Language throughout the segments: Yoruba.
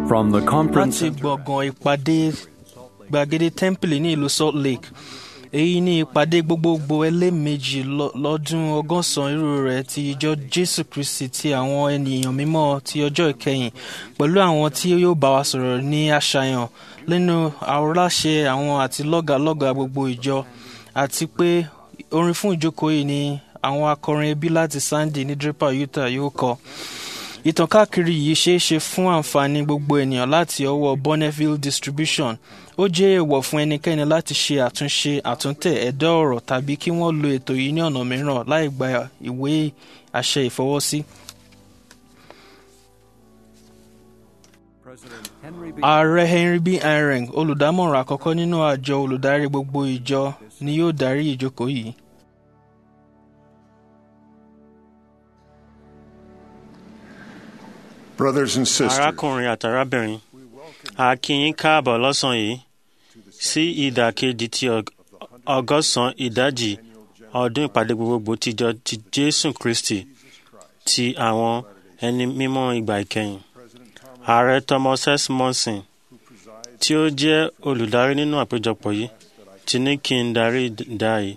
From the conference láti gbọ̀ngàn ìpàdé gbàgede tẹ́ḿpìlì ní ìlú Salt Lake èyí ni ìpàdé gbogbogbò ẹlẹ́ẹ̀mejì lọ- lọ́dún ọgọ́sàn-án irú rẹ̀ ti ìjọ Jésù Kristi ti àwọn ènìyàn mímọ́ ti ọjọ́ ìkẹyìn pẹ̀lú àwọn tí yóò bá wa sọ̀rọ̀ ní àṣàyàn lẹ́nu àwòránṣe àwọn àti lọ́gàlọ́gà gbogbo ìjọ àti pé orin fún ìjókòó yìí ni àwọn akọrin ẹbí láti Sandy ní Draper Utah yóò kọ ìtàn káàkiri yìí ṣeé ṣe fún àǹfààní gbogbo ènìyàn láti ọwọ́ Bonneville Distribution ó jẹ́ èèwọ̀ fún ẹnikẹ́ni láti ṣe àtúnṣe àtúntẹ̀ ẹ̀dá ọ̀rọ̀ tàbí kí wọ́n lo ètò yìí ní ọ̀nà mìíràn láì gba ìwé àṣẹ ìfọwọ́sí. ààrẹ Henry B. Eyring olùdámọ̀ràn àkọ́kọ́ nínú àjọ olùdarí gbogbo ìjọ ni yóò darí ìjókòó yìí. Brothers and sisters, arákùnrin àtàrábìnrin a kí yín káàbọ̀ lọ́sàn-án yìí sí ìdàkejì ti ọg- ọgọ́sàn-án ìdajì ọdún ìpàdé gbogbogbò tìjọ ti jésù kristi ti àwọn ẹni mímọ́ ìgbà ìkẹyìn ààrẹ thomas s monson tí ó jẹ́ olùdarí nínú àpéjọpọ̀ yìí ti ní kí n darí ìdá yìí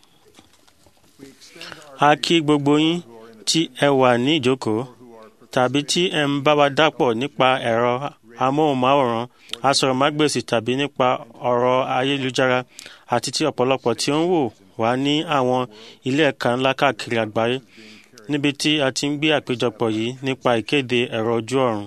a kí gbogbo yín tí ẹ wà ní ìjókòó tàbí tí ẹ ń bá wa dàpọ̀ nípa ẹ̀rọ amóhùnmáwòrán asọ̀rọ̀mágbèsì tàbí nípa ọ̀rọ̀ ayélujára àti tí ọ̀pọ̀lọpọ̀ tí ó ń wò wá ní àwọn ilé ẹ̀ka ńlá káàkiri àgbáyé níbi tí a ti ń gbé àpéjọpọ̀ yìí nípa ìkéde ẹ̀rọ ojú ọ̀run.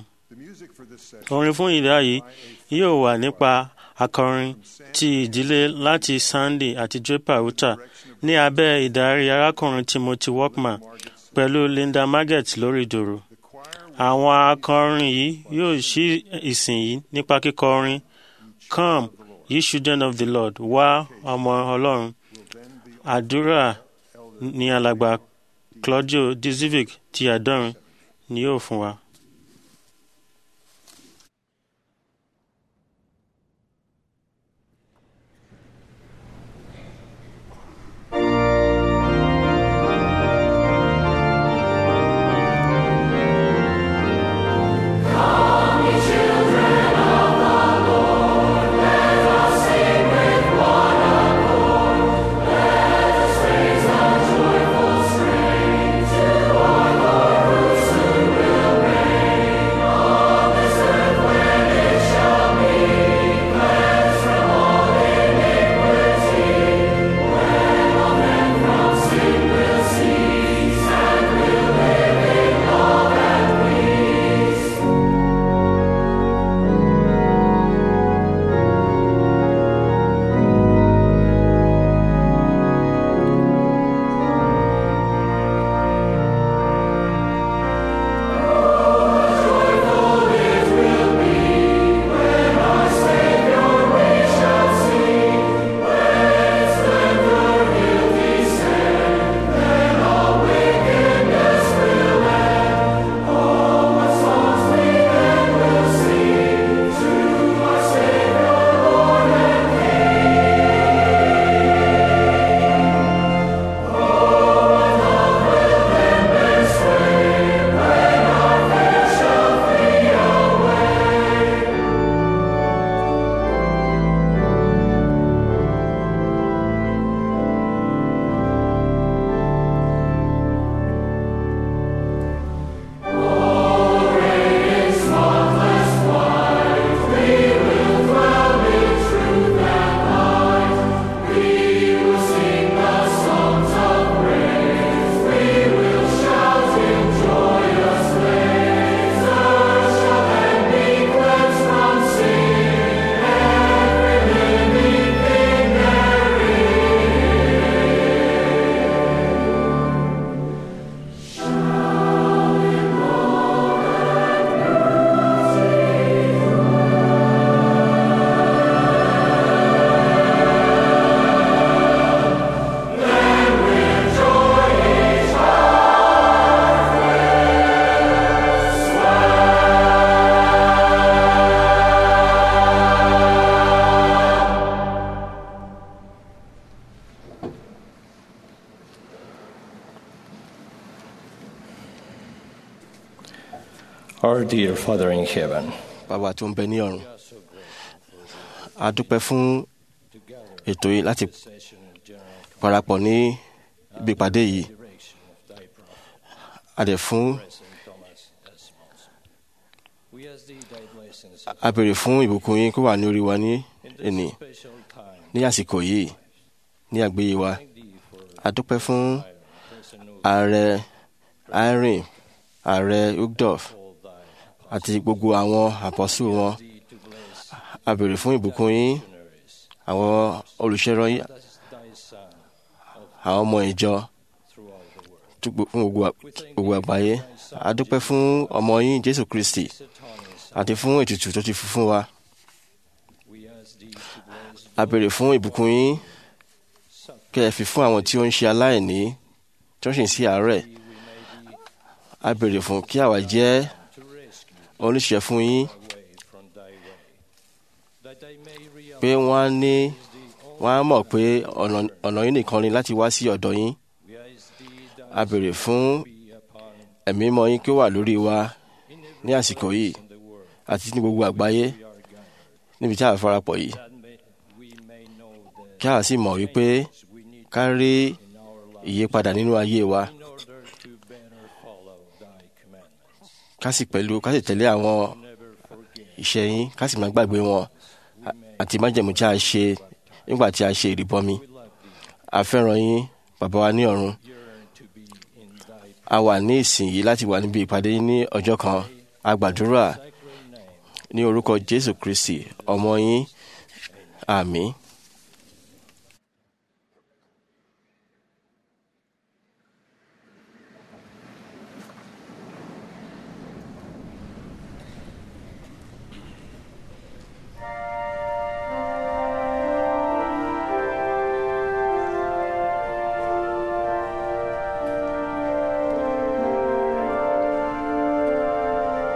orin fún ìdá yìí yóò wà nípa akọrin ti ìdílé láti Sandy àti Draper Utah ní abẹ́ ìdarí arákùnrin Timothy Walkman pẹ̀lú Linda Marget lórí dòrò àwọn akọrin yìí yóò ṣí ìsìn yìí nípa kíkọ orin come ye children of the lord wá ọmọ ọlọ́run àdúrà ní alàgbà claudio dizivic ti àdọ́rin ni yóò fún wa. Our dear Father in heaven, bàbá tó ń bẹ ní ọ̀run a dúpẹ́ fún ètò yìí láti parapọ̀ ní ibi ìpàdé yìí a dẹ̀ fún a béèrè fún ìbùkún yín kó wà ní orí wa ní ẹni ní àsìkò yìí ní àgbéyé wa a dúpẹ́ fún ààrẹ irene ààrẹ ugdorf àti gbogbo àwọn àpọ́sù wọn a béèrè fún ìbùkún yín àwọn olùṣèrànwọ́ yín àwọn ọmọ ìjọ fún gbogbo àgbáyé a dúpẹ́ fún ọmọ yín jésù kristi àti fún ètùtù tó ti fi fún wa a béèrè fún ìbùkún yín kí ẹ fi fún àwọn tí ó ń ṣe aláìní tí ó sì ń sí àárẹ̀ a béèrè fún kí àwa jẹ́ oníṣẹ́ fún yín pé wọ́n á ní wọ́n á mọ̀ pé ọ̀nà yín nìkan ni láti wá sí ọ̀dọ̀ yín a béèrè fún ẹ̀mí mọ́ yín kí ó wà lórí wa ní àsìkò yìí àti ní gbogbo àgbáyé níbi tí a farapọ̀ yìí kí a sì mọ̀ wípé ká rí ìyípadà nínú ayé wa ká sì pẹ̀lú ká sì tẹ̀lé àwọn ìṣe yín ká sì má gbàgbé wọn àti májẹ̀mú tí a ṣe nígbà tí a ṣe ìrìbọmi a fẹ́ràn yín bàbá wa ní ọ̀run a wà ní ìsìn yìí láti wà níbi ìpàdé ní ọjọ́ kan a gbàdúrà ní orúkọ Jésù Kristi ọmọ yín àmín.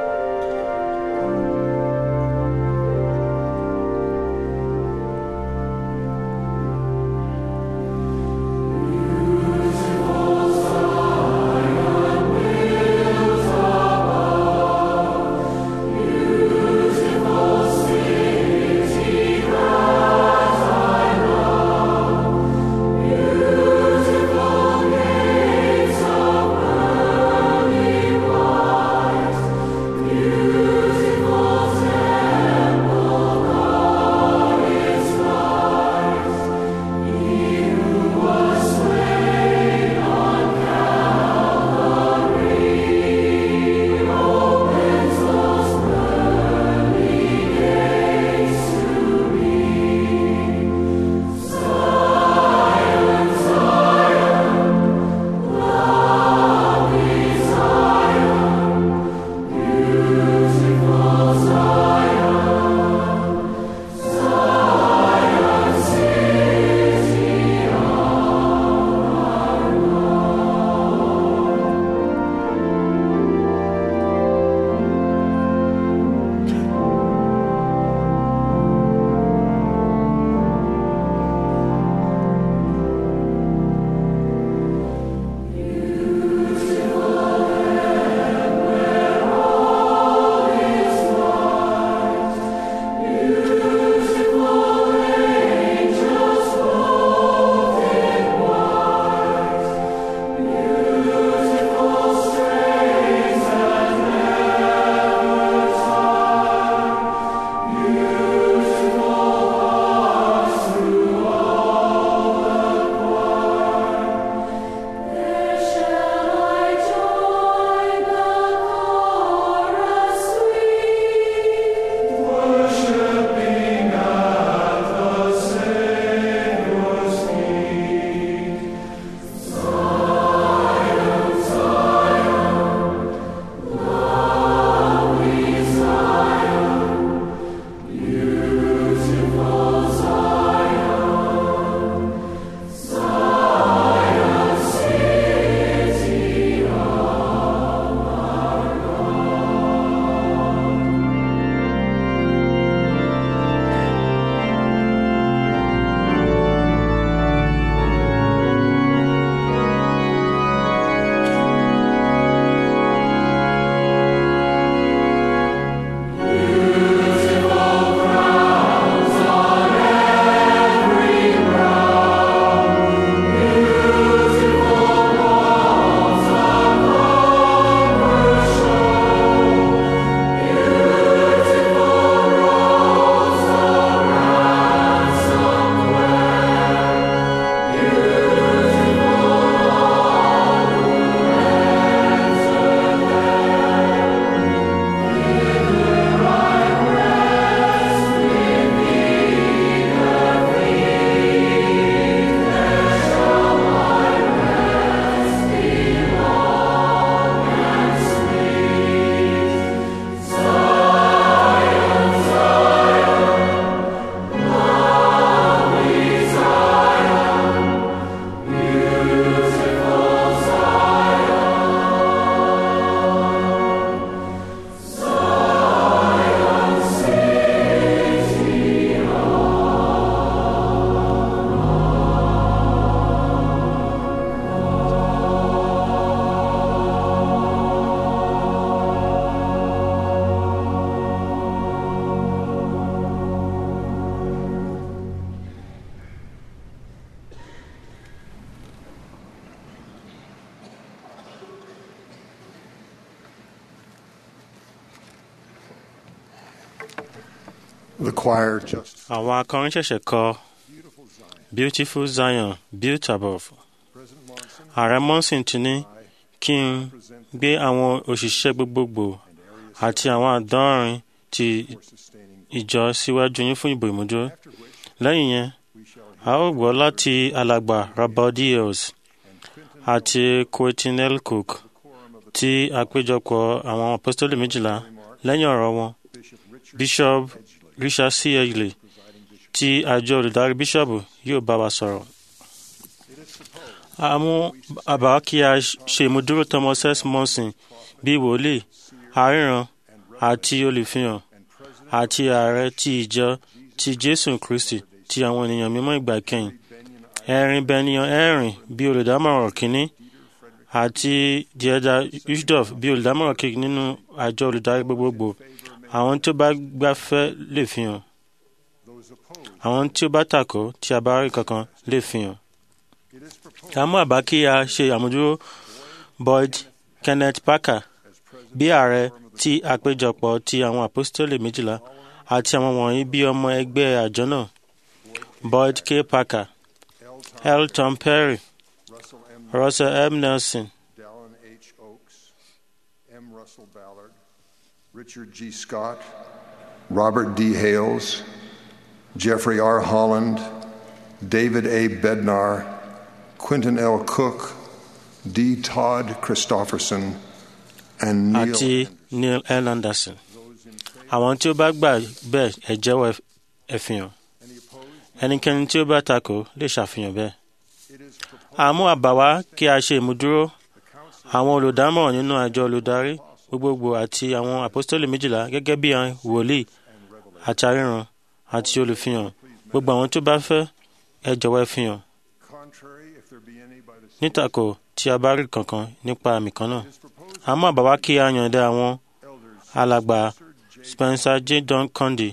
Thank The choir just àwọn akọrin ṣẹ̀ṣẹ̀ kọ beautiful zion built above ààrẹ monson ti ní kí n gbé àwọn òṣìṣẹ́ gbogbogbò àti àwọn àdọ́rin ti ìjọ síwájú yín fún ìbò ìmúdúró lẹ́yìn yẹn a ó gbọ́ láti alàgbà rabaudiels àti quentinel cook tí àpéjọpọ̀ àwọn apostoli méjìlá lẹ́yìn ọ̀rọ̀ wọn bishop richard c edgley tí àjọ olùdarí bíṣọ̀bù yóò bá wa sọ̀rọ̀. a mú àbá kí a ṣe ìmúdúró thomas s monson bíi wòlíì aríran àti olùfihàn àti ààrẹ ti ìjọ ti jésù kristi ti àwọn ènìyàn mímọ́ ìgbà kẹyìn ẹ̀rin bẹniyan ẹ̀rin bíi olùdámọ̀ràn kínní àti diẹda ushdorf bíi olùdámọ̀ràn kejì nínú àjọ olùdarí gbogbogbò àwọn tí ó bá gbafẹ́ lè fi hàn àwọn tí ó bá takò tí a bá rí kankan lè fi hàn. a mú àbá kí a ṣe àmójúró boyd kenneth parker bí ààrẹ tí àpéjọpọ̀ ti àwọn apostoli méjìlá àti àwọn wọ̀nyí bí ọmọ ẹgbẹ́ àjọ náà boyd k parker l tom perry russell m nelson Dallin H. Oaks, M. Russell Ballard, Richard G. Scott, Robert D. Hales, Jeffrey R. Holland, David A. Bednar, Quentin L. Cook, D. Todd Christofferson, and Neil. àti neil l anderson àwọn tí ó bá gbà bẹ́ẹ̀ ẹ jẹ́wọ́ ẹ fi hàn ẹnikẹ́ni tí ó bá takò lè ṣàfihàn bẹ́ẹ̀. àmú àbá wá kí a ṣe ìmúdúró àwọn olùdámọ̀ràn nínú àjọ olùdarí gbogbogbò àti àwọn àpọ́stélì méjìlá gẹ́gẹ́ bí àwọn wòlíì àti aríran àti olùfihàn gbogbo àwọn tó bá fẹ́ ẹ jọ̀wọ́ ẹ fihàn Contrary, if there be any by the nítàkò tí a bá rí kankan nípa àmì kan náà àmọ́ àbá wá kí a yànda àwọn alàgbà spencer j don condi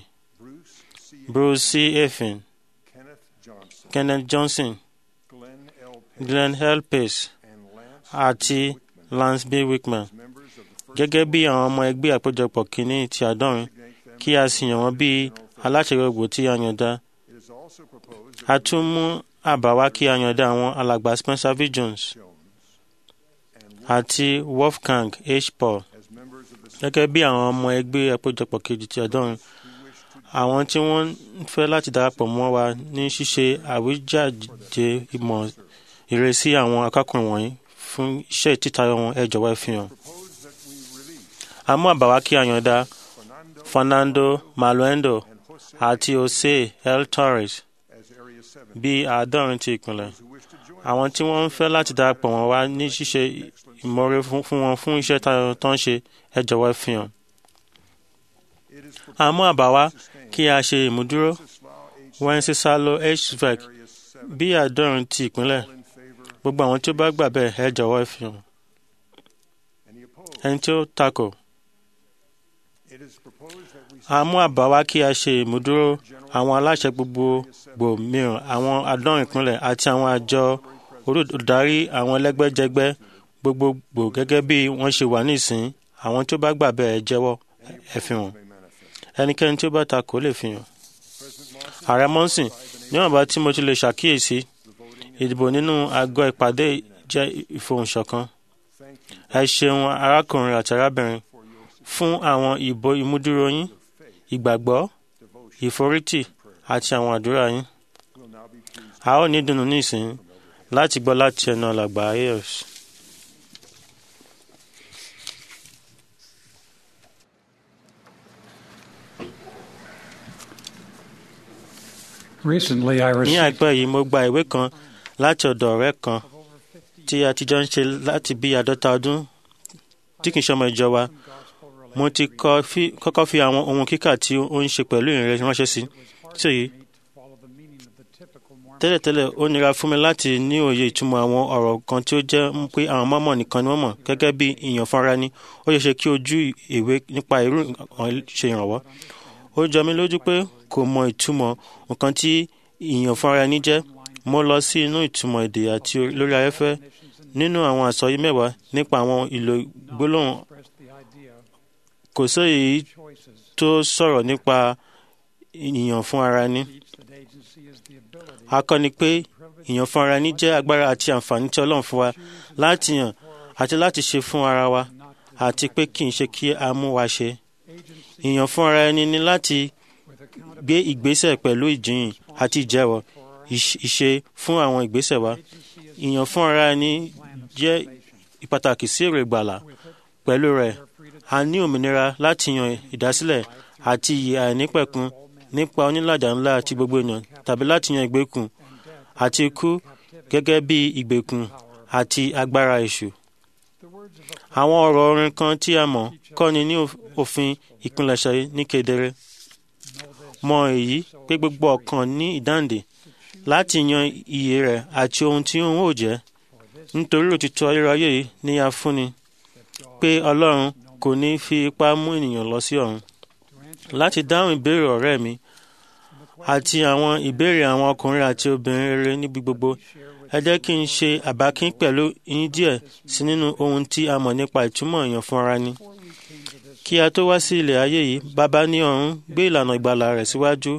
bruce c efin Kenneth Johnson, kenneth johnson Glenn L. glenn l pace and Lance, àti lance b wickman members of the gẹ́gẹ́ bí àwọn ọmọ ẹgbẹ́ àpéjọpọ̀ kìíní ti àádọ́rin kí a sì yàn wọ́n bí aláṣẹ gbogbo tí a yànda It is also proposed a tún mú àbá wá kí a yànda àwọn alàgbà spencer v jones àti wolfgang h paul as members of the gẹ́gẹ́ bí àwọn ọmọ ẹgbẹ́ àpéjọpọ̀ kejì ti àádọ́rin àwọn tí wọ́n ń fẹ́ láti darapọ̀ mọ́ wa ní ṣíṣe àwíjàde ìmọ̀ ìrẹsì àwọn akákùnrin wọ̀nyí fún iṣẹ́ ìtítayọ wọn ẹ jọ̀wọ́ ẹ fi hàn. a mú àbá wá kí a yànda fernando maluendo àti jose l torres as Area 7 bí àádọ́rin ti ìpínlẹ̀ who wish to join àwọn tí wọ́n ń fẹ́ láti darapọ̀ wọn wá ní ṣíṣe ìmọ̀re fún fún wọn fún iṣẹ́ tayo tó ń ṣe ẹ jọ̀wọ́ ẹ fi hàn. It is a mú àbá wá kí a ṣe ìmúdúró wencesalo hvac Area 7 bí àádọ́rin ti ìpínlẹ̀ in favor. gbogbo àwọn tí ó bá gbà bẹ́ẹ̀ ẹ jọ̀wọ́ ẹ fi hàn. Any opposed? ẹni tí ó takò It is proposed that we a mú àbá wá kí a ṣe ìmúdúró àwọn aláṣẹ gbogbogbò mìíràn àwọn àádọ́rin ìpínlẹ̀ àti àwọn àjọ olùdarí àwọn ẹlẹ́gbẹ́jẹgbẹ́ gbogbogbò gẹ́gẹ́ bí wọ́n ṣe wà nísìn àwọn tí ó bá gbà bẹ́ẹ̀ ẹ jẹ́wọ́ ẹ fi hàn may manifest. ẹnikẹ́ni tí ó bá takò lè fi hàn. ààrẹ mọ́sìn níwọ̀nba tí mo ti lè ṣàkíyèsí ìdìbò nínú àgọ́ ìpàdé jẹ́ ìfohùnṣọ̀kan ẹ ṣeun arákùnrin àti arábìnrin fún àwọn ìbò ìmúdúró yín ìgbàgbọ́ ìforítì àti àwọn àdúrà yín Will now be pleased. a ó ní dùnnú nísìn láti gbọ́ láti ẹnu alàgbà ayers. Recently, I ní received àìpẹ́ yìí mo gba ìwé kan láti ọ̀dọ̀ ọ̀rẹ́ kan tí a ti jọ ń ṣe láti bí àádọ́ta ọdún tí kì í ṣọmọ ìjọ wa mo ti kọ́ fi- kọ́kọ́ fi àwọn ohun kíkà tí ó ń ṣe pẹ̀lú ìrìn ránṣẹ́ sí sí èyí follow the meaning of the typical Mormon tẹ́lẹ̀tẹ́lẹ̀ ó nira fún mi láti ní òye ìtumọ̀ àwọn ọ̀rọ̀ kan tí ó jẹ́ ń pé àwọn mọ́mọ́ nìkan ni wọ́n mọ̀ gẹ́gẹ́ bí ìyàn fúnra ni ó ṣe ṣe kí ojú ìwé nípa irú nǹkan ṣe ìrànwọ́ ó jọ mí lójú pé kò mọ ìtumọ̀ nǹkan tí ìyàn fúnra ẹni jẹ́ mo lọ sí inú ìtumọ̀ èdè àti lórí afẹ́fẹ́ nínú àwọn àsọyí mẹ́wàá nípa àwọn ìlò gbólóhùn expressed the idea kò sí èyí choices tó sọ̀rọ̀ nípa ìyàn fún ara ní. That agency is the ability a kọ́ ni pé ìyàn fún ara ní jẹ́ agbára àti àǹfààní tí ọlọ́run fún wa láti yàn àti láti ṣe fún ara wa àti pé kì í ṣe kí a mú wa ṣe. ìyàn fún ara ẹni ni láti with accountability gbé ìgbésẹ̀ pẹ̀lú ìjìyìn àti ìjẹ́wọ́ ìṣ- ìṣe fún àwọn ìgbésẹ̀ wa. ìyàn fún ara ẹni jẹ́ pàtàkì sí èrè ìgbàlà. pẹ̀lú rẹ̀ a ní òmìnira láti yan ìdásílẹ̀ àti ìyè àìnípẹ̀kun nípa onílàjà ńlá àti gbogbo ènìyàn tàbí láti yan ìgbèkùn àti ikú gẹ́gẹ́ bí ìgbèkùn àti agbára èṣù. àwọn ọ̀rọ̀ orin kan tí a mọ̀ kọ́ni ní òf- òfin ìpilẹ̀ṣẹ̀ ní kedere. mọ èyí pé gbogbo ọkàn ní ìdáǹdè láti yan iye rẹ̀ àti ohun tí òun ò jẹ́ nítorí òtítọ́ ayérayé yìí ni a fúnni pé ọlọ́run kò ní fi ipá mú ènìyàn lọ sí ọ̀run. láti dáhùn ìbéèrè ọ̀rẹ́ mi àti àwọn ìbéèrè àwọn ọkùnrin àti obìnrin rere níbi gbogbo ẹ jẹ́ kí n ṣe àbákín pẹ̀lú yín díẹ̀ sí nínú ohun tí a mọ̀ nípa ìtumọ̀ èèyàn fún ara ni. kí a tó wá sí ilẹ̀ ayé yìí bàbá ní ọ̀run gbé ìlànà ìgbàlà rẹ̀ síwájú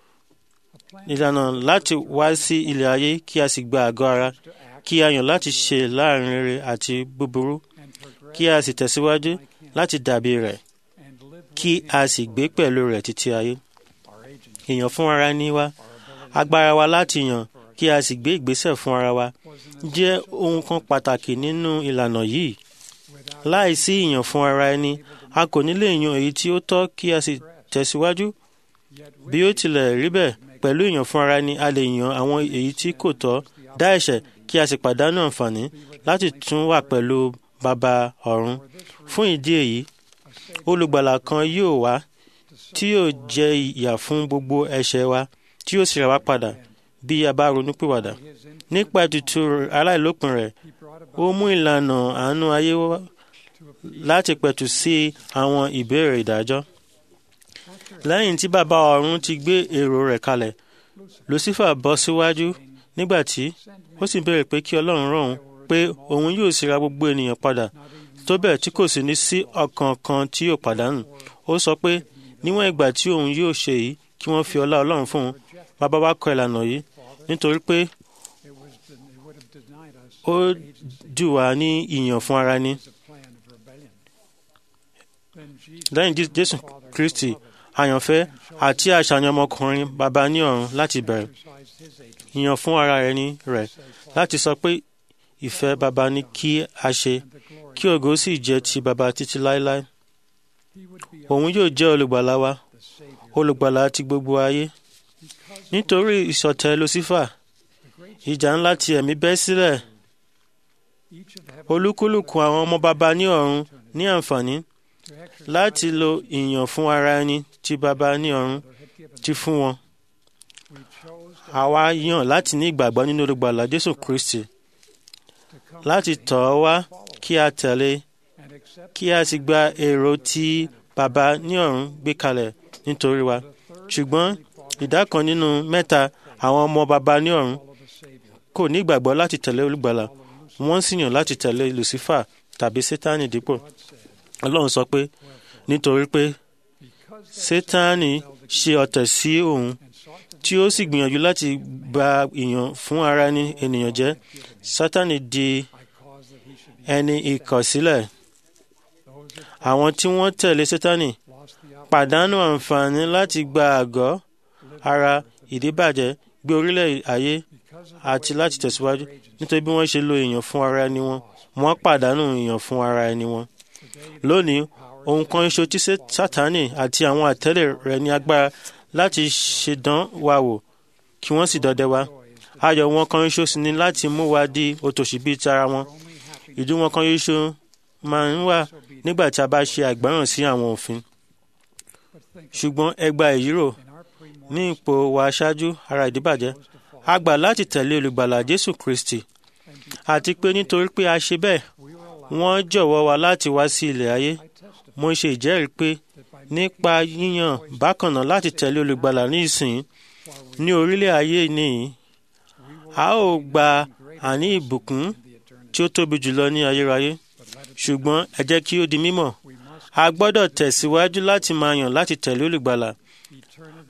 ìlànà láti wá sí ilẹ̀ ayé kí a sì gba àgọ́ ara kí a yàn láti ṣe láàrin rere àti búburú kí a sì tẹ̀síwájú láti dàbí rẹ̀ kí a sì gbé pẹ̀lú rẹ̀ títí ayé. èèyàn fún ara ní wa agbára wa láti yàn kí a sì gbé ìgbésẹ̀ fún ara wa jẹ́ ohun kan pàtàkì nínú ìlànà yìí. láìsí ìyàn fún ara ẹni a kò ní lè yan èyí tí ó tọ́ kí a sì tẹ̀síwájú. bí ó tilẹ̀ rí bẹ́ẹ̀ pẹ̀lú ìyàn fún ara ẹni a lè yan àwọn èyí tí kò tọ́ dá ẹ̀ṣẹ̀ kí a sì pàdánù àǹfààní láti tún wà pẹ̀lú bàbá ọ̀run. fún ìdí èyí olùgbàlà kan yóò wá tí yóò jẹ ìyà fún gbogbo ẹ̀ṣẹ̀ wa tí yóò sì rà wá padà bí a bá ronúpìwàdà. nípa ètùtù aláìlópin rẹ̀ ó mú ìlànà àánú ayé wá láti pẹ̀tù sí àwọn ìbéèrè ìdájọ́. lẹ́yìn tí bàbá ọ̀run ti gbé èrò rẹ̀ kalẹ̀ lucifer bọ́ síwájú nígbà tí ó sì béèrè pé kí ọlọ́run rán òun pé òun yóò sì ra gbogbo ènìyàn padà tó bẹ́ẹ̀ tí kò sì ní sí ọkàn kan tí yóò pàdánù ó sọ pé níwọ̀n ìgbà tí òun yóò ṣe èyí kí wọ́n fi ọlá ọlọ́run fún un bàbá wa kọ ìlànà yìí nítorí pé it was it would have denied us ó dù wá ní ìyàn fún ara ní. the plan of rebellion. Then Jesus lẹ́yìn Jé- jésù kristi àyànfẹ́ àti àṣàyàn ọmọkùnrin bàbá ní ọ̀run láti bẹ̀rẹ̀ exercised his agency ìyàn fún ara ẹni rẹ̀ láti sọ pé ìfẹ́ bàbá ní kí a ṣe and the glory. kí ògo sì jẹ́ ti bàbá títí láéláé He would be òun yóò jẹ́ olùgbàlà wa the Savior. olùgbàlà ti gbogbo ayé nítorí ìṣọ̀tẹ̀ lucifer ìjà ńlá ti ẹ̀mí bẹ́ sílẹ̀ Each of heaven olúkúlùkù àwọn ọmọ bàbá ní ọ̀run ní àǹfààní to exercise láti lo ìyàn fún ara ẹni tí bàbá ní ọ̀run had given. ti fún wọn We chose to, àwa yàn láti ní ìgbàgbọ́ nínú olùgbàlà jésù kristi to come láti tọ̀ ọ́ wá kí a tẹ̀lé and accept kí a sì gba èrò tí bàbá ní ọ̀run gbé kalẹ̀ nítorí wa ṣùgbọ́n ìdá kan nínú mẹ́ta àwọn ọmọ bàbá ní ọ̀run follow the Savior. kò ní ìgbàgbọ́ láti tẹ̀lé olùgbàlà wọ́n sì yàn láti tẹ̀lé lucifer tàbí sátánì dípò ọlọ́run sọ pé nítorí pé sátánì ṣe ọ̀tẹ̀ sí òun tí ó sì gbìyànjú láti gba ìyàn fún ara ní ènìyàn jẹ́ sátánì di I caused that he should be ẹni ìkọ̀sílẹ̀ those that àwọn tí wọ́n tẹ̀lé sátánì lost the pàdánù àǹfààní láti gba àgọ́ ara ìdíbàjẹ́ gbé orílẹ̀ ayé because of àti láti tẹ̀síwájú nítorí bí wọ́n ṣe lo èèyàn fún ara ẹni wọn wọ́n pàdánù èèyàn fún ara ẹni wọn. lónìí ohun kan ṣo tí Sé- sátánì àti àwọn àtẹ̀lé rẹ̀ ní agbára láti ṣèdán wa wò kí wọ́n sì dọdẹ wa. ayọ̀ wọn kan ṣo sì ní láti mú wa di òtòṣì bíi tara wọn. ìdí wọn kan ṣo máa ń wà nígbà tí a bá ṣe àgbọ́ràn sí àwọn òfin. but think ṣùgbọ́n ẹgbà èyí rò in our pre ní ipò wa aṣáájú ara ìdíbàjẹ́ a gbà láti tẹ̀lé olùgbàlà jésù kristi àti pé nítorí pé a ṣe bẹ́ẹ̀ we were allowed wọ́n jọ̀wọ́ wa láti wá sí ilẹ̀ ayé I testify mo ṣe ìjẹ́rìí pé that by nípa yíyàn bákan náà láti tẹ̀lé olùgbàlà ní ìsìn ní orílẹ̀ ayé nìyí a ó gba àní ìbùkún the eternity tí ó tóbi jùlọ ní ayérayé but let it ṣùgbọ́n ẹ jẹ́ kí ó di mímọ̀ we must a gbọ́dọ̀ tẹ̀síwájú láti máa yàn láti tẹ̀lé olùgbàlà eternity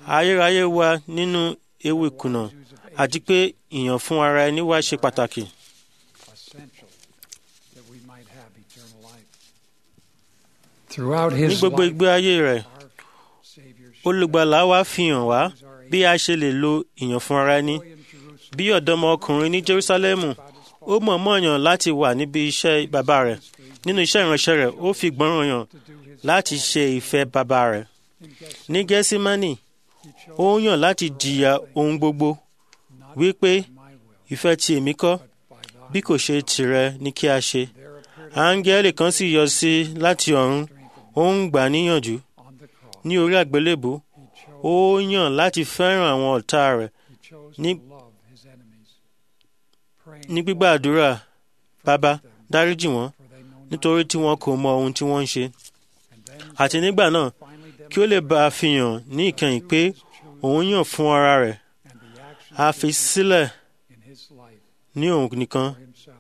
ayérayé wa nínú ewu ìkùnà àti pé ìyàn fún ara ẹni wa ṣe pàtàkì. essential that we might have eternal life. Throughout ní his gbogbo life, ìgbé ayé rẹ̀ our Savior olùgbàlà wa fi hàn wá bí a ṣe lè lo ìyàn fún ara ẹni. in Jerusalem bí ọ̀dọ́mọkùnrin ní Jerúsálẹ́mù ó mọ̀ọ́mọ̀ yàn láti wà níbi iṣẹ́ bàbá rẹ̀ nínú iṣẹ́ ìránṣẹ́ rẹ̀ ó fi gbọ́ràn yàn to do his láti ṣe ìfẹ́ bàbá rẹ̀ in Gethsemane, ní Gẹ́símánì he chose ó yàn láti jìyà ohun gbogbo not wípé my will, ìfẹ́ ti èmi kọ́ but by thine. bí kò ṣe tìrẹ ní kí a ṣe There appeared áńgẹ́lì kan sì yọ sí i láti ọ̀run ó ń gbà á níyànjú on the cross. ní orí àgbélébù He chose, ó yàn láti fẹ́ràn àwọn ọ̀tá rẹ̀ he chose ní- to love his enemies. Praying ní gbígbà àdúrà bàbá them, dáríjì wọ́n for they know not. nítorí tí wọn kò mọ ohun tí wọ́n ń ṣe And then àti nígbà náà finally kí ó lè bá a fi hàn ní ìkẹyìn pé òun yàn fún ara rẹ̀ and the action a fi sílẹ̀ in his life ní òun nìkan for himself.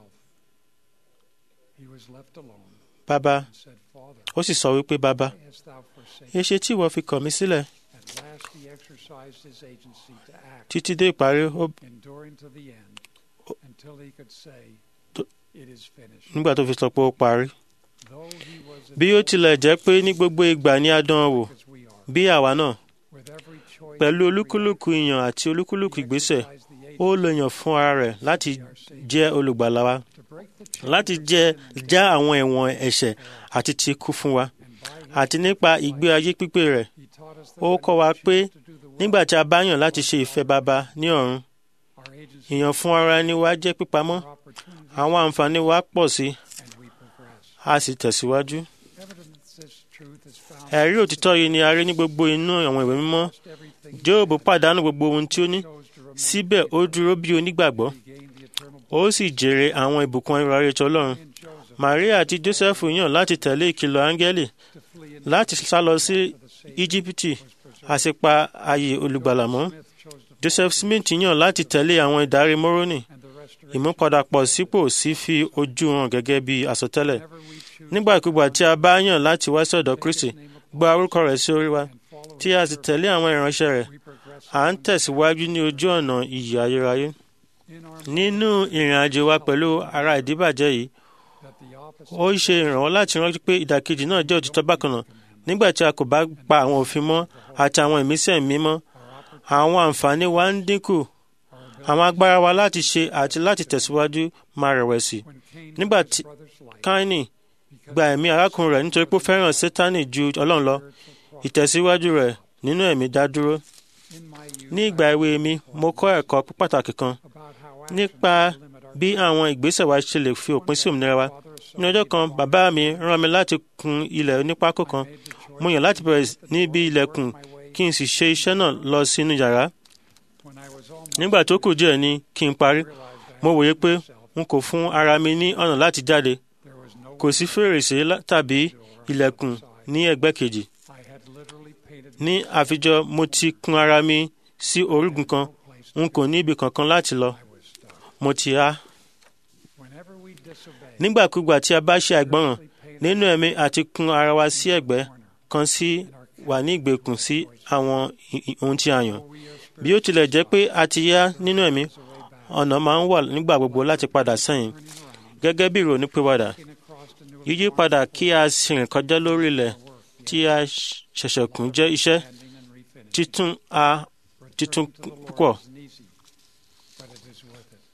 He was left alone bàbá and said, Father, ó sì sọ wípé bàbá why hast thou forsaken? èṣe tí ìwọ fi kọ̀ mí sílẹ̀ At last he exercised his agency to act, títí dé ìparí ó enduring to the end, until he could say, To- It is finished. nígbà tó fi sọ pé ó parí Though he was bí ó tilẹ̀ jẹ́ pé ní gbogbo ìgbà ní a dán an wò as we are, bí àwa náà with every choice pẹ̀lú we olúkúlùkù ìyàn àti olúkúlùkù make, ìgbésẹ̀ he exercised the ó agency lè yàn fún ara rẹ̀ láti to be our Savior, jẹ́ olùgbàlà wa to break the chains láti of jẹ́ sin and já àwọn ẹ̀wọ̀n ẹ̀ṣẹ̀ àti ti kú fún wa and by his àti nípa ìgbé ayé pípé rẹ̀ he taught us that ó when kọ́ we wa pé choose to do the will nígbà tí a bá yàn láti ṣe ìfẹ́ baba ní ọ̀run our agency ìyàn fún ara ẹni wa jẹ́ pípamọ́ our opportunities àwọn àǹfààní wa pọ̀ sí and we progress. a sì tẹ̀síwájú. Evidence this truth is found ẹ̀rí òtítọ́ yìí ni a rí ní gbogbo inú àwọn ìwé mímọ́ almost everything Jóòbù pàdánù gbogbo ohun tí ó ní chose to remain síbẹ̀ ó dúró bí onígbàgbọ́ he gained the eternal ó sì jèrè àwọn ìbùkún ayérayé ti Ọlọ́run in Joseph Màríà àti Jósẹ́fù yàn láti tẹ̀lé ìkìlọ̀ áńgẹ́lì to flee in láti sá lọ sí for the Savior Íjíbítì was preserved. a sì pa ààyè olùgbàlà mọ́ Smith chose to Joseph Smith yàn láti tẹ̀lé àwọn ìdarí Mórónì and the restoration ìmúpadàpọ̀ sípò sí fi ojú hàn gẹ́gẹ́ bí àsọtẹ́lẹ̀ whenever we choose nígbàkúgbà tí a bá yàn láti wá sí ọ̀dọ̀ Kristi name of gba orúkọ rẹ̀ sí orí wa and follow tí a sì tẹ̀lé àwọn ìránṣẹ́ rẹ̀ we progress à ń tẹ̀síwájú ní ojú ọ̀nà ìyè ayérayé in our nínú ìrìn àjò wa pẹ̀lú ara ìdíbàjẹ́ yìí that the opposite ó ṣe ìrànwọ́ láti rántí pé ìdàkejì náà jẹ́ òtítọ́ bákan náà nígbà tí a kò bá pa àwọn òfin mọ́ àti àwọn ìmísẹ̀ mímọ́ àwọn àǹfààní wa ń dínkù àwọn agbára wa láti ṣe àti láti tẹ̀síwájú máa rẹ̀wẹ̀sì when Cain nígbà took his tí brother's life káínì because gba ẹ̀mí arákùnrin rẹ̀ nítorí pé ó fẹ́ràn sétánì ju ọlọ́run lọ ìtẹ̀síwájú rẹ̀ nínú ẹ̀mí dá dúró in my youth ní ìgbà èwe mi mo kọ́ ẹ̀kọ́ pàtàkì kan about how nípa actions limit our bí àwọn ìgbésẹ̀ wa ṣe lè fi òpin sí òmìnira wa father ní ọjọ́ kan bàbá mi rán mi láti kun ilẹ̀ onípákó kan made the choice mo yàn láti bẹ̀rẹ̀ níbi ilẹ̀kùn kí n sì ṣe iṣẹ́ náà lọ sínú yàrá when I was almost nígbà tó kù díẹ̀ ni kí n parí realized I mo wòye pé myself n kò fún ara mi ní ọ̀nà láti jáde there was no kò sí fèrèsé lá- tàbí ilẹ̀kùn ní ẹ̀gbẹ́ kejì I had literally painted ní àfijọ́ mo ti kun ara mi sí orígun kan no place n kò ní ibi kankan láti lọ I was stuck. mo ti há Whenever we disobey, nígbàkúgbà tí a bá ṣe àìgbọràn we paint nínú ẹ̀mí àti kun ara wa sí ẹ̀gbẹ́ corner kan sí wà ní ìgbèkùn sí àwọn i- i- ohun tí a yàn where we are bí ó tilẹ̀ jẹ́ pé a ti yá nínú ẹ̀mí way back, ọ̀nà máa ń wà nígbà gbogbo láti padà sẹ́yìn turning around, gẹ́gẹ́ bí ìrònú pìwàdà looking across the new yíyí padà kí a sì rìn kọjá lórí ilẹ̀ tí a ṣẹ̀ṣẹ̀ kùn jẹ́ iṣẹ́ ending and refinishing. títún a títún Returning to the Lord púpọ̀. isn't easy, but it is worth it.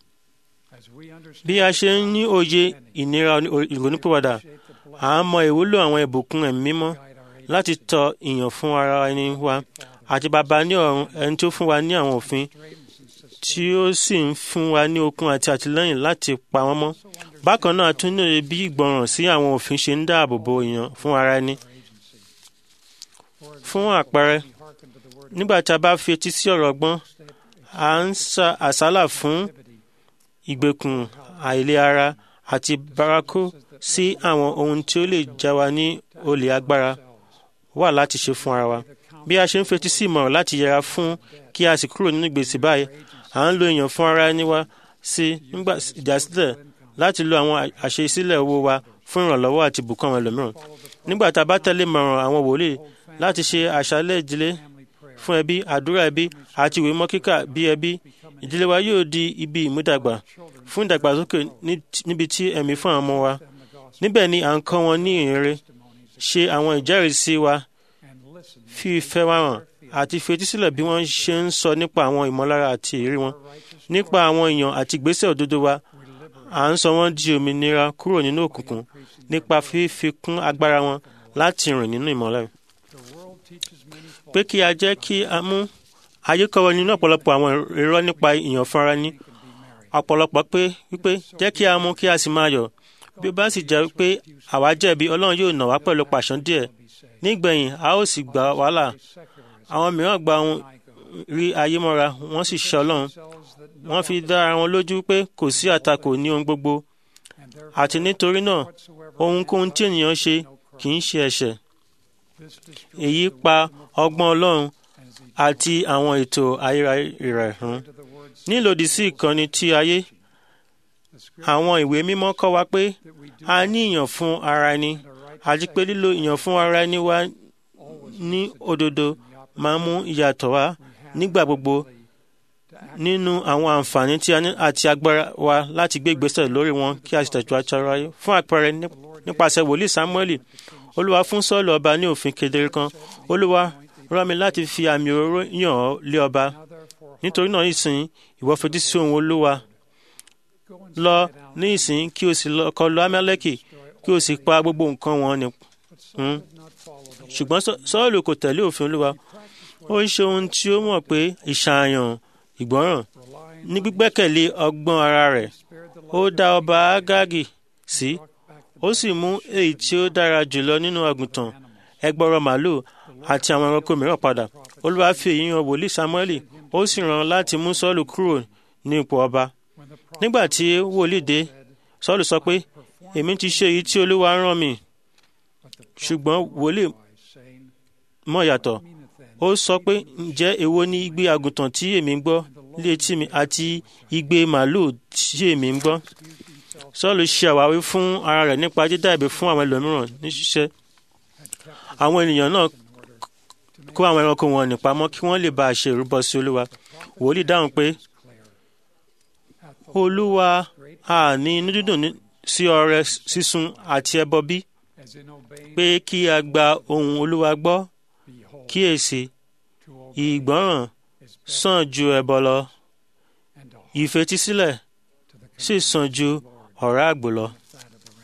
As we understand bí a ṣe ń ní òye ìnira ìrònúpìwàdà shape the à ń mọ ìwúlò àwọn ìbùkún ẹ̀mí mímọ́ guide our age láti tọ ìyàn fún ara ẹni wa àti bàbá ní ọ̀run ẹni tó fún wa ní àwọn òfin straightens and sustains. tí ó sì ń fún wa ní okun àti àtìlẹ́yìn láti pa wọ́n mọ́ bákan náà a tún ní òye bí ìgbọràn sí àwọn òfin ṣe ń dáàbò bo ìyàn fún ara ẹni fún àpẹẹrẹ We hearken to the word nígbà tí a bá fi etí sí ọ̀rọ̀ ọgbọ́n à ń sa àsálà fún ìgbèkùn àìlera àti bárakú sí àwọn ohun tí ó lè já wa ní olè agbára wà láti ṣe fún ara wa bí a ṣe ń fetí sí ìmọ̀ràn láti yẹra fún kí a sì kúrò nínú gbèsè báyìí à ń lo èèyàn fún ara ẹni wa sí nígbà ìdásílẹ̀ láti lo àwọn àṣesílẹ̀ owó wa fún ìrànlọ́wọ́ àti ìbùkún àwọn ẹlòmíràn nígbà tá a bá tẹ̀lé ìmọ̀ràn àwọn wòlíì láti ṣe àṣálẹ̀ ìdílé family prayer fún ẹbí àdúrà ẹbí àti ìwé mọ́ kíkà bí ẹbí ìdílé wa yóò di ibi ìmúdàgbà fún ìdàgbàsókè ní- níbi tí ẹ̀mí fún àwọn ọmọ wa níbẹ̀ ni à ń kọ́ wọn ní ìrere ṣe àwọn ìjẹ́rìísí wa fi ìfẹ́ wa hàn àti fetísílẹ̀ bí wọ́n ṣe ń sọ nípa àwọn ìmọ̀lára àti ìrírí wọn nípa àwọn èèyàn àti ìgbésẹ̀ òdodo wa à ń sọ wọ́n di òmìnira kúrò nínú òkùnkùn nípa fífikún agbára wọn láti rìn nínú ìmọ́lẹ̀ pé kí a jẹ́ kí a mú ayé kọ́wọ́ nínú ọ̀pọ̀lọpọ̀ àwọn irọ́ nípa ìyàn fúnra ní ọ̀pọ̀lọpọ̀ pé wípé jẹ́ kí a mú kí a sì máa yọ̀ bí ó bá sì jẹ́ pé àwa jẹ̀bi ọlọ́run yóò nà wá pẹ̀lú pàṣán díẹ̀ nígbẹ̀yìn a ó sì gbà wàhálà àwọn mìíràn gba ohun rí ayé mọ́ra wọ́n sì ṣe ọlọ́run wọ́n fi dá ara wọn lójú pé kò sí àtakò ní ohun gbogbo àti nítorí náà ohunkóhun tí ènìyàn ṣe kì í ṣe ẹ̀ṣẹ̀ èyí pa ọgbọ́n ọlọ́run àti àwọn ètò ayérayé rẹ̀ run nílòdì sí ìkànnì tí ayé àwọn ìwé mímọ́ kọ́ wa pé a ní ìyàn fún ara ẹni àti pé lílo ìyàn fún ara ẹni wa ní òdodo máa ń mú ìyàtọ̀ wá nígbà gbogbo nínú àwọn àǹfààní tí a ní àti agbára wa láti gbé ìgbésẹ̀ lórí wọn kí a sì tẹ̀jú àtàrà ayé fún àpẹẹrẹ ní- nípasẹ̀ wòlíì Sámúẹ́lì olúwa fún Sọ́ọ̀lù ọba ní òfin kedere kan olúwa rán mi láti fi àmì òróró yàn ọ́ lé ọba nítorí náà ìsìn ìwọ fetí sí ohùn olúwa lọ ní ìsìn kí o sì lọ kọlu Amálẹ́kì kí o sì pa gbogbo nǹkan wọn ni run ṣùgbọ́n Sọ́- Sọ́ọ̀lù kò tẹ̀lé òfin olúwa ó ń ṣe ohun tí ó mọ̀ pé ìṣàyàn ìgbọ́ràn ní gbígbẹ́kẹ̀lé ọgbọ́n ara rẹ̀ ó dá ọba Ágágì sí ó sì mú èyí tí ó dára jùlọ nínú àgùntàn ẹgbọrọ màálù àti àwọn ẹranko mìíràn padà olúwa fi èyí hàn wòlíì Sámúẹ́lì ó sì rán láti mú Sọ́ọ̀lù kúrò ní ipò ọba nígbà tí wòlíì dé Sọ́ọ̀lù sọ pé èmi ti ṣe èyí tí olúwa rán mi ṣùgbọ́n wòlíì mọ̀ yàtọ̀ ó sọ pé ǹjẹ́ èwo ni igbe àgùntàn tí èmi ń gbọ́ létí mi àti igbe màálù tí èmi ń gbọ́ Sọ́ọ̀lù ṣe àwáwí fún ara rẹ̀ nípa dídá ẹ̀bi fún àwọn ẹlòmíràn ní ṣíṣe àwọn ènìyàn náà kó àwọn ẹranko wọn ní pamọ́ kí wọ́n lè bá a ṣe ìrúbọ sí olúwa wòlíì dáhùn pé olúwa a ní inú dídùn ní- sí ọrẹ sísun àti ẹbọ bí as in obeying pé kí a gba ohùn olúwa gbọ́ behold kíyèsí to obey ìgbọ́ràn is better sàn ju ẹbọ lọ and to hearken ìfetísílẹ̀ to the sì sàn ju ọ̀rá àgbò lọ. fat of the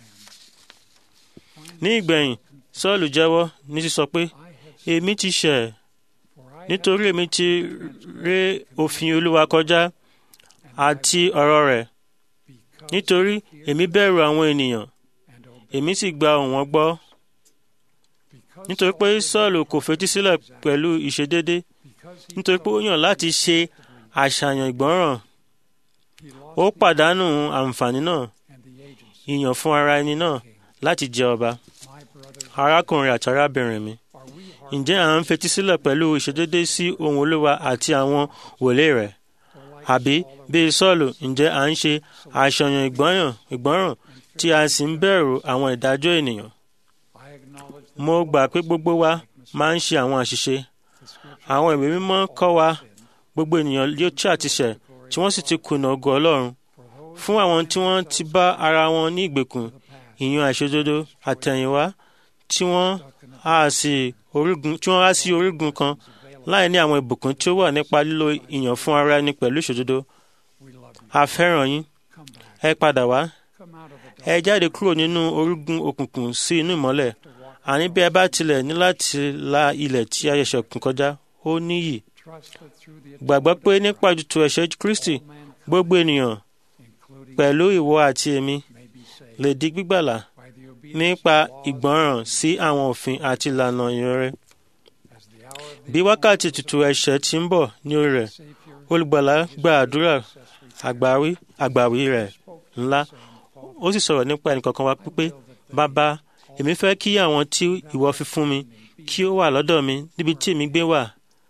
ram. ní ìgbẹ̀yìn sọ́ọ̀lù jẹ́wọ́ ní sísọ pé I have èmi ti ṣẹ̀ for I have nítorí èmi ti ré òfin olúwa kọjá àti ọ̀rọ̀ rẹ̀ because nítorí èmi bẹ̀rù àwọn ènìyàn and obey èmi sì gba ohùn wọn gbọ́ because nítorí pé sọ́ọ̀lù kò fetísílẹ̀ pẹ̀lú ìṣedédé because he nítorí pé ó yàn láti ṣe àṣàyàn ìgbọ́ràn he lost ó pàdánù àǹfààní náà and the agents ìyàn fún ara ẹni náà láti jẹ ọba my brothers arákùnrin àti arábìnrin mi are we hearkened ǹjẹ́ à ń fetísílẹ̀ pẹ̀lú ìṣedédé sí ohùn olúwa àti àwọn wòlé rẹ̀ or like àbí bíi sọ́ọ̀lù ǹjẹ́ à ń ṣe àṣàyàn ìgbọ́ràn ìgbọ́ràn tí a sì ń bẹ̀rù àwọn ìdájọ́ ènìyàn I acknowledge that mo gbà pé gbogbo wa máa ń ṣe àwọn àṣìṣe the scripture àwọn ìwé mímọ́ kọ́ wa gbogbo ènìyàn yóò tí àtiṣẹ̀ tí wọ́n sì ti kùnà ògo ọlọ́run for those fún àwọn tí wọ́n ti bá ara wọn ní ìgbèkùn of the past ìyàn àìṣòdodo àtẹ̀yìnwá tí wọ́n á sí orígun tí wọ́n á sí orígun kan láì ní àwọn ìbùkún tí ó wà nípa lílo ìyàn fún ara ẹni pẹ̀lú ìṣòdodo we love you a fẹ́ràn yín come back ẹ padà wá come out of the ẹ jáde kúrò nínú orígun òkùnkùn sí inú ìmọ́lẹ̀ dark to walk àní bí ẹ bá tilẹ̀ ní láti la ilẹ̀ tí a ṣẹ̀ṣẹ̀ kùn kọjá ó níyì trust that through the gbàgbọ́ pé nípa jùtù ẹ̀ṣẹ̀ Kristi all mankind, gbogbo ènìyàn including pẹ̀lú ìwọ àti èmi may be saved lè di gbígbàlà by the obedience nípa of laws ìgbọràn sí àwọn òfin àti ìlànà ìrere as the hour of the bí wákàtí tutù ẹ̀ṣẹ̀ ti ń bọ̀ ní orí rẹ̀ Savior olùgbàlà gba àdúrà accessory àgbáwí àgbàwí rẹ̀ spoke ńlá saying, ó sì sọ̀rọ̀ nípa ẹnìkankan wa pípé bàbá èmi fẹ́ kí àwọn tí ìwọ fi fún mi kí ó wà lọ́dọ̀ mi níbi tí èmi gbé wà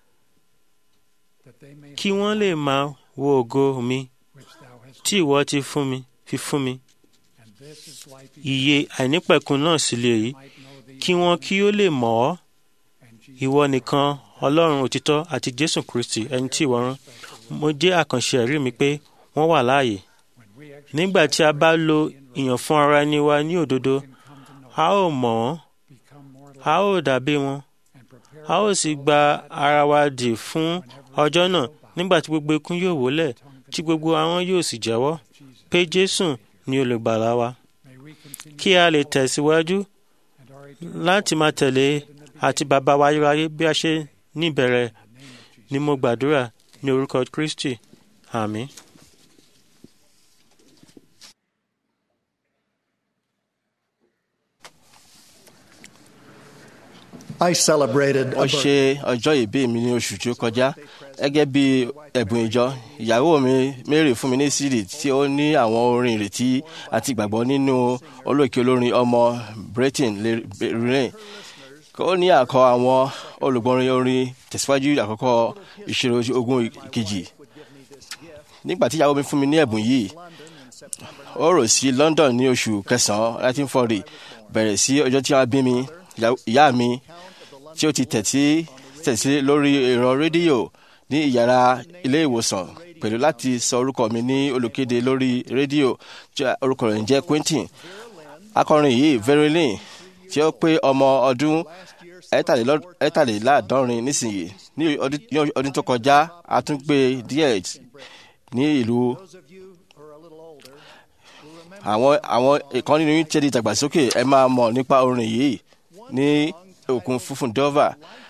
that they may kí wọ́n lè máa wo ògo mi which thou hast tí ìwọ ti fún mi fi fún mi and this is life ìyè àìnípẹ̀kun náà sì lè yí might know thee kí wọ́n kí ó lè mọ̀ ọ́ and Jesus ìwọ nìkan ọlọ́run òtítọ́ àti jésù kristi ẹni tí ìwọ rán mo jẹ́ àkànṣe ẹ̀rí mi pé wọ́n wà láàyè when we actually nígbà tí a bá lo ìyàn fún ara ẹni wa ní òdodo come to know, a ó mọ̀ wọ́n become more like, a ó dàbí wọn and prepare a ó sì gba ara wa dì fún ọjọ́ náà nígbà tí gbogbo ikún yóò wólẹ̀ tí gbogbo àwọn yóò sì jẹ́wọ́ Jesus. pé jésù ni olùgbàlà wa May we continue kí a lè tẹ̀síwájú and our eternal láti máa tẹ̀lé àti bàbá wa ayérayé bí a ṣe níbẹ̀rẹ̀ ni mo gbàdúrà ní orúkọ kristi àmín. I celebrated a wọ́n ṣe ọjọ́ ìbí mi ní oṣù tí ó kọjá gẹ́gẹ́ bí ẹ̀bùn ìjọ ìyàwó mi Mary fún mi ní cd tí ó ní àwọn orin ìrètí àti ìgbàgbọ́ nínú olóòkè olórin ọmọ Britain lẹ́rìn ó ní àkọ àwọn olùgbọ́nrin orin tẹ̀síwájú àkọ́kọ́ ìṣirò ogun kejì nígbà tí ìyàwó mi fún mi ní ẹ̀bùn yìí ó rò sí London ní oṣù kẹsàn-án 1940 bẹ̀rẹ̀ sí ọjọ́ tí wọ́n bí mi ìyá- ìyá mi tí ó ti tẹ̀sí tẹ̀sí lórí ẹ̀rọ rédíò ní ìyàrá ilé ìwòsàn pẹ̀lú láti sọ orúkọ mi ní olùkéde lórí rédíò tí orúkọ rẹ̀ ń jẹ́ Quentin akọrin yìí Verilyn tí ó pé ọmọ ọdún ẹ̀tàlélọ́- ẹ̀tàléláàádọ́rin nísìnyí ní ọdún ní ọdún tó kọjá a tún gbé díẹ̀ ní ìlú Those of you who are a little older will remember àwọn àwọn ìkan nínú yín tẹ́lẹ̀ ìdàgbàsókè ẹ máa mọ̀ nípa orin yìí ní òkun funfun Dover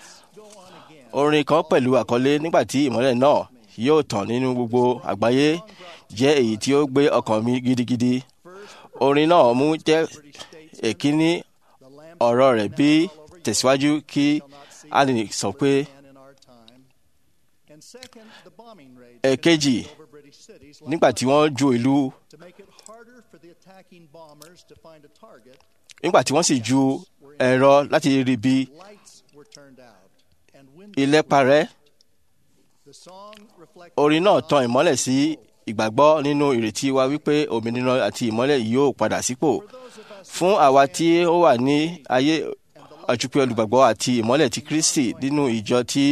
orin kan pẹ̀lú àkọlé nígbà tí ìmọ́lẹ̀ náà yóò tàn nínú gbogbo àgbáyé jẹ́ èyí tí ó gbé ọkàn mi gidigidi orin náà mú jẹ́ èkíní ọ̀rọ̀ rẹ̀ bí tẹ̀síwájú kí a lè sọ pé and in our time. And second, the bombing raids èkejì over British cities nígbà tí wọ́n ju ìlú to make it harder for the attacking bombers to find a target. nígbà tí wọ́n sì ju ẹ̀rọ láti rí bí Lights were turned out and windows. ilẹ̀ parẹ́ The song reflected orin náà tan ìmọ́lẹ̀ sí ìgbàgbọ́ nínú ìrètí wa wípé òmìnira àti ìmọ́lẹ̀ yóò padà sípò fún àwa tí ó wà ní ayé àjùpẹ́ olùgbàgbọ́ àti ìmọ́lẹ̀ ti Kristi nínú ìjọ tí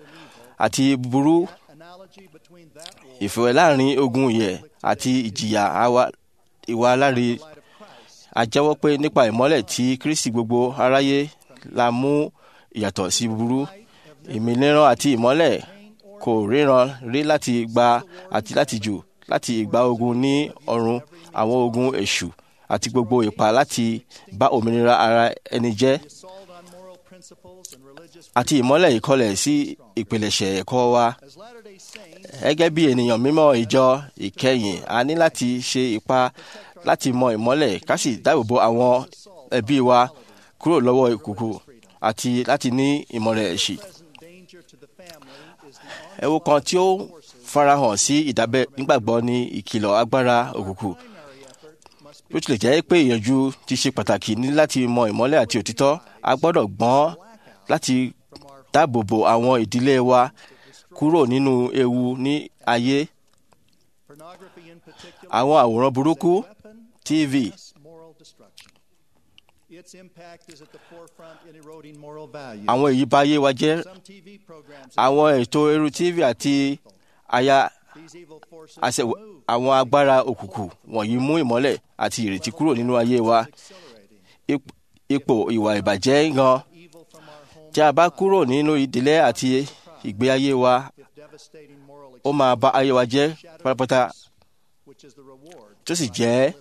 àti burú analogy between that war ìfẹ́ láàrin ogun ìyè àti ìjìyà àwa- ìwà aláre light of Christ. a jẹ́wọ́ pé nípa ìmọ́lẹ̀ tí Kristi gbogbo aráyé la mú ìyàtọ̀ sí burú ìmìnira àti ìmọ́lẹ̀ kò ríran rí láti gba àti láti jù láti ìgbà ogun ní ọ̀run àwọn ogun èṣù àti gbogbo ipá láti bá òmìnira ara ẹni jẹ́ Assault on moral principles and religious àti ìmọ́lẹ̀ ìkọlẹ̀ sí ìpilẹ̀ṣẹ̀ ẹ̀kọ́ wa As Latter-day Saints, gẹ́gẹ́ bí ènìyàn mímọ́ ìjọ ìkẹyìn a ní láti ṣe ipa láti mọ ìmọ́lẹ̀ ká sì dáàbòbò àwọn ẹbí wa kúrò lọ́wọ́ ìkùkù àti láti ní ìmọ̀lẹ̀ ẹ̀ṣì. present danger to the family is the ẹ̀wù kan tí ó farahàn sí ìdábẹ́ nígbàgbọ́ ní ìkìlọ̀ agbára òkùnkùn primary effort must bí ó tilẹ̀ jẹ́ pé ìyànjú ti ṣe pàtàkì ní láti mọ ìmọ́lẹ̀ àti òtítọ́ a gbọ́dọ̀ gbọ́n láti dáàbòbò àwọn ìdílé wa kúrò nínú ewu ní ayé pornography in particular àwọn àwòrán burúkú weapon tv of moral destruction. Its impact is at the forefront in eroding moral values. àwọn èyí bà ayé wa jẹ́ Some TV programs àwọn ètò eru tv àti aya these evil forces àṣẹ remove àwọn agbára òkùnkùn wọ̀nyí mú ìmọ́lẹ̀ àti ìrètí kúrò nínú ayé wa accelerating Ip- ipò ìwà ìbàjẹ́ gan evil from our home tí a bá kúrò nínú ìdílé àti ìgbé ayé wa if devastating moral ó máa bà ayé wa jẹ́ pátápátá which is the reward. tó sì jẹ́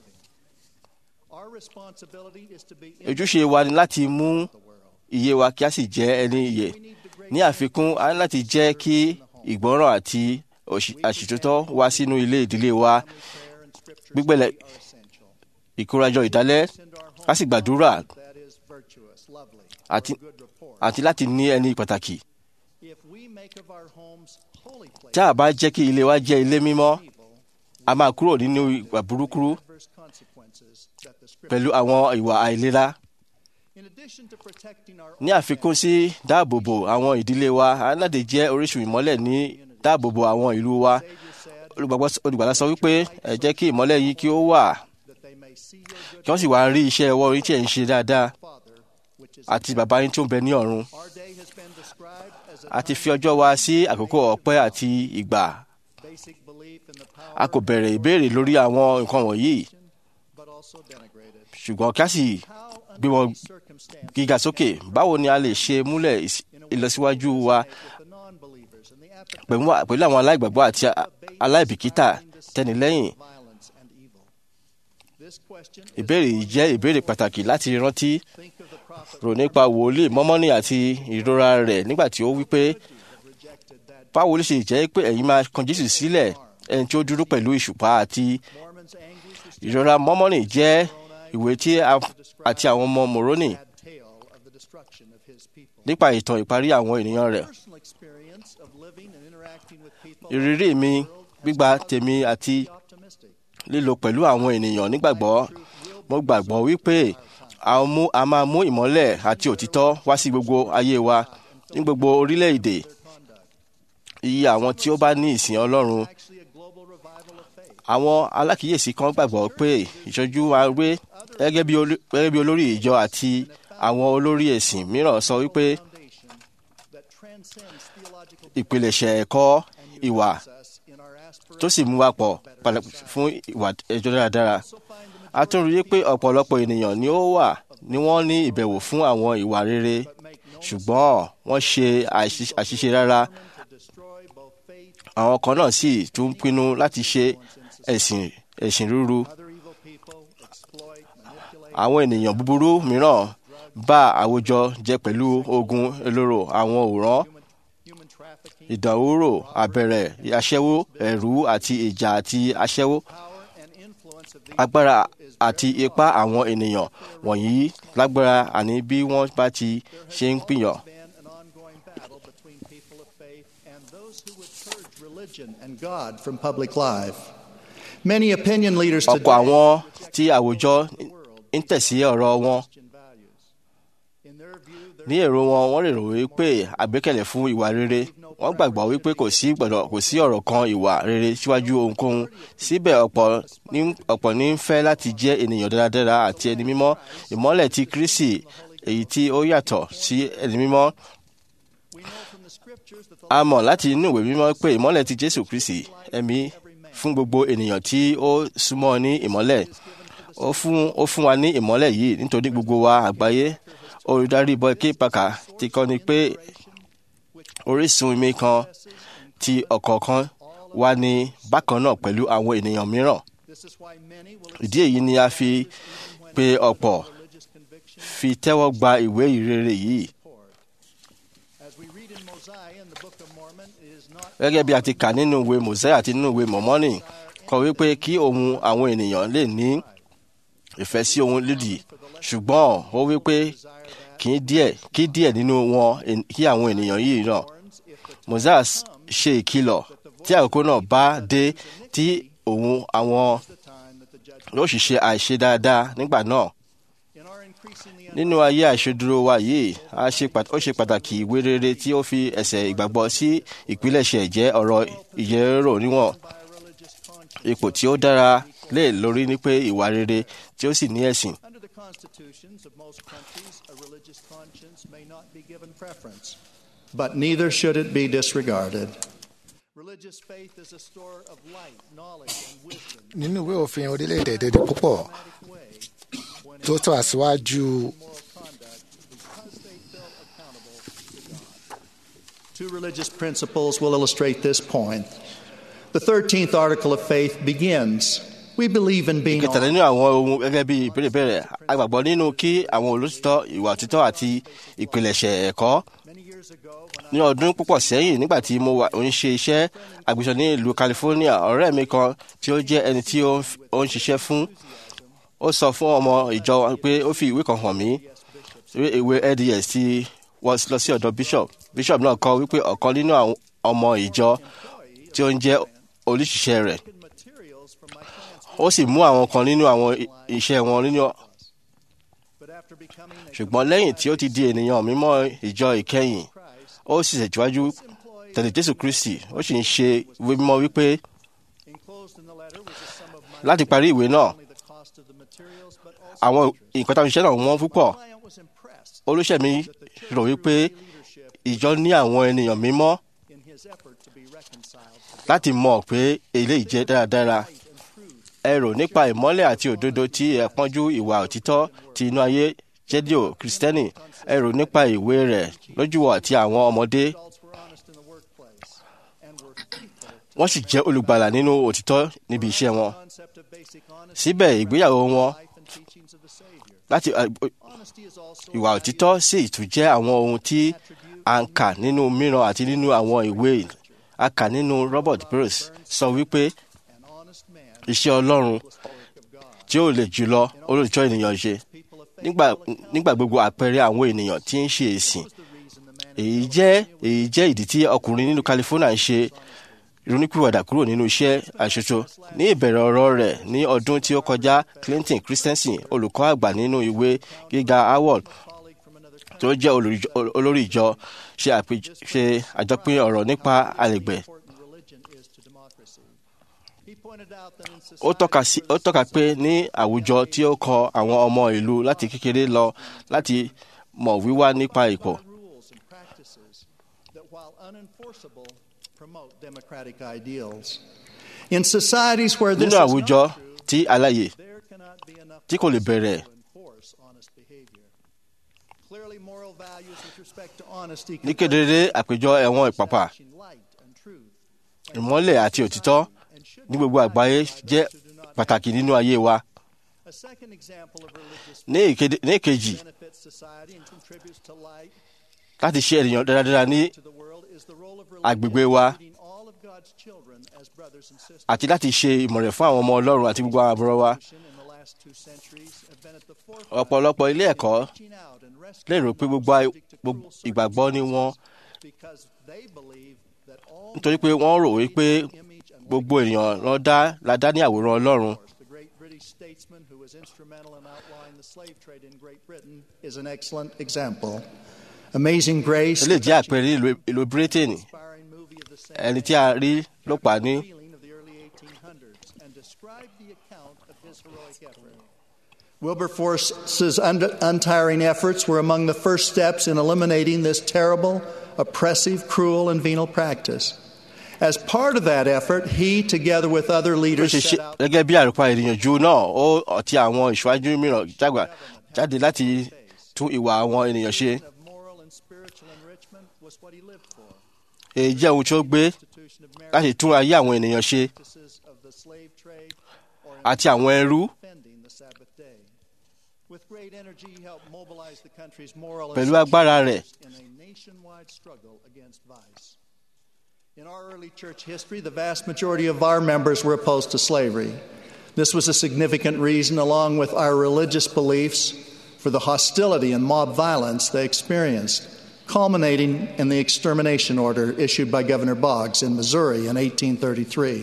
Our responsibility is to be ojúṣe wa ni láti mú the world. iye wa kí a sì jẹ́ ẹni iyè We need the great ní àfikún a ní láti jẹ́ kí ìgbọ́ràn àti òṣì- àṣìtótọ́ wá sínú ilé ìdílé wa prayer and scripture gbígbẹ̀lẹ̀ are essential. ìkórajọ ìdálẹ́ Into our ká sì gbàdúrà that is virtuous, lovely, àti good report. àti láti ní ẹni pàtàkì If we make of our homes holy places, tí a bá jẹ́ kí ilé wa jẹ́ ilé mímọ́ evil, a máa kúrò nínú ìwà burúkú adverse consequences that the scripture. pẹ̀lú àwọn ìwà àìlera In addition to protecting our ní own àfikún sí dáàbòbò àwọn ìdílé wa a ní láti jẹ́ orísun ìmọ́lẹ̀ ní dáàbòbò àwọn ìlú wa Savior said Olùgbàgbọ́- olùgbàlà sọ wípé ẹ jẹ́ kí ìmọ́lẹ̀ yìí kí ó wà that they may see your good kí wọ́n sì wá rí iṣẹ́ ọwọ́ orí tí ẹ̀ ń ṣe dáadáa Father which which is àti bàbá yín tí ó ń bẹ ní ọ̀run our day has been described as a a ti fi ọjọ́ wa sí àkókò ọpẹ́ àti ìgbà basic belief in the power a kò bẹ̀rẹ̀ ìbéèrè lórí àwọn nǹkan wọ̀nyí but also denigrated. ṣùgbọ́n kí a sì How gbé under wọn these circumstances gíga sókè báwo ni a lè ṣe múlẹ̀ ìs- ìlọsíwájú wa with the non-believers and the apathy pẹ̀lú pẹ̀lú àwọn aláìgbàgbọ́ àti a- aláìbìkítà tẹnilẹ́yìn violence and evil. This question is ìbéèrè yìí jẹ́ ìbéèrè pàtàkì láti rántí think of the prophet rò nípa wòlíì mọ́mọ́nì àti ìrora rẹ̀ nígbà tí ó wí pé rejected that báwo ló ṣe jẹ́ pé ẹ̀yin máa kan Jésù sílẹ̀ ẹni tí ó dúró pẹ̀lú ìṣùpá àti Mormons anguish was ìrora mọ́mọ́nì jẹ́ ìwé tí a àti àwọn ọmọ Mòrónì sad tale of the destruction of his people. nípa ìtàn ìparí àwọn ènìyàn rẹ̀ Personal experience of living and interacting with people ìrírí mi gbígba tèmi àti optimistic. lílo pẹ̀lú àwọn ènìyàn nígbàgbọ́ mo gbàgbọ́ wípé a mú a máa mú ìmọ́lẹ̀ àti òtítọ́ wá sí gbogbo ayé wa ní gbogbo orílẹ̀-èdè iye àwọn tí ó bá ní ìsìn Ọlọ́run Actually, a global revival of faith. àwọn alákìíyèsí kan gbàgbọ́ pé ìṣojú wa wé gẹ́gẹ́ bí olú- gẹ́gẹ́ bí olórí ìjọ àti àwọn olórí ẹ̀sìn mìíràn sọ wípé Foundation that transcends theological ìpilẹ̀ṣẹ̀ ẹ̀kọ́ ìwà process in our tó aspiration sì mú wa pọ̀ padà fún ìwà ẹjọ́ dáradára. a tún rí i pé ọ̀pọ̀lọpọ̀ ènìyàn ni ó wà ní wọ́n ní ìbẹ̀wò fún àwọn ìwà rere ṣùgbọ́n wọ́n ṣe àṣì- àṣìṣe rárá to destroy both faith àwọn kan náà sì tún pinnu láti ṣe ẹ̀sìn ẹ̀sìn rúru other evil people exploit manipulate àwọn ènìyàn búburú mìíràn bá àwùjọ jẹ pẹ̀lú ogun olóró àwọn òràn human, human trafficking ìdánwòrò àbẹ̀rẹ̀ aṣẹ́wó ẹ̀rú àti ìjà àti aṣẹ́wó power and influence of these agbára àti ipá àwọn ènìyàn wọ̀nyí lágbára àní bí wọ́n bá ti ṣe ń pìyàn. been an ongoing battle between people of faith and those who would purge religion and God from public life. Many opinion leaders ọ̀pọ̀ today àwọn tí àwùjọ ń tẹ̀sí ọ̀rọ̀ wọn Christian values. In their view, there ní èrò wọn wọ́n lè rò wípé àgbékalẹ̀ fún ìwà rere wọ́n gbàgbọ́ wípé kò sí gbọ́dọ̀ kò sí ọ̀rọ̀ kan ìwà rere síwájú ohunkóhun síbẹ̀ ọ̀pọ̀ ní ọ̀pọ̀ ní ń fẹ́ láti jẹ́ ènìyàn dáradára àti ẹni mímọ́ ìmọ́lẹ̀ ti Kristi èyí tí ó yàtọ̀ sí ẹni mímọ́ we know from the scriptures that the a mọ̀ láti inú ìwé mímọ́ pé ìmọ́lẹ̀ ti Jésù Kristi ẹ̀mí fún gbogbo ènìyàn tí ó súnmọ́ ní ìmọ́lẹ̀ ó fún ó fún wa ní ìmọ́lẹ̀ yìí nítorí gbogbo wa àgbáyé olùdarí Boyke Packer ti kọ́ ni pé orísun omi kan ti ọ̀kọ̀ọ̀kan wà ní bákan náà pẹ̀lú àwọn ènìyàn mìíràn this is why many will ìdí èyí ni a fi pe ọ̀pọ̀ religious conviction fi tẹ́wọ́ gba ìwé ìrere yìí poured. As we read in Mosiah in the Book of Mormon, it is not gẹ́gẹ́ bí a ti kà nínú ìwé Mòsẹ́ àti nínú ìwé Mọ̀mọ́nì kọ wípé kí ohun àwọn ènìyàn lè ní ìfẹ́ sí ohun lídì ṣùgbọ́n ó wípé kí díẹ̀ kí díẹ̀ nínú wọn en- kí àwọn ènìyàn yìí náà thorns if the Moses ṣe ìkìlọ̀ tí àkókò náà bá dé tí òun àwọn time that the judgment yóò sì ṣe àìṣe dáadáa nígbà náà in our increasingly nínú ayé àìṣedúró wa yìí a ṣe pàt- ó ṣe pàtàkì ìwé rere tí ó fi ẹsẹ̀ ìgbàgbọ́ sí ìpilẹ̀ṣẹ̀ jẹ́ ọ̀rọ̀ ìyẹ́rò níwọ̀n by a religious conscience ipò tí ó dára lé lórí ní pé ìwà rere tí ó sì ní ẹ̀sìn under the constitutions of most countries, a religious conscience may not be given preference, but neither should it be disregarded. Religious faith is a store of light, knowledge, and wisdom. nínú ìwé òfin orílẹ̀-èdè èdè púpọ̀ Automatic way when tó tọ́ àṣíwájú moral conduct because they feel accountable to God. Two religious principles will illustrate this point. The 13th article of faith begins We believe in being ìkẹtàlẹ́ nínú àwọn ohun gẹ́gẹ́ bí ìbéèrè bẹ̀rẹ̀ agbàgbọ́ nínú kí àwọn olótìtọ́ ìwà òtítọ́ àti ìpilẹ̀ṣẹ̀ ẹ̀kọ́ many years ago when I ní ọdún púpọ̀ sẹ́yìn nígbà tí mo wà ń ṣe iṣẹ́ àgbẹ̀sọ ní ìlú California ọ̀rẹ́ mi kan tí ó jẹ́ ẹni tí ó ń f- ó ń ṣiṣẹ́ fún ó sọ fún ọmọ ìjọ pé ó fi ìwé kan hàn mí ìwé LDS tí wọ́n lọ sí ọ̀dọ̀ bishop bishop náà kọ wípé ọ̀kan nínú àwọn ọmọ ìjọ tí ó ń jẹ́ olùṣiṣẹ́ rẹ̀ taken materials from my client's ó sì mú àwọn kan nínú àwọn i- iṣẹ́ wọn nínú but after becoming a ṣùgbọ́n lẹ́yìn tí ó ti di ènìyàn mímọ́ ìjọ ìkẹyìn Christ, ó sì tẹ̀síwájú employed tẹ̀lé Jésù Kristi ó sì ń ṣe ìwé mímọ́ wípé enclosed in the letter was a sum of money láti parí ìwé náà only the cost of the materials but also àwọn nǹkan táwọn iṣẹ́ náà wọ́n púpọ̀ my client was impressed ó olùṣèmí rò wípé ìjọ ní àwọn ènìyàn mímọ́ in his effort to be reconciled to láti mọ̀ pé eléyìí jẹ́ dáradára ẹ rò nípa ìmọ́lẹ̀ àti òdodo tí ẹ pọ́njú ìwà òtítọ́ ti inú ayé jẹ́díò kristẹni ẹ rò nípa ìwé rẹ̀ lójúwọ̀ àti àwọn ọmọdé adults were honest in the workplace and were faithful to wọ́n sì jẹ́ olùgbàlà nínú òtítọ́ níbi iṣẹ́ wọn the concept of basic honesty síbẹ̀ ìgbéyàwó wọn life and teachings of the Savior. láti Honesty is also ìwà òtítọ́ sì tún jẹ́ àwọn ohun tí a ń kà nínú mìíràn àti nínú àwọn ìwé a kà nínú Robert Bruce sọ wípé an honest man iṣẹ́ Ọlọ́run tí ó lè jùlọ olùjọ́ ènìyàn ṣe people of faith nígbà nígbà gbogbo àpẹẹrẹ àwọn ènìyàn tí ń ṣe èsìn was the reason the man èyí jẹ́ èyí jẹ́ ìdí tí ọkùnrin nínú California ń ṣe ìrònúpìwàdà kúrò nínú iṣẹ́ àṣoṣo ní ìbẹ̀rẹ̀ ọ̀rọ̀ rẹ̀ ní ọdún tí ó kọjá Clinton Christensen olùkọ́ àgbà nínú ìwé gíga Howard colleague from another country tó jẹ́ olùrí- olórí ìjọ ṣe àpèj- ṣe àjọpín ọ̀rọ̀ nípa àlègbè important religion is to democracy. He pointed out that in ó tọ́ka sí societies ó tọ́ka pé ní àwùjọ tí ó kọ àwọn ọmọ ìlú láti kékeré lọ láti mọ̀ wíwá nípa ipò where rules and practices that while unenforceable promote democratic ideals. In societies where this nínú is àwùjọ not true, tí aláyè there cannot be enough tí kò lè bẹ̀rẹ̀ to enforce honest behavior. Clearly, moral values with respect to honesty ní can kedere àpéjọ ẹ̀wọ̀n ìpàpà establishing light and truth ìmọ́lẹ̀ àti òtítọ́ and should ní gbogbo àgbáyé jẹ́ pàtàkì nínú ayé wa A second example of religious ní ìkéde- ní ìkejì benefits society and contributes to light láti ṣe ènìyàn dáradára ní to the world is the role of agbègbè religion wa in leading all of God's children as brothers and sisters. àti láti ṣe ìmọ̀ràn fún àwọn ọmọ Ọlọ́run àti gbogbo àwọn àbúrò wa In the last two centuries have been at the forefront ọ̀pọ̀lọpọ̀ ilé ẹ̀kọ́ of reaching out and lè rò rescuing pé those gbogbo ay- subject to gbogbo cruel ìgbàgbọ́ ni wọ́n circumstances because they believe that all nítorí pé wọ́n rò wípé image and gbogbo ènìyàn ló dá la dá ní àwòrán Ọlọ́run The great British statesman who was instrumental in outlawing the slave trade in Great Britain is an excellent example. Amazing Grace, eléyìí jẹ́ àpẹẹrẹ ìlú- ìlú Britain inspiring movie of the same ẹni tí a rí ló pa ní feeling of the early 1800s and described the account of his heroic effort. Wilberforce's un- untiring efforts were among the first steps in eliminating this terrible, oppressive, cruel, and venal practice. As part of that effort, he, together with other bí ó leaders, ṣe ṣe set out gẹ́gẹ́ bí àrùpa ìrìyànjú náà ó àti àwọn ìṣáájú mìíràn jágbà jáde láti tún ìwà àwọn ènìyàn ṣe of moral and spiritual enrichment was what he lived for. èyí jẹ́ ohun tí ó gbé Institution of marriage, láti tún ayé àwọn ènìyàn ṣe practices of the slave trade, or in àti àwọn ẹrú defending the Sabbath day. With great energy, he helped mobilize the country's moral and Pẹ̀lú social agbára rẹ̀. leaders in a nationwide struggle against vice. In our early church history, the vast majority of our members were opposed to slavery. This was a significant reason, along with our religious beliefs, for the hostility and mob violence they experienced, culminating in the extermination order issued by Governor Boggs in Missouri in 1833.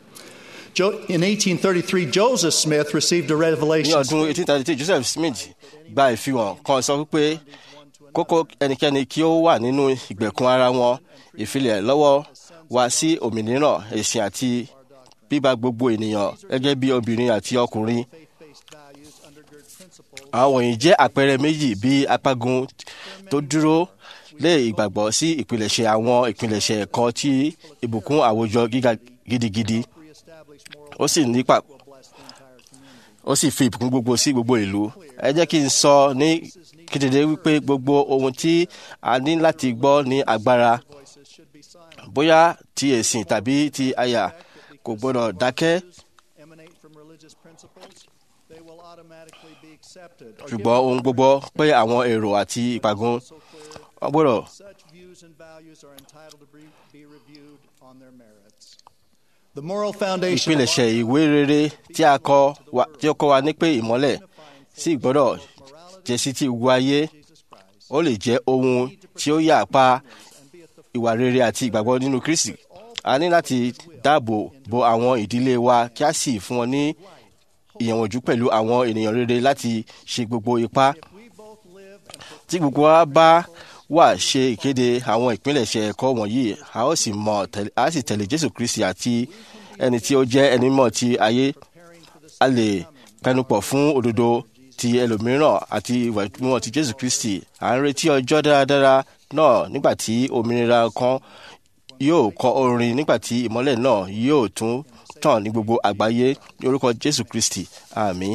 Jo- In 1833, Joseph Smith received a ní revelation. ọdún 1833 Joseph Smith gba ìfihàn kan sọ wípé kókó ẹnikẹ́ni kí ó wà nínú ìgbèkùn ara wọn ìfilẹ̀ lọ́wọ́ wá sí òmìnira ẹ̀sìn àti bíbá gbogbo ènìyàn gẹ́gẹ́ bí obìnrin àti ọkùnrin faith-based values undergird principles àwọn wọ̀nyí jẹ́ àpẹẹrẹ méjì bí apágun tó dúró lé ìgbàgbọ́ sí ìpilẹ̀ṣẹ̀ àwọn ìpilẹ̀ṣẹ̀ ẹ̀kọ́ tí ìbùkún àwùjọ gíga gidigidi reestablish moral ó sì nípa will bless the entire community. ó sì fi ìbùkún gbogbo sí gbogbo ìlú ẹ jẹ́ kí n sọ ní kedere wípé gbogbo ohun tí a ní láti gbọ́ ní agbára Voices should be silent. bóyá ti ẹ̀sìn tàbí ti àyà kò gbọdọ̀ dákẹ́ Emanate from religious principles, they will automatically be accepted. or ṣùgbọ́n ohun gbogbo pé àwọn èrò àti ìpàgùn so clear wọ́n gbọdọ̀ Such views and values are entitled to be, be reviewed on their merits. The moral foundation of ìpilẹ̀ṣẹ̀ ìwé rere tí a kọ wa tí ó kọ́ wa ní pé ìmọ́lẹ̀ sì gbọ́dọ̀ jẹ́ sí ti gbogbo ayé Jesus Christ ó lè jẹ́ ohun tí ó yà pa ìwà rere àti ìgbàgbọ́ nínú Kristi a ní láti dáàbò bo àwọn ìdílé wa kí a sì fún wọn ní ìyànjú pẹ̀lú àwọn ènìyàn rere láti ṣe gbogbo ipá we both live and tí gbogbo wa bá wà ṣe ìkéde àwọn ìpilẹ̀ṣẹ̀ ẹ̀kọ́ wọ̀nyí a ó sì mọ̀ tẹ̀lé- a sì tẹ̀lé Jésù Kristi àti ẹni tí ó jẹ́ ẹni mọ̀ ti ayé preparing for the a lè pẹnupọ̀ fún òdodo ti ẹlòmíràn àti ìwà mímọ́ ti jésù kristi à ń retí ọjọ́ dáradára náà nígbà tí òmìnira kan yóò kọ orin nígbà tí ìmọ́lẹ̀ náà yóò tún tàn ní gbogbo àgbáyé ní orúkọ jésù kristi àmín.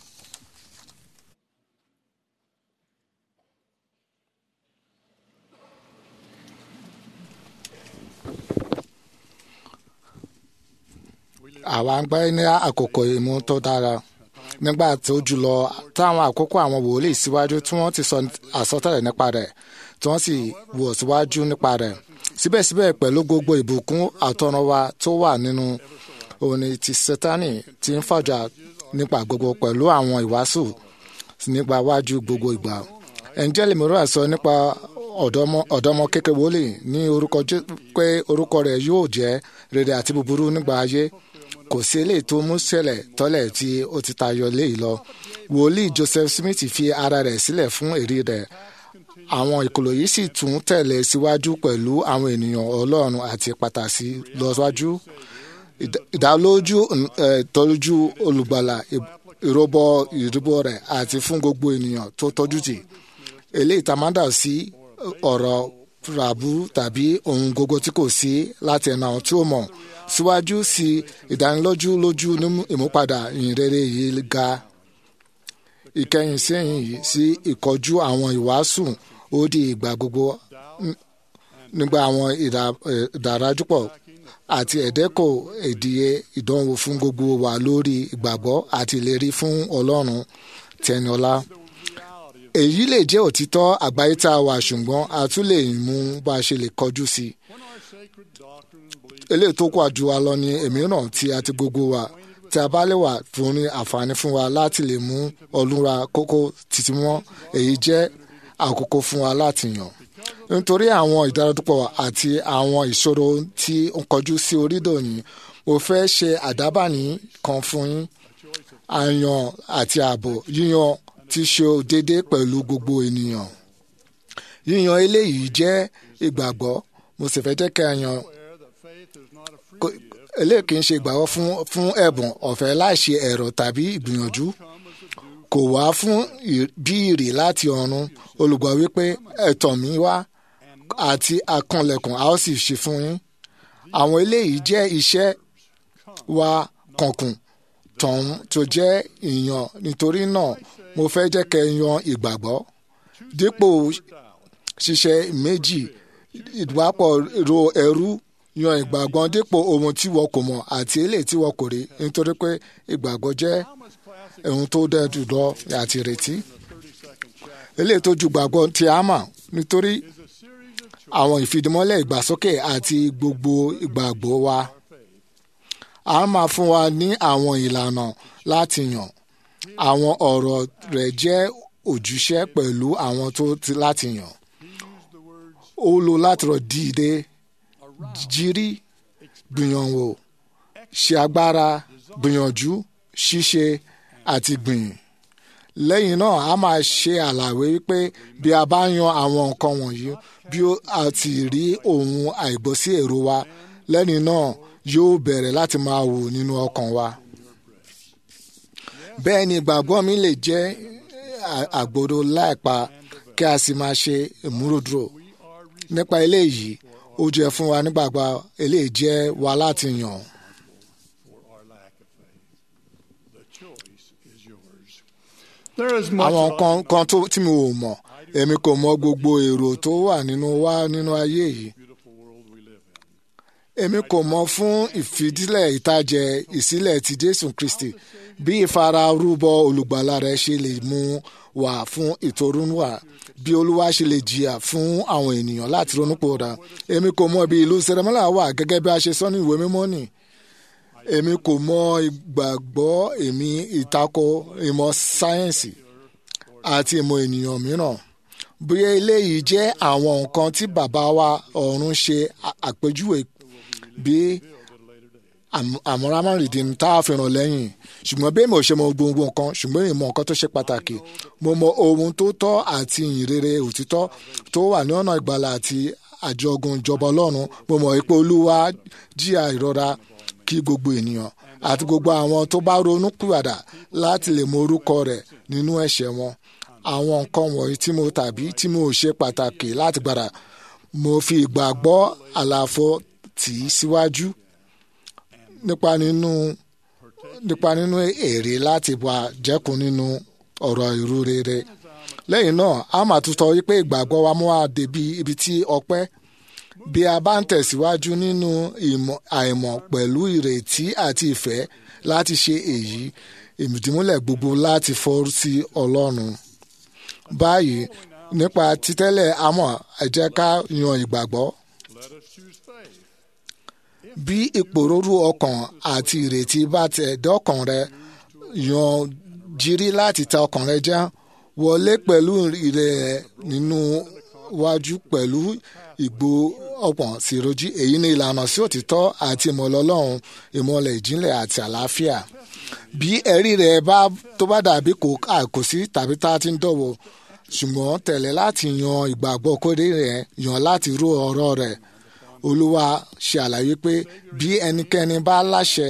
àwa ń gbé ní àkókò ìmú tó dára nígbà tó jùlọ táwọn àkókò àwọn wòlíì síwájú tí wọ́n ti sọ àsọtẹ́lẹ̀ nípa rẹ̀ tí wọ́n sì wò síwájú nípa rẹ̀ síbẹ̀síbẹ̀ pẹ̀lú gbogbo ìbùkún àtọ̀runwá tó wà nínú òní ti sátánì tí ń fàjà nípa gbogbo pẹ̀lú àwọn ìwàásù nípa wájú gbogbo ìgbà ẹ̀ńjẹ́lì mìíràn sọ nípa ọ̀dọ́mọ kékeré wòlíì ní orúkọ pé orúkọ rẹ̀ yóò jẹ́ rere àti búburú nígbà ayé kò sí eléyìí tó mú ṣẹlẹ̀ tọ́lẹ̀ tí ó ti tayọ léyìí lọ wòlíì Joseph Smith fi ara rẹ̀ sílẹ̀ fún èrè rẹ̀ àwọn ìkòlò yìí sì tún tẹ̀lé síwájú pẹ̀lú àwọn ènìyàn Ọlọ́run àti pàtàkì lọ́síwájú ìdálójú ìtọ́jú olùgbàlà ìrọ́bọ ìdìbò rẹ̀ àti fún gbogbo ènìyàn tó tọ́jú tì eléyìí tá a máa dà sí ọ̀rọ̀ ràbú tàbí ohun gbogbo tí kò sí láti ẹ̀nà àwọn tí ó mọ̀ síwájú sí ìdánilójú lójú ní ìmúpadà ìyìnrere yìí ga ìkẹyìn sẹ́yìn yìí sí ìkọjú àwọn ìwàásù ó di ìgbà gbogbo nígbà àwọn ìdàrájúpọ̀ àti ẹ̀dẹ́kọ̀ èdìyẹ ìdánwò fún gbogbo wa lórí ìgbàgbọ́ àti ìlérí fún Ọlọ́run tẹniọlá èyí lè jẹ́ òtítọ́ àgbáyé tá a wà ṣùgbọ́n a tún lè mú bá a ṣe lè kọjú sí i eléyìí tó kọ́ àjù wa lọ ní èmíràn tí a ti gbogbo wa tí a bá lè wà fún ní àǹfààní fún wa láti lè mú ọlúra kókó títí mọ́ èyí jẹ́ àkókò fún wa láti yàn nítorí àwọn ìdáradúpọ̀ àti àwọn ìṣòro tí ó ń kọjú sí orílẹ̀ òní mo fẹ́ ṣe àdábàní kan fún yín àyàn àti ààbò yíyan ti ṣe déédéé pẹ̀lú gbogbo ènìyàn yíyan eléyìí jẹ́ ìgbàgbọ́ mo sì fẹ́ jẹ́ kí a yan eléyìí kì í ṣe ìgbàgbọ́ fún fún ẹ̀bùn ọ̀fẹ́ láìṣe ẹ̀rọ tàbí ìgbìyànjú kò wá fún bí ìrì láti ọ̀run olùgbọ́ wípé ẹ̀tọ́ mi wá àti akànlẹ̀kùn a ó sì ṣe fún yín àwọn eléyìí jẹ́ iṣẹ́ wa kànkùn tọ̀hún tó jẹ́ ìyàn nítorí náà mo fẹ́ jẹ́ kẹ́ yan ìgbàgbọ́ dípò ṣiṣẹ́ méjì ìdúwàpọ̀ ro ẹrú yan ìgbàgbọ́ dípò ohun tí wọ́n kò mọ̀ àti eléyìí tí wọ́n kò rí nítorí pé ìgbàgbọ́ jẹ́ ohun tó dẹ́ jùlọ àti ìrètí eléyìí tó ju gbàgbọ́ tí a mọ̀ nítorí àwọn ìfìdímọ́lẹ̀ ìgbàsókè àti gbogbo ìgbàgbọ́ wa a máa fún wa ní àwọn ìlànà láti yàn àwọn ọ̀rọ̀ rẹ̀ jẹ́ òjúṣe pẹ̀lú àwọn tó ti láti yàn ó lo láti rọ̀ dìde jírí gbìyànwò ṣe agbára gbìyànjú ṣíṣe àti gbìn lẹ́yìn náà a máa ṣe àlàyé wípé bí a bá yan àwọn nǹkan wọ̀nyí bí a ti rí ohun àìgbọ́sí èrò wa lẹ́yìn náà yóò bẹ̀rẹ̀ láti máa wò nínú ọkàn wa. bẹ́ẹ̀ ni ìgbàgbọ́ mi lè jẹ́ àgbòdo láìpa kí a sì máa ṣe ìmúròdúró nípa eléyìí ó jẹ́ fún wa nígbàgbọ́ eléyìí jẹ́ wa láti yàn. àwọn kan kan tó tí mi ò mọ̀ èmi kò mọ̀ gbogbo èrò tó wà nínú wa nínú ayé yìí èmi kò mọ̀ fún ìfidílẹ̀ ìtajẹ ìsílẹ̀ ti Jésù Kristi bí ìfararúbọ olùgbàlà rẹ̀ ṣe lè mú wá fún ìtorúnwà bí olúwa ṣe lè jìyà fún àwọn ènìyàn láti ronúpòdà èmi kò mọ̀ bí ìlú sẹrẹmọlà wà gẹ́gẹ́ bí a ṣe sọ ní ìwé mímọ́ nì èmi kò mọ̀ ìgbàgbọ́ èmi ìtakò ìmọ̀ sáyẹ́ǹsì àti ìmọ̀ ènìyàn mìíràn bí eléyìí jẹ́ àwọn nǹkan tí bàbá wa ọ̀run ṣe àpèjúwe bí àmúramárìndì tá a fi ràn lẹ́yìn ṣùgbọ́n bí èmi ò ṣe mọ gbogbo nǹkan ṣùgbọ́n èmi mọ nǹkan tó ṣe pàtàkì mo mọ ohun tó tọ́ àti ìyìnrere òtítọ́ tó wà ní ọ̀nà ìgbàlà àti àjọgùn ìjọba ọlọ́run mo mọ̀ pé olúwa jìyà ìrora kí gbogbo ènìyàn àti gbogbo àwọn tó bá ronú pìwàdà láti lè mọ orúkọ rẹ̀ nínú ẹ̀ṣẹ̀ wọn àwọn nǹkan wọ̀nyí tí mo tàbí tí mo ṣe pàtàkì láti gbàdà mo fi ìgbàgbọ́ àlàfo tì í síwájú nípa nínú nípa nínú èrè láti wà jẹ́kun nínú ọ̀rọ̀ ìrú rere lẹ́yìn náà a máa tún sọ wípé ìgbàgbọ́ wa mú wa débi ibi tí ọpẹ́ bí a bá ń tẹ̀síwájú nínú ìmọ̀ àìmọ̀ pẹ̀lú ìrètí àti ìfẹ́ láti ṣe èyí ìmùdímúlẹ̀ gbogbo láti fọ́rú sí ọlọ́run báyìí nípa títẹ́lẹ̀ àmọ́ ẹ jẹ́ ká yan ìgbàgbọ́ bí ìpòrúurú ọkàn àti ìrètí bá tẹ̀ dọ́kàn rẹ yan jírí láti ta ọkàn rẹ já wọlé pẹ̀lú ìrẹ̀ nínú wájú pẹ̀lú ìgbó ọ̀pọ̀n sírojí èyí ni ìlànà sí òtítọ́ àti ìmọ̀lẹ̀ ọlọ́run ìmọ̀lẹ̀ ìjìnlẹ̀ àti àlàáfíà bí ẹ̀rí rẹ̀ bá tó bá dàbí kò àkòsí tàbí tá a ti ń dọ̀wọ́ ṣùgbọ́n tẹ̀lé láti yan ìgbàgbọ́ kórè rẹ̀ yan láti ró ọ̀rọ̀ rẹ̀ olúwa ṣe àlàyé pé bí ẹnikẹ́ni bá láṣẹ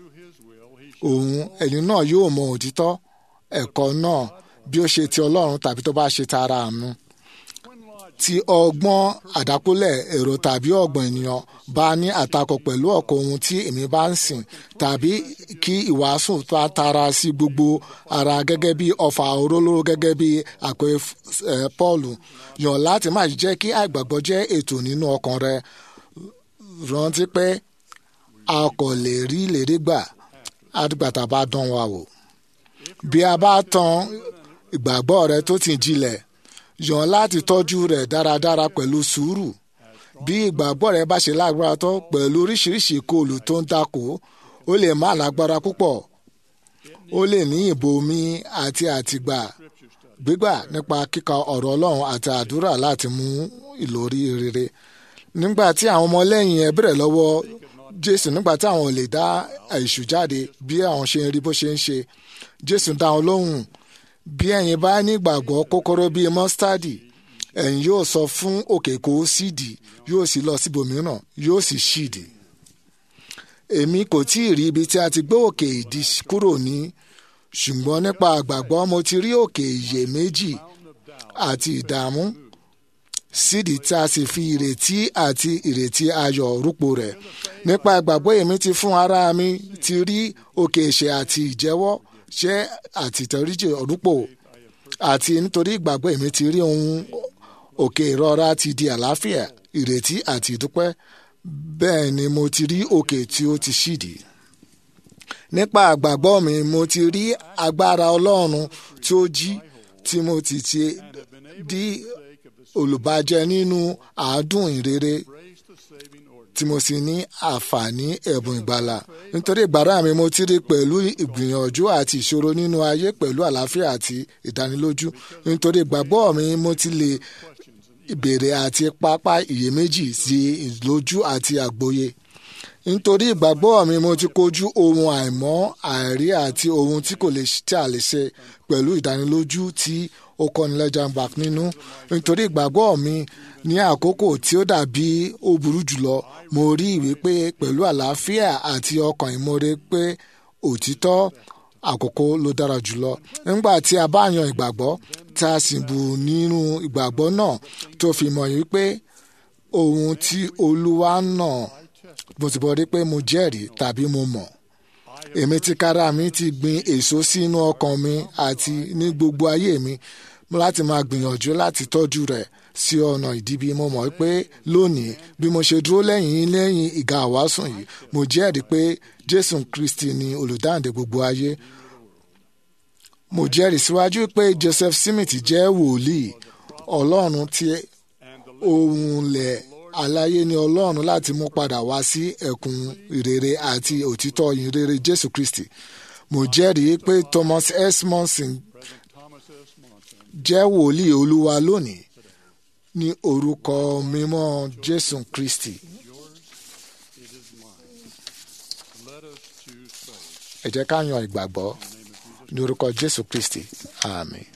òun ẹni náà yóò mọ òtítọ́ ẹ̀kọ́ náà bí ó ṣe ti ọlọ́run tàbí tó bá ṣe tara àánú tí ọgbọ́n àdákúlẹ̀ èrò tàbí ọgbọ́n ènìyàn bá ní àtakò pẹ̀lú ọ̀kọ̀ ohun tí èmi bá ń sìn tàbí kí ìwàásù bá tara sí gbogbo ara gẹ́gẹ́ bí ọfà òrólóró gẹ́gẹ́ bí àpè Pọ́ọ̀lù yàn láti má jẹ́ kí àìgbàgbọ́ jẹ́ ètò nínú ọkàn rẹ rántí pé a kò lè rí lèrè gbà àdìgbàtà bá dán wa wò bí a bá tan ìgbàgbọ́ rẹ tó ti jinlẹ̀ yàn láti tọ́jú rẹ̀ dáradára pẹ̀lú sùúrù bí ìgbàgbọ́ rẹ bá ṣe lágbára tó pẹ̀lú oríṣiríṣi ìkọlù tó ń takò ó lè má lágbára púpọ̀ ó lè ní ìbomi àti àtìgbà gbígbà nípa kíka ọ̀rọ̀ ọlọ́run àti àdúrà láti mú ìlórí rere nígbà tí àwọn ọmọlẹ́yìn ẹ bẹ̀rẹ̀ lọ́wọ́ jésù nígbà tí àwọn ò lè dá èṣù jáde bí àwọn ṣe ń rí bó ṣe ń ṣe jésù dá wọn lóhùn bí ẹ̀yin bá nígbàgbọ́ kókóró bíi mọ́sítádì ẹ̀yin yóò sọ fún òkè kó sídìí yóò sì lọ síbòmíràn yóò sì ṣídì. èmi kò tí ì rí ibi tí a ti gbé òkè ìdí kúrò ní ṣùgbọ́n nípa àgbàgbọ́ mo ti rí òkè ìyè méjì àti ìdààmú sídìí tí a sì fi ìrètí àti ìrètí ayọ̀ rúpo rẹ̀ nípa ìgbàgbọ́ èmi ti fún ara mi ti rí òkè ìṣe àti ìjẹ́wọ́ ṣé àtìtẹ̀ríjì rúpò àti nítorí ìgbàgbọ́ èmi ti rí ohun òkè ìrora ti di àlàáfíà ìrètí àti ìdúpẹ́ bẹ́ẹ̀ ni mo ti rí òkè tí ó ti ṣídì. nípa àgbàgbọ́ mi mo ti rí agbára ọlọ́run tí ó jí tí mo ti ti di olùbàjẹ́ nínú àádùn ìrere tí mo sì ní àǹfààní ẹ̀bùn ìgbàlà nítorí ìgbàrà mi mo ti rí pẹ̀lú ìgbìyànjú àti ìṣòro nínú ayé pẹ̀lú àlàáfíà àti ìdánilójú nítorí ìgbàgbọ́ mi mo ti lè ìbéèrè àti pápá iyèméjì sí ìlójú àti àgbọ́yé nítorí ìgbàgbọ́ mi mo ti kojú ohun àìmọ́ àìrí àti ohun tí kò lè tí a lè ṣe pẹ̀lú ìdánilójú tí ó kọ́ni lẹ́jà ń bak nínú nítorí ìgbàgbọ́ mi ní àkókò tí ó dàbí ó burú jùlọ mo rí ìwé pé pẹ̀lú àlàáfíà àti ọkàn ìmoore pé òtítọ́ àkókò ló dára jùlọ nígbà tí a bá yan ìgbàgbọ́ tá a sì bù nínú ìgbàgbọ́ náà tó fi mọ̀ yìí pé ohun tí olúwa náà mo ti bọ̀ rí pé mo jẹ́rìí tàbí mo mọ̀ èmi ti kára mi ti gbin èso sínú ọkàn mi àti ní gbogbo ayé mi láti máa gbìyànjú láti tọ́jú rẹ̀ sí ọ̀nà ìdíbi mo mọ̀ pé lónìí bí mo ṣe dúró lẹ́yìn lẹ́yìn ìga àwásùn yìí mo jẹ́rìí pé jésù kristi ni olùdáǹdè gbogbo ayé mo jẹ́rìí síwájú pé joseph smith jẹ́ wòlíì ọlọ́run tí ohun lẹ̀ aláyé ni ọlọ́run láti mú padà wá sí ẹ̀kún ìrere àti òtítọ́ ìrere jésù kristi mo jẹ́rìí pé thomas s monson jẹ́ wòlíì olúwa lónìí ní orúkọ mímọ́ jésù kristi. ẹ jẹ́ ká yan ìgbàgbọ́ ní orúkọ jésù kristi àmín.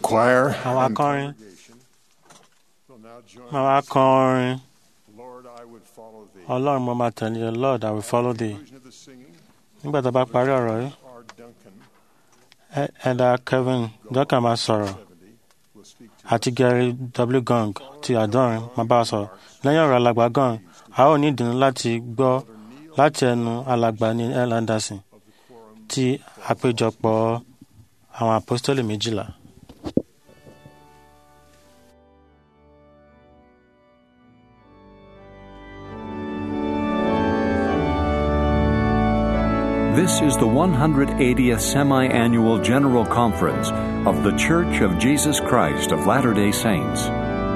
choir àwọn and akọrin congregation will now join máa wá kọrin Lord, I would follow thee. ọlọ́run mo máa tẹ̀lé ọ lord i will follow thee Conclusion of the singing, nígbà tó bá parí ọ̀rọ̀ yìí R. Duncan, ẹ- ẹ̀dà kevin duncan máa sọ̀rọ̀ 70, will speak to àti gary w gong ti àdọ́rin máa bá wa sọ̀rọ̀ lẹ́yìn ọ̀rọ̀ alàgbà gong a ó ní ìdùnnú láti gbọ́ láti ẹnu alàgbà ní l anderson ti àpéjọpọ̀ àwọn apostoli méjìlá. This is the 180th Semi Annual General Conference of The Church of Jesus Christ of Latter day Saints.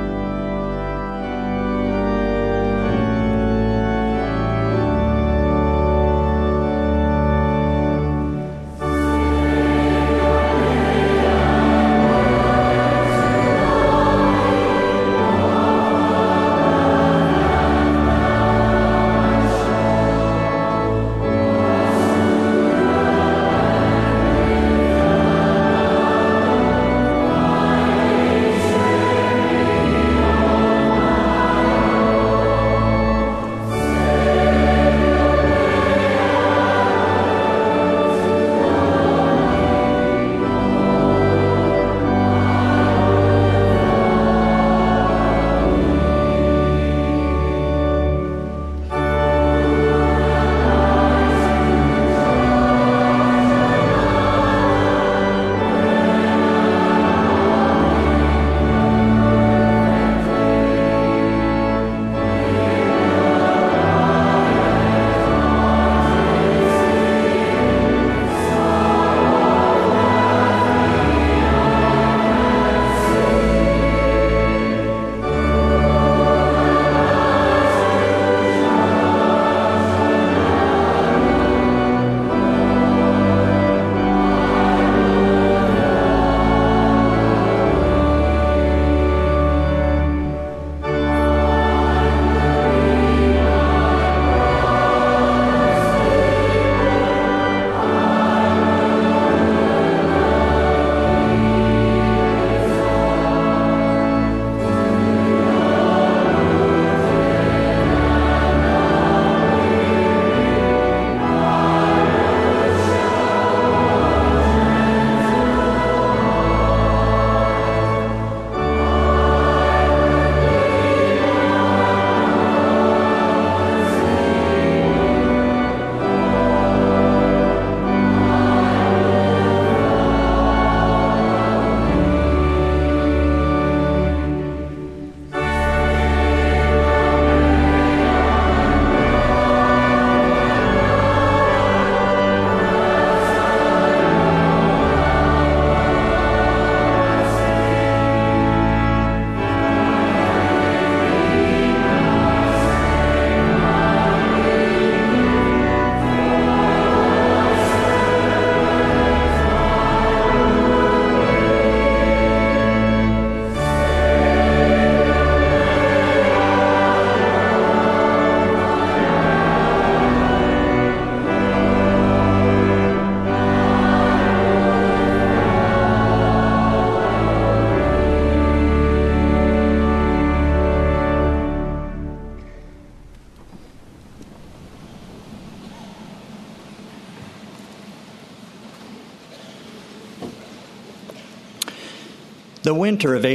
The winter of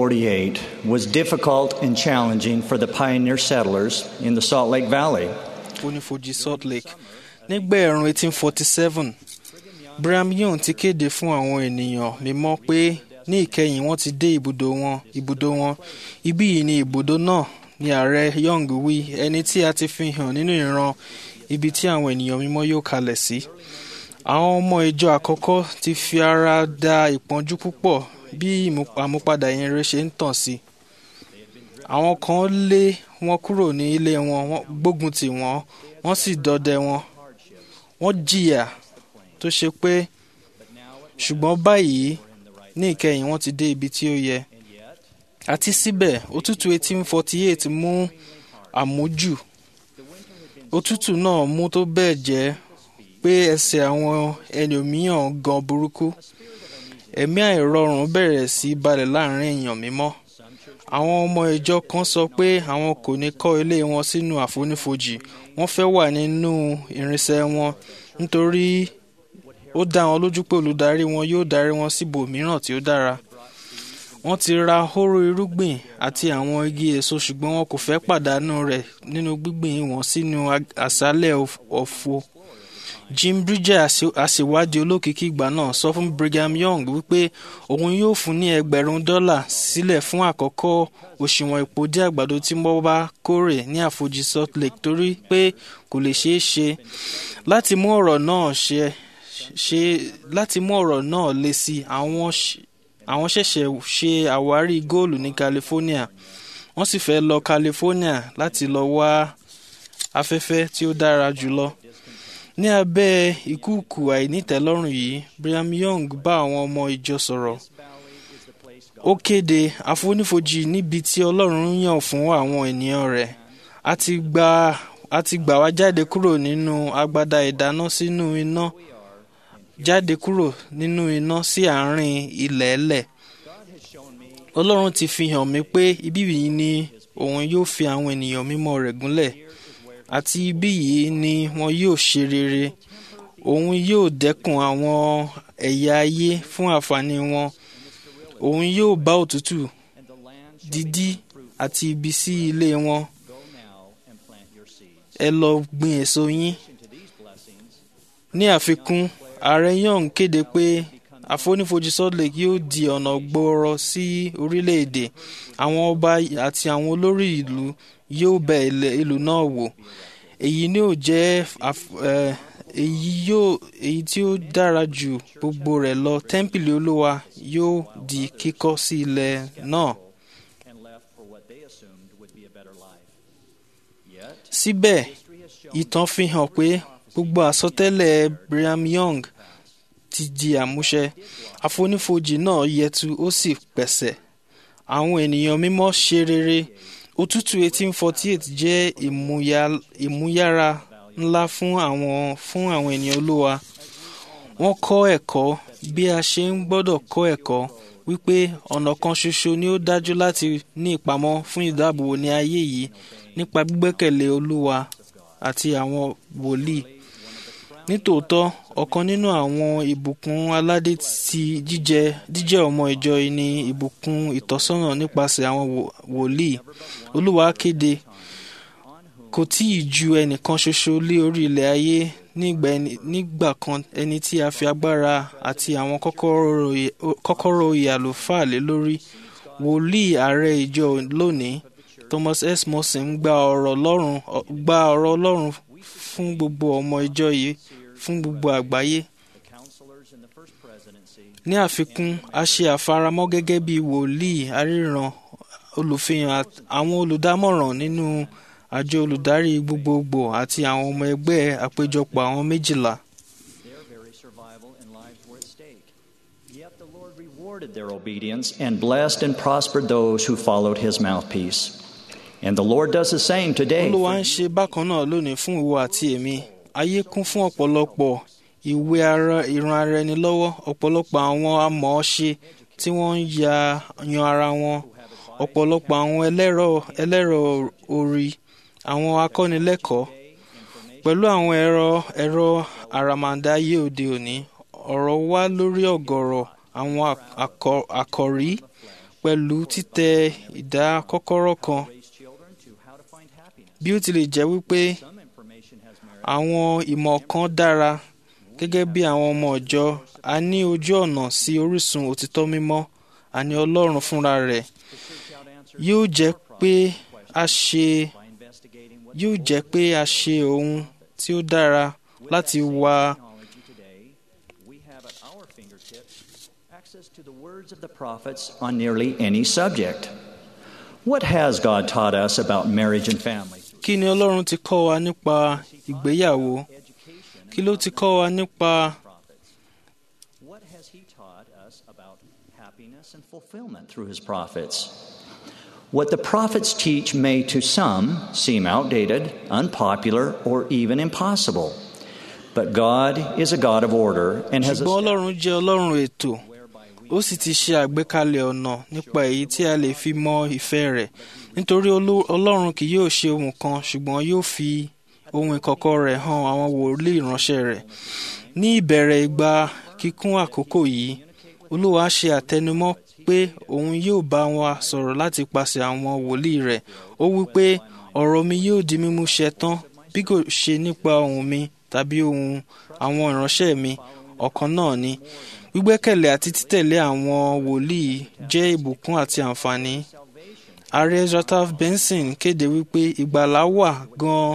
1848 was difficult and challenging for the pioneer settlers in the Salt Lake Valley. onífojì salt lake nígbà ẹ̀rùn 1847 brigham young ti kéde fún àwọn ènìyàn mímọ́ pé ní ìkẹyìn wọ́n ti dé ibùdó wọn ibùdó wọn ibí yìí ni ibùdó náà ni ààrẹ young wí ẹni tí a ti fi hàn nínú ìran ibi tí àwọn ènìyàn mímọ́ yóò kalẹ̀ sí. àwọn ọmọ ìjọ àkọ́kọ́ ti fi ara da ìpọ́njú púpọ̀ bí ìmú- àmúpadà ìyìnrere ṣe ń tàn sí. àwọn kan lé wọn kúrò ní ilé wọn wọ́n gbógun tì wọ́n wọ́n sì dọdẹ wọn. wọ́n jìyà tó ṣe pé ṣùgbọ́n báyìí ní ìkẹyìn wọ́n ti dé ibi tí ó yẹ. àti síbẹ̀ òtútù 1848 mú àmójù òtútù náà mú tó bẹ́ẹ̀ jẹ́ pé ẹsẹ̀ àwọn ẹlòmíràn gan burúkú ẹ̀mí àìrọ̀rùn bẹ̀rẹ̀ sí í balẹ̀ láàrin èèyàn mímọ́ àwọn ọmọ ìjọ kan sọ pé àwọn kò ní kọ́ ilé wọn sínú àfonífojì wọ́n fẹ́ wà nínú irinṣẹ́ wọn nítorí ó dá wọn lójú pé olùdarí wọn yóò darí wọn síbòmíràn tí ó dára wọ́n ti ra hóró irúgbìn àti àwọn igi èso ṣùgbọ́n wọn kò fẹ́ pàdánù rẹ̀ nínú gbígbìn wọn sínú ag- àṣálẹ̀ ọ̀f- ọ̀fọ̀ Jim Bridger aṣe- aṣèwádìí olókìkí ìgbà náà sọ fún Brigham Young wípé òun yóò fún ní ẹgbẹ̀rún dọ́là sílẹ̀ fún àkọ́kọ́ òṣùwọ̀n ìpòdí àgbàdo tí wọ́n bá kórè ní àfojì Salt Lake torí pé kò lè ṣeé ṣe láti mú ọ̀rọ̀ náà ṣe ṣe láti mú ọ̀rọ̀ náà le sí i, àwọn ṣ- àwọn ṣẹ̀ṣẹ̀ ṣe àwárí góòlù ní California wọ́n sì fẹ́ lọ California láti lọ wá afẹ́fẹ́ tí ó dára jùlọ ní abẹ́ ìkúùkù àìnítẹ́lọ́rùn yìí Brigham Young bá àwọn ọmọ ìjọ sọ̀rọ̀ ó kéde àfonífojì níbi tí Ọlọ́run yàn fún àwọn ènìyàn rẹ̀ a ti gbà a ti gbà wá jáde kúrò nínú agbada ìdáná sínú iná jáde kúrò nínú iná sí àárín ilẹ̀ ẹlẹ̀ Ọlọ́run ti fi hàn mí pé ibí yìí ni òun yóò fi àwọn ènìyàn mímọ́ rẹ̀ gúnlẹ̀ àti ibí yìí ni wọn yóò ṣe rere òun yóò dẹ́kun àwọn ẹ̀yà ayé fún àǹfààní wọn òun yóò bá òtútù dídí àti ibi sí ilé wọn ẹ lọ gbin èso yín ní àfikún ààrẹ Young kéde pé àfonífojì Salt Lake yóò di ọ̀nà gbòòrò sí orílẹ̀-èdè àwọn ọba àti àwọn olórí ìlú yóò bẹ ilẹ̀ ìlú náà wò èyí ni yóò jẹ́ àf- eh, èyí yóò èyí tí ó dára jù gbogbo rẹ̀ lọ tẹ́ḿpìlì olúwa yóò di kíkọ́ sí ilẹ̀ náà. síbẹ̀ ìtàn fi hàn pé gbogbo àsọtẹ́lẹ̀ Brigham Young ti di àmúṣẹ àfonífojì náà yẹtu ó sì pẹ̀sẹ̀ àwọn ènìyàn mímọ́ ṣe rere òtútù 1848 jẹ́ ìmúyà- ìmúyára ńlá fún àwọn fún àwọn ènìyàn olúwa wọ́n kọ́ ẹ̀kọ́ bí a ṣe ń gbọ́dọ̀ kọ́ ẹ̀kọ́ wípé ọ̀nà kan ṣoṣo ni ó dájú láti ní ìpamọ́ fún ìdáàbòbò ní ayé yìí nípa gbígbẹ́kẹ̀lé olúwa àti àwọn wòlíì nítòótọ́ ọ̀kan nínú àwọn ìbùkún aládé ti jíjẹ jíjẹ́ ọmọ ìjọ yìí ni ìbùkún ìtọ́sọ́nà nípasẹ̀ àwọn wò- wòlíì olúwa kéde kò tí ì ju ẹnìkan ṣoṣo lé orí ilẹ̀ ayé nígbà ẹni- nígbà kan ẹni tí a fi agbára àti àwọn kọ́kọ́rọ́ ìyè- kọ́kọ́rọ́ oyè àlùfáà lé lórí wòlíì ààrẹ ìjọ lónìí Thomas S. Morrison gba ọ̀rọ̀ Ọlọ́run gba ọ̀rọ̀ Ọlọ́run fún gbogbo ọmọ ìjọ yìí fún gbogbo àgbáyé ní àfikún a ṣe àfaramọ́ gẹ́gẹ́ bí wòlíì aríran olùfihàn àt- àwọn olùdámọ̀ràn nínú àjọ olùdarí gbogbogbò àti àwọn ọmọ ẹgbẹ́ àpéjọpọ̀ àwọn méjìlá. Their very survival and lives were at stake. Yet the Lord rewarded their obedience and blessed and prospered those who followed his mouthpiece. And the Lord does the same today. olúwa ń ṣe bákan náà lónìí fún ìwọ àti èmi ayé kún fún ọ̀pọ̀lọpọ̀ ìwé ara ìran ara ẹni lọ́wọ́ ọ̀pọ̀lọpọ̀ àwọn amọ̀ọ́ṣe tí wọ́n ń ya yan ara wọn ọ̀pọ̀lọpọ̀ àwọn ẹlẹ́rọ ẹlẹ́rọ orí àwọn akọ́nilẹ́kọ̀ọ́ pẹ̀lú àwọn ẹ̀rọ ẹ̀rọ àràmàǹdà ayé òde òní ọ̀rọ̀ wá lórí ọ̀gọ̀rọ̀ àwọn akọ- àkòrí pẹ̀lú títẹ ìdá kọ́kọ́rọ́ kan bí ó tilẹ̀ jẹ́ wípé àwọn ìmọ̀ kan dára gẹ́gẹ́ bí àwọn ọmọ ìjọ a ní ojú ọ̀nà sí orísun òtítọ́ mímọ́ àní Ọlọ́run fúnra rẹ̀ yóò jẹ́ pé a ṣe yóò jẹ́ pé a ṣe ohun tí ó dára láti wá we have at our fingertips access to the words of the prophets on nearly any subject. What has God taught us about marriage and family? kí ni Ọlọ́run ti kọ́ wa nípa ìgbéyàwó kí ló ti kọ́ wa nípa What has He taught us about happiness and fulfillment through His prophets? What the prophets teach may to some seem outdated, unpopular, or even impossible. But God is a God of order and has ṣùgbọ́n Ọlọ́run jẹ́ Ọlọ́run ètò ó sì ti ṣe àgbékalẹ̀ ọ̀nà nípa èyí tí a lè fi mọ ìfẹ́ rẹ̀ nítorí Olú- ọlọ́run kì yóò ṣe ohun kan ṣùgbọ́n yóò fi ohun ìkọ̀kọ̀ rẹ̀ hàn àwọn wòlíì ìránṣẹ́ rẹ̀ ní ìbẹ̀rẹ̀ ìgbà kíkún àkókò yìí olúwa ṣe àtẹnumọ́ pé òun yóò bá wa sọ̀rọ̀ láti pàṣẹ àwọn wòlíì rẹ̀ ó wí pé ọ̀rọ̀ mi yóò di mímú ṣẹ tán bí kò ṣe nípa ohùn mi tàbí ohùn àwọn ìránṣẹ́ mi ọ̀kan náà ni gbígbẹ́kẹ̀lé àti títẹ̀lé àwọn wòlíì jẹ́ ìbùkún àti àǹfààní ààrẹ Zlatan Benson kéde wípé ìgbàlá wà gan-an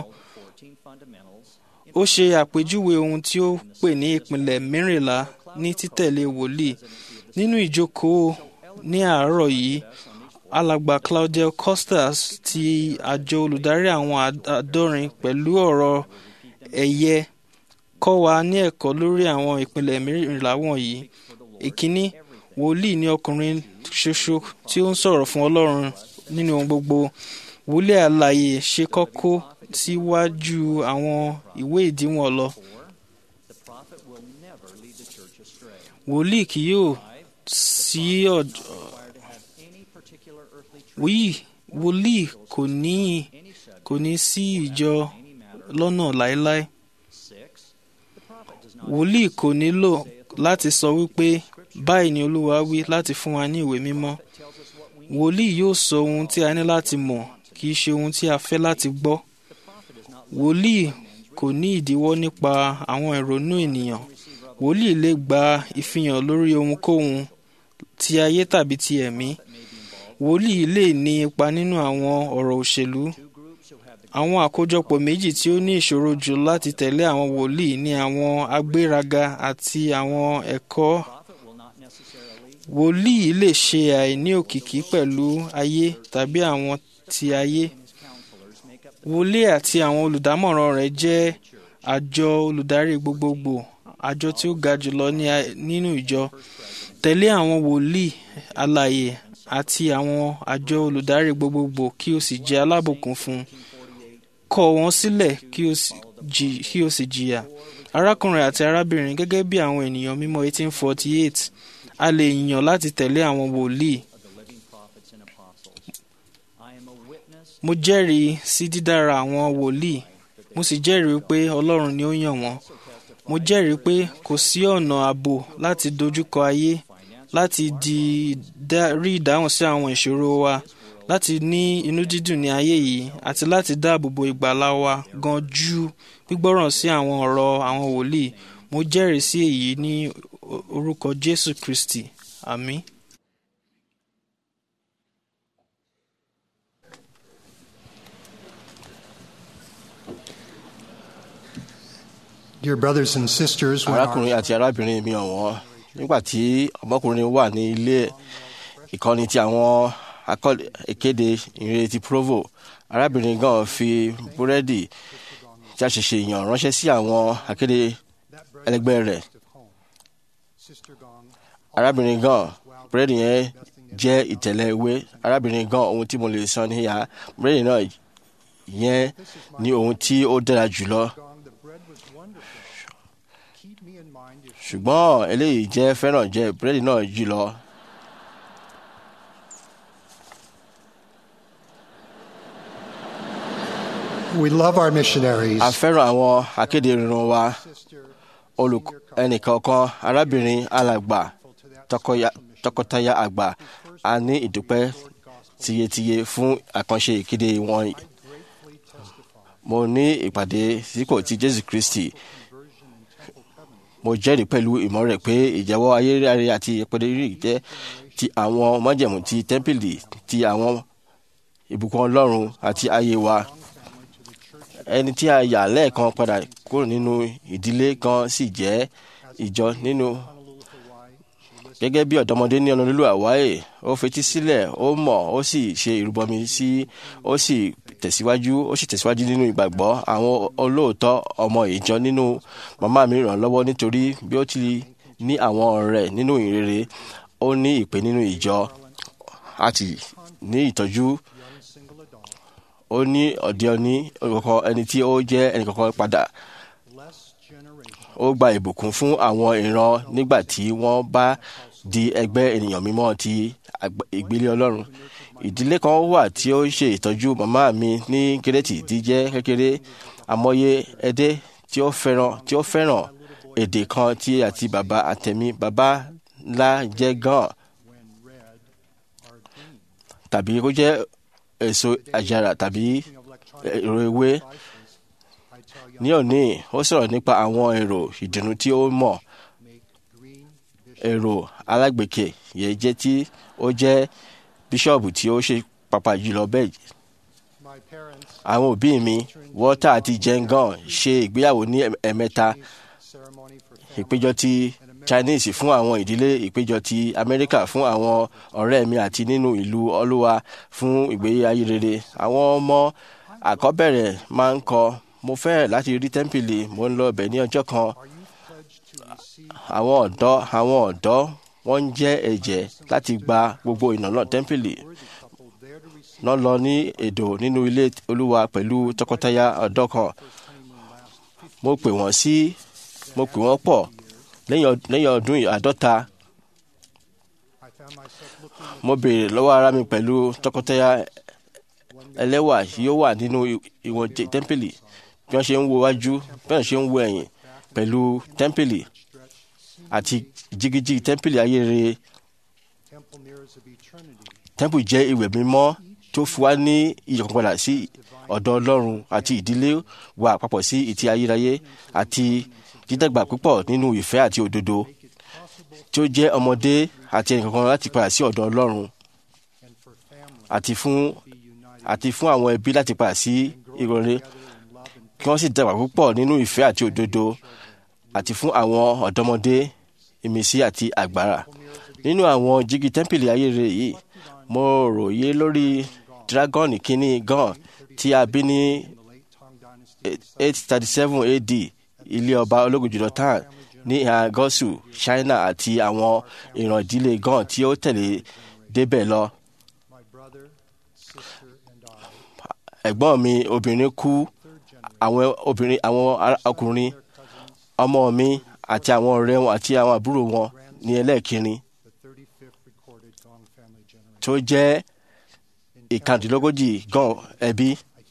ó ṣe àpèjúwe ohun tí ó pè ní ìpìlẹ̀ mẹ́rìnlá ní títẹ̀lé wòlíì nínú ìjókòó ní àárọ̀ yìí alàgbà Claudio Costas ti àjọ olùdarí àwọn àádọ́rin pẹ̀lú ọ̀rọ̀ ẹ̀yẹ kọ́ wa ní ẹ̀kọ́ lórí àwọn ìpìlẹ̀ mẹ́rìnlá wọ̀nyí ìkíní wòlíì ni ọkùnrin ṣoṣo tí ó ń sọ̀rọ̀ fún Ọlọ́run nínú ohun gbogbo wòlíì alààyè ṣe kókó síwájú àwọn ìwé ìdíwọ̀n lọ wòlíì kì yóò sí ọ̀dọ̀ wòlíì wòlíì kò ní kò ní sí ìjọ lọ́nà láéláé wòlíì kò nílò láti sọ wípé báyìí ni olúwa wí láti fún wa ní ìwé mímọ́ wòlíì yóò sọ ohun tí a ní láti mọ̀ kì í ṣe ohun tí a fẹ́ láti gbọ́ wòlíì kò ní ìdíwọ́ nípa àwọn ìrònú ènìyàn wòlíì lè gba ìfihàn lórí ohunkóhun ti ayé tàbí ti ẹ̀mí wòlíì lè ní ipa nínú àwọn ọ̀rọ̀ òṣèlú àwọn àkójọpọ̀ méjì tí ó ní ìṣòro jù láti tẹ̀lé àwọn wòlíì ní àwọn agbéraga àti àwọn ẹ̀kọ́ wòlíì lè ṣe àìní òkìkí pẹ̀lú ayé tàbí àwọn ti ayé wòlíì àti àwọn olùdámọ̀ràn rẹ̀ jẹ́ àjọ olùdarí gbogbogbò àjọ tí ó ga jùlọ ní a- nínú ìjọ tẹ̀lé àwọn wòlíì alààyè àti àwọn àjọ olùdarí gbogbogbò kí o sì jẹ́ alábùkún fún un kọ̀ wọ́n sílẹ̀ kí o sì jì- kí o sì jìyà arákùnrin àti arábìnrin gẹ́gẹ́ bí àwọn ènìyàn mímọ́ 1848 a lè yàn láti tẹ̀lé àwọn wòlíì mo jẹ́rìí sí dídára àwọn wòlíì mo sì jẹ́rìí pé ọlọ́run ni ó yàn wọ́n mo jẹ́rìí pé kò sí ọ̀nà ààbò láti dojúkọ ayé láti di dá- rí ìdáhùn sí àwọn ìṣòro wa láti ní inú dídùn ní ayé yìí àti láti dáàbò bo ìgbàlá wa gan ju gbígbọ́ràn sí àwọn ọ̀rọ̀ àwọn wòlíì mo jẹ́rìí sí èyí ní o- orúkọ Jésù Kristi àmín. Dear brothers and sisters, when our arákùnrin àti arábìnrin mi ọ̀wọ́n nígbà tí ọmọkùnrin wà ní ilé ìkọ́ni ti àwọn akọ́- ìkéde ìrere ti provo arábìnrin gan fi búrẹ́dì tí a ṣẹ̀ṣẹ̀ yàn ránṣẹ́ sí àwọn akéde ẹlẹgbẹ́ rẹ̀ arábìnrin gan búrẹ́dì yẹn jẹ́ ìtẹ̀lẹ̀ ewé arábìnrin gan ohun tí mo lè sọ níyà búrẹ́dì náà yẹn ní ohun tí ó dára jùlọ ṣùgbọ́n eléyìí jẹ́ fẹ́ràn jẹ búrẹ́dì náà jùlọ. we love our missionaries, a fẹ́ràn àwọn akéde irun wa olùk ẹnìkọ̀ọ̀kan arábìnrin alàgbà tọkọya- tọkọtaya àgbà a ní ìdúpẹ́ tiyetiye fún àkànṣe ìkéde wọn. mo ní ìpàdé sípò ti Jésù Kristi mo jẹ́rìí pẹ̀lú ìmọ̀ rẹ̀ pé ìjẹ́wọ́ ayérayé àti ìpẹ́dẹ́rì jẹ́ ti àwọn májẹ̀mú ti tẹ́ḿpìlì ti àwọn ìbùkún Ọlọ́run àti ayé wa ẹni tí a yà lẹ́ẹ̀kan padà kúrò nínú ìdílé kan sì jẹ́ ìjọ nínú gẹ́gẹ́ bí ọ̀dọ́mọdé ní ọ̀nàlúlù àwáyé ó fetí sílẹ̀ ó mọ̀ ó sì ṣe ìrúbọmi sí ó sì tẹ̀síwájú ó sì tẹ̀síwájú nínú ìgbàgbọ́ àwọn olóòótọ́ ọmọ ìjọ nínú màmá mi ràn lọ́wọ́ nítorí bí ó ti ní àwọn ọ̀rẹ́ nínú ìrere ó ní ìpè nínú ìjọ àti ní ìtọ́jú ó ní ọ̀dẹ́ ọ̀ní ọ̀kọ̀ọ̀kan ẹni tí ó jẹ́ ẹnìkọ̀ọ̀kan padà ó gba ìbùkún fún àwọn ìran nígbà tí wọ́n bá di ẹgbẹ́ ènìyàn mímọ́ ti àgbà- ìgbélé ọlọ́run ìdílé kan wà tí ó ṣe ìtọ́jú màmá mi ní kérésì tí jẹ́ kékeré àmọye ẹdẹ tí ó fẹ́ràn tí ó fẹ́ràn èdè kan tí àti bàbá àtẹ̀mí bàbá ńlá jẹ́ gan tàbí kó jẹ́ èso àjàrà tàbí èrò ewé ní òní ó sọ̀rọ̀ nípa àwọn èrò ìdùnnú tí ó mọ̀ èrò alágbèéké yẹ jẹ́ tí ó jẹ́ bíṣọ̀bù tí ó ṣe pàpà jùlọ bẹ́ẹ̀ àwọn òbí mi walter àti jengan ṣe ìgbéyàwó ní ẹ̀m- ẹ̀mẹ́ta ìpéjọ ti chinese fún àwọn ìdílé ìpéjọ ti amẹ́ríkà fún àwọn ọ̀rẹ́ mi àti nínú ìlú olúwa fún ìgbé ayé rere àwọn ọmọ àkọ́bẹ̀rẹ̀ máa ń kọ mo fẹ́ láti rí tẹ́ḿpìlì mo ń lọ bẹ̀ ní ọjọ́ kan àwọn ọ̀dọ́ àwọn ọ̀dọ́ wọ́n ń jẹ́ ẹ̀jẹ̀ láti gba gbogbo ìnáwó tẹ́ḿpìlì náà lọ ní èdò nínú ilé olúwa pẹ̀lú tọkọtaya ọ̀dọ́ kan mo pè wọ́n sí mo pè wọ́n pọ̀ lẹ́yìn ọd- lẹ́yìn ọdún àádọ́ta mo béèrè lọ́wọ́ ara mi pẹ̀lú tọkọtaya ẹlẹ́wà yóò wà nínú i- ìwọ̀n jẹ- tẹ́ḿpìlì bí wọ́n ṣe ń wo wájú bí wọ́n ṣe ń wo ẹ̀yìn pẹ̀lú tẹ́ḿpìlì àti jigiji tẹ́ḿpìlì ayére tẹ́ḿpìlì jẹ́ ìwẹ̀ mímọ́ tó fi wá ní ìyọ̀kan padà sí ọ̀dọ̀ ọlọ́run àti ìdílé wa papọ̀ sí ìtì ayérayé àti dídàgbà púpọ̀ nínú ìfẹ́ àti òdodo tí ó jẹ́ ọmọdé àti ẹnìkankan láti padà sí ọ̀dọ̀ ọlọ́run àti fún àti fún àwọn ẹbí láti padà sí ìrọ̀lẹ́ kí wọ́n sì dàgbà púpọ̀ nínú ìfẹ́ àti òdodo àti fún àwọn ọ̀dọ́mọdé ìmísí àti agbára nínú àwọn jígi tẹ́ḿpìlì ayére yìí mo ròye lórí dragoni kínní gan tí a bí ní eight thirty seven AD ilé ọba ológun jùlọ tán ní ìhà gọ́ọ̀sù China àti àwọn ìran ìdílé gan tí ó tẹ̀lé débẹ̀ lọ. ẹ̀gbọ́n mi obìnrin kú àwọn obìnrin àwọn ará- ọkùnrin ọmọ mi àti àwọn ọ̀rẹ́ wọn àti àwọn àbúrò wọn ní ẹlẹ́ẹ̀kẹrin tó jẹ́ ìkàndínlógójì gan ẹbí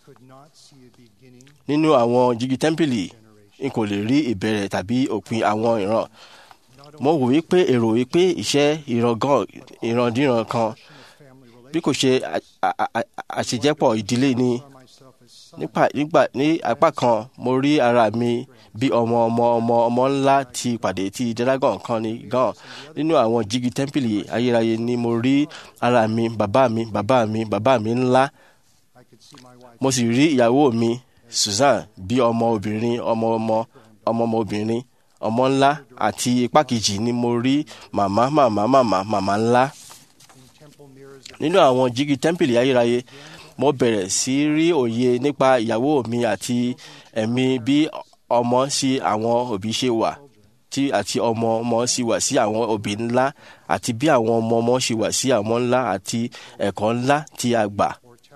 nínú àwọn jígi tẹ́ḿpìlì n kò lè rí ìbẹ̀rẹ̀ tàbí òpin àwọn ìran mo wò wípé èrò wípé iṣẹ́ ìran gan ìrandíran kan bí kò ṣe à- à- à- àṣejẹ́pọ̀ ìdílé ni nípa nígbà ní apá kan mo rí ara mi bí ọmọ ọmọ ọmọ ọmọ ńlá ti pàdé tí dragon kan ní gan nínú àwọn jígi tẹ́ḿpìlì ayérayé ni mo rí ara mi bàbá mi bàbá mi bàbá mi ńlá mo sì rí ìyàwó mi Susan bí ọmọ obìnrin ọmọ ọmọ ọmọ ọmọ obìnrin ọmọ ńlá àti ipá kejì ni mo rí màmá màmá màmá màmá ńlá nínú àwọn jígi tẹ́ḿpìlì ayérayé mo bẹ̀rẹ̀ sí rí òye nípa ìyàwó mi àti ẹ̀mí bí ọmọ sí àwọn òbí ṣe wà tí àti ọmọ ọmọ sì wà sí àwọn òbí ńlá àti bí àwọn ọmọ ọmọ ṣe wà sí àwọn ńlá àti ẹ̀kọ́ ńlá tí a gbà.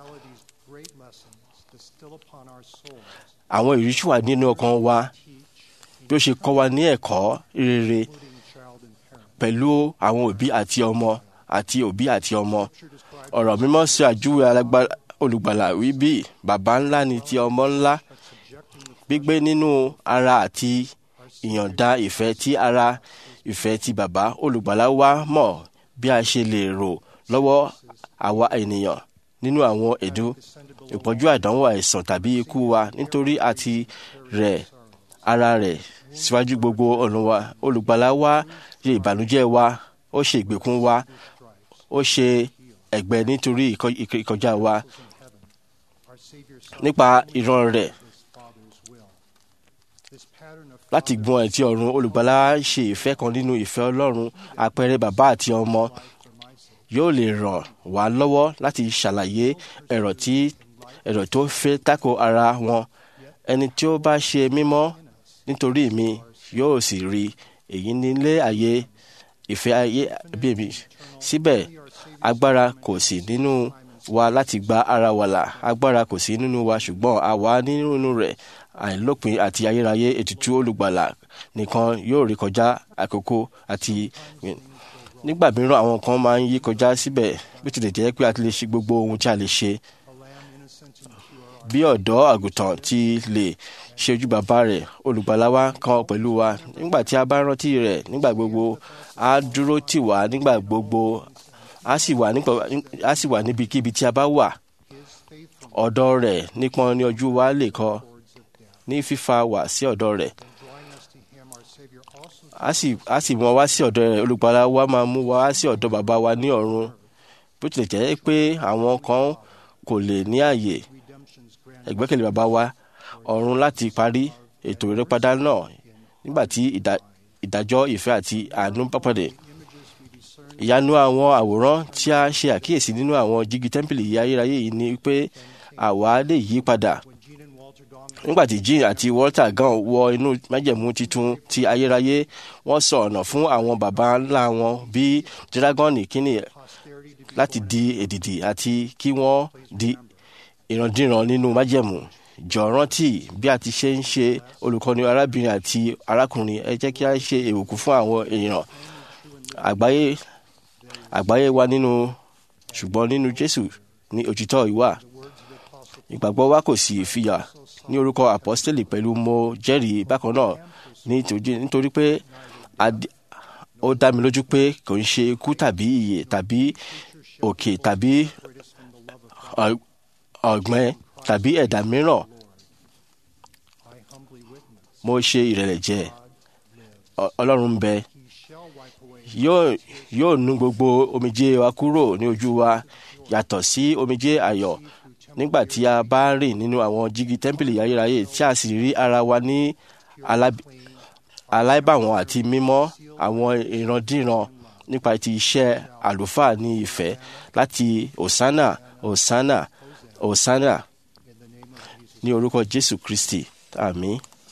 àwọn ìrísí wà nínú ọkàn wa bí ó ṣe kọ́ wa ní ẹ̀kọ́ rere pẹ̀lú àwọn òbí àti ọmọ àti òbí àti ọmọ ọ̀rọ̀ mímọ́ sọ àjúwe alágbá- olùgbàlà wí bí bàbá ńlá ni ti ọmọ ńlá gbígbé nínú ara àti ìyọ̀ǹda ìfẹ́ tí ara ìfẹ́ ti bàbá olùgbàlà wa mọ̀ bí a ṣe lè rò lọ́wọ́ àwa ènìyàn nínú àwọn èdú ìpọ́njú àdánwò àìsàn tàbí ikú wa nítorí àti rẹ̀ ara rẹ̀ síwájú gbogbo ọ̀nà wa olùgbàlà wa ṣe ìbànújẹ́ wa ó ṣe ìgbèkùn wa ó ṣe ẹ̀gbẹ́ nítorí ìkọ- ìkọ- ìkọjá wa nípa ìran rẹ̀ láti gbọ́n ẹ̀tí ọ̀run olùgbàlà ṣe ìfẹ́ kan nínú ìfẹ́ ọlọ́run àpẹẹrẹ bàbá àti ọmọ yóò lè ràn wá lọ́wọ́ láti ṣàlàyé ẹ̀rọ tí ẹ̀rọ tó fẹ́ tako ara wọn ẹni tí ó bá ṣe mímọ́ nítorí mi yóò sì rí èyí nílé ayé ìfẹ́ ayé bí mi síbẹ̀ agbára kò sí nínú wa láti gba ara wa là agbára kò sí nínú wa ṣùgbọ́n àwa nínú rẹ̀ àìlópin àti ayérayé ètùtù olùgbàlà nìkan yóò rí kọjá àkókò àti nígbà mìíràn àwọn kan máa ń yí kọjá síbẹ̀ bí tilẹ̀ jẹ́ pé a ti lè ṣe gbogbo ohun tí a lè ṣe bí ọ̀dọ́ àgùntàn ti lè ṣe ojú bàbá rẹ̀ olùgbàlà wa kan pẹ̀lú wa nígbà tí a bá rántí rẹ̀ nígbà gbogbo á dúró tì wá nígbà gbogbo á sì wà nípa á sì wà níbikíbi tí a bá wà ọ̀dọ̀ rẹ̀ nípọn ní ojú wa lè kọ ní fífa wá sí ọ̀dọ̀ rẹ̀ a sì a sì mú wa sí ọ̀dọ̀ rẹ̀ olùgbàlà wa máa mú wa sí ọ̀dọ̀ bàbá wa ní ọ̀run bó tilẹ̀ jẹ́ pé àwọn kan kò lè ní àyè ẹ̀gbẹ́kẹ̀lé bàbá wa ọ̀run láti parí ètò ìrẹ́padà náà nígbà tí ìdá- ìdájọ́ ìfẹ́ àti àánú bá pàdé ìyanu àwọn àwòrán tí a ṣe àkíyèsí nínú àwọn jígi tẹ́ḿpìlì ayérayé yìí ni pé àwa lè yí padà nígbà tí jean àti walter gan wọ inú májẹ̀mú titun ti ayérayé wọ́n sọ ọ̀nà fún àwọn baba ńlá wọn bí dragoni kínní láti di èdìdì àti kí wọ́n di ìrandíran nínú májẹ̀mú jọ rántí bí a ti ṣe ń ṣe olùkọ́ni arábìnrin àti arákùnrin ẹ jẹ́ kí a ṣe èwùkú fún àwọn èèyàn àgbáyé àgbáyé wa nínú ṣùgbọ́n nínú jésù ní òtítọ́ ìwà ìgbàgbọ́ wa kò sì fìyà ní orúkọ apọ́sítélì pẹ̀lú mo jẹ́rìí bákan náà nítorí- nítorí pé ad- ó dá mi lójú pé kò ń ṣe ikú tàbí ìyè tàbí òkè tàbí ọ̀- ọ̀gbẹ́ tàbí ẹ̀dá mìíràn mo ṣe ìrẹ̀lẹ̀ jẹ́ Ọ- ọlọ́run ń bẹ yóò yóò nu gbogbo omijé wa kúrò ní ojú wa yàtọ̀ sí omijé ayọ̀ nígbà tí a bá rìn nínú àwọn jígi tẹ́ḿpìlì ayérayé tí a sì rí ara wa ní aláb- aláìbàwọ́n àti mímọ́ àwọn ìrandíran nípa ti iṣẹ́ àlùfáà ní ìfẹ́ láti osana osana osana ní orúkọ jésù kristi àmín.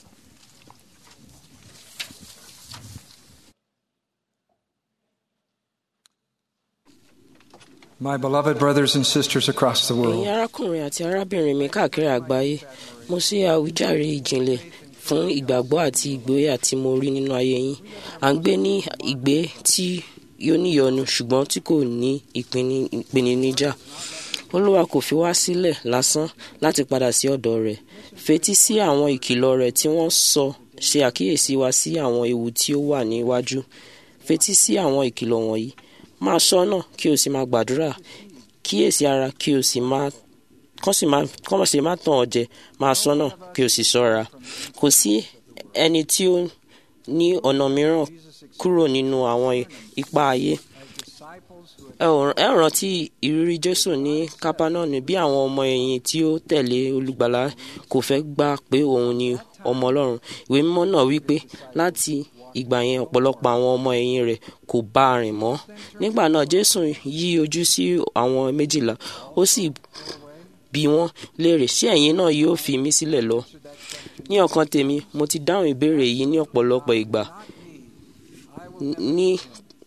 My beloved brothers and sisters across the ẹ̀yin world, arákùnrin àti arábìnrin mi káàkiri àgbáyé mo ṣe àwíjàre ìjìnlẹ̀ fún ìgbàgbọ́ àti ìgboyà tí mo rí nínú ayé yín à ń gbé ní ìgbé tí yóò níyọnu ṣùgbọ́n tí kò ní ìpinni- ìpèníjà olúwa kò fi wá sílẹ̀ lásán láti padà sí ọ̀dọ̀ rẹ̀ fetí sí àwọn ìkìlọ̀ rẹ̀ tí wọ́n sọ ṣe àkíyèsí wa sí àwọn ewu tí ó wà níwájú fetí sí àwọn ìkìlọ̀ wọ̀nyí máa ṣọ́nà kí o sì máa gbàdúrà kíyèsí ara kí o sì máa kọ́ sì máa kọ́ sì máa tàn ọ́ jẹ máa ṣọ́nà kí o sì ṣọ́ra kò sí ẹni tí ó ní ọ̀nà mìíràn kúrò nínú àwọn ipa ayé ẹ ò ẹ rántí ìrírí jésù ní kápánọ́ọ̀nù bí àwọn ọmọ ẹ̀yìn tí ó tẹ̀lé olùgbàlà kò fẹ́ gbà pé òun ni ọmọ ọlọ́run ìwé mímọ́ náà wí pé láti ìgbà yẹn ọ̀pọ̀lọpọ̀ àwọn ọmọ ẹ̀yìn rẹ̀ kò bá a rìn mọ́ nígbà náà jésù yí ojú sí àwọn méjìlá ó sì bí wọ́n léèrè ṣé ẹ̀yin náà yóò fi mí sílẹ̀ lọ ní ọkàn tèmi mo ti dáhùn ìbéèrè yìí ní ọ̀pọ̀lọpọ̀ ìgbà ní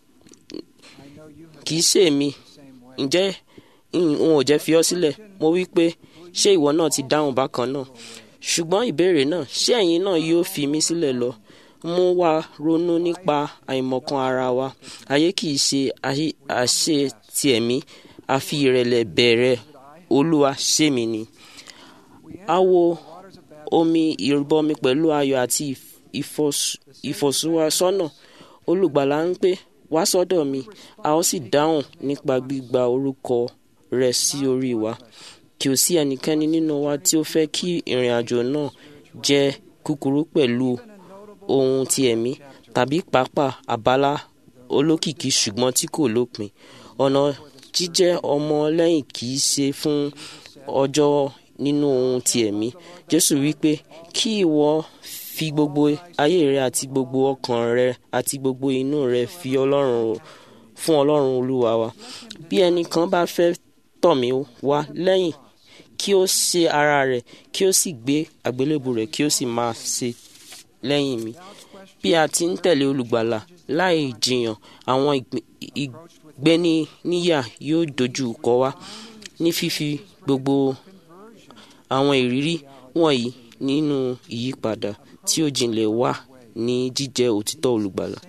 kì í ṣe èmi ǹjẹ́ n ò jẹ́ fi ọ́ sílẹ̀ mo wí pé ṣé ìwọ náà ti dáhùn bákan náà ṣùgbọ́n ìbéèrè náà ṣé ẹ̀yin náà yóò fi mí sílẹ̀ lọ mú wa ronú nípa àìmọ̀kan ara wa ayé kì í ṣe ayé- àṣe ti ẹ̀mí àfi ìrẹ̀lẹ̀ bẹ̀rẹ̀ olúwa ṣé mi ni a wo omi ìrìbọmi pẹ̀lú ayọ̀ àti ìf- ìfọ̀s- ìfọ̀síwásọ́nà olùgbàlà ń pè wá sọ́dọ̀ mi a ó sì dáhùn nípa gbígba orúkọ rẹ̀ sí orí wa kí o sí ẹnikẹ́ni nínú wa tí ó fẹ́ kí ìrìn àjò náà jẹ́ kúkúrú pẹ̀lú ohun ti ẹ̀mí tàbí pàápàá àbálá olókìkí ṣùgbọ́n tí kò lópin ọ̀nà jíjẹ́ ọmọ lẹ́yìn kì í ṣe fún ọjọ́ nínú ohun ti ẹ̀mí jésù wípé kí ìwọ fi gbogbo ayé rẹ àti gbogbo ọkàn rẹ àti gbogbo inú rẹ fi ọlọ́run fún ọlọ́run olúwa wa bí ẹnìkan bá fẹ́ tọ̀ mí wá lẹ́yìn kí ó ṣe ara rẹ̀ kí ó sì gbé àgbélébù rẹ̀ kí ó sì máa ṣe lẹ́yìn mi bí a ti ń tẹ̀lé olùgbàlà láì jiyàn àwọn ìgbé- ìgbéniníyà yóò dojú kọ wá ní fífi gbogbo àwọn ìrírí wọ̀nyí nínú ìyípadà tí ó jinlẹ̀ wà ní jíjẹ́ òtítọ́ olùgbàlà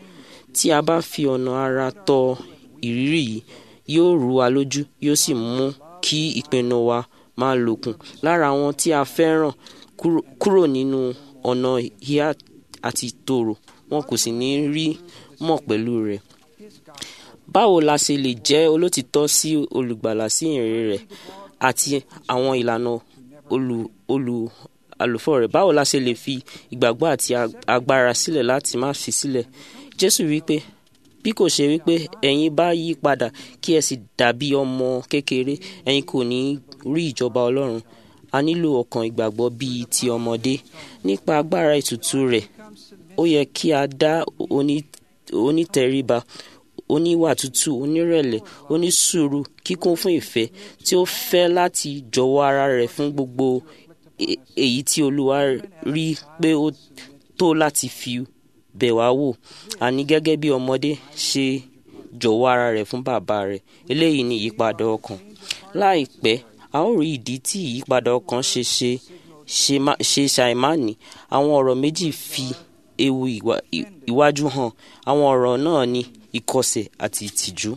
tí a bá fi ọ̀nà ara tọ ìrírí yìí yóò rú wa lójú yóò sì mú kí ìpinnu wa máa lòkùn lára àwọn tí a fẹ́ràn kúrò- kúrò nínú ọ̀nà ìhà àti tòrò wọn kò sì ní rí mọ̀ pẹ̀lú rẹ̀ báwo la ṣe lè jẹ́ olótìtọ́ sí olùgbàlà sí ìrìn rẹ̀ àti àwọn ìlànà olù olù àlùfọ́ rẹ̀ báwo la ṣe lè fi ìgbàgbọ́ àti ag- agbára sílẹ̀ láti má fi sílẹ̀ jésù wípé bí kò ṣe wípé ẹ̀yin bá yí padà kí ẹ sì dàbí ọmọ kékeré ẹ̀yin kò ní rí ìjọba ọlọ́run a nílò ọkàn ìgbàgbọ́ bíi ti ọmọdé nípa agbára ìtùtù rẹ̀ ó yẹ kí a dá oní- onítẹríba oníwà tútù onírẹ̀lẹ̀ onísùúrù kíkún fún ìfẹ́ tí ó fẹ́ láti jọ̀wọ́ ara rẹ̀ fún gbogbo e- èyí tí olúwa rí pé ó tó láti fi bẹ̀ wá wò àní gẹ́gẹ́ bí ọmọdé ṣe jọ̀wọ́ ara rẹ̀ fún bàbá rẹ̀ eléyìí ni ìyípadà ọkàn láìpẹ́ a ó rí ìdí tí ìyípadà ọkàn ṣe ṣe ṣe má- ṣe ṣàìmánì àwọn ọ̀rọ̀ méjì fi ewu ìwà- ì- ìwájú hàn àwọn ọ̀rọ̀ náà ní ìkọsẹ̀ àti ìtìjú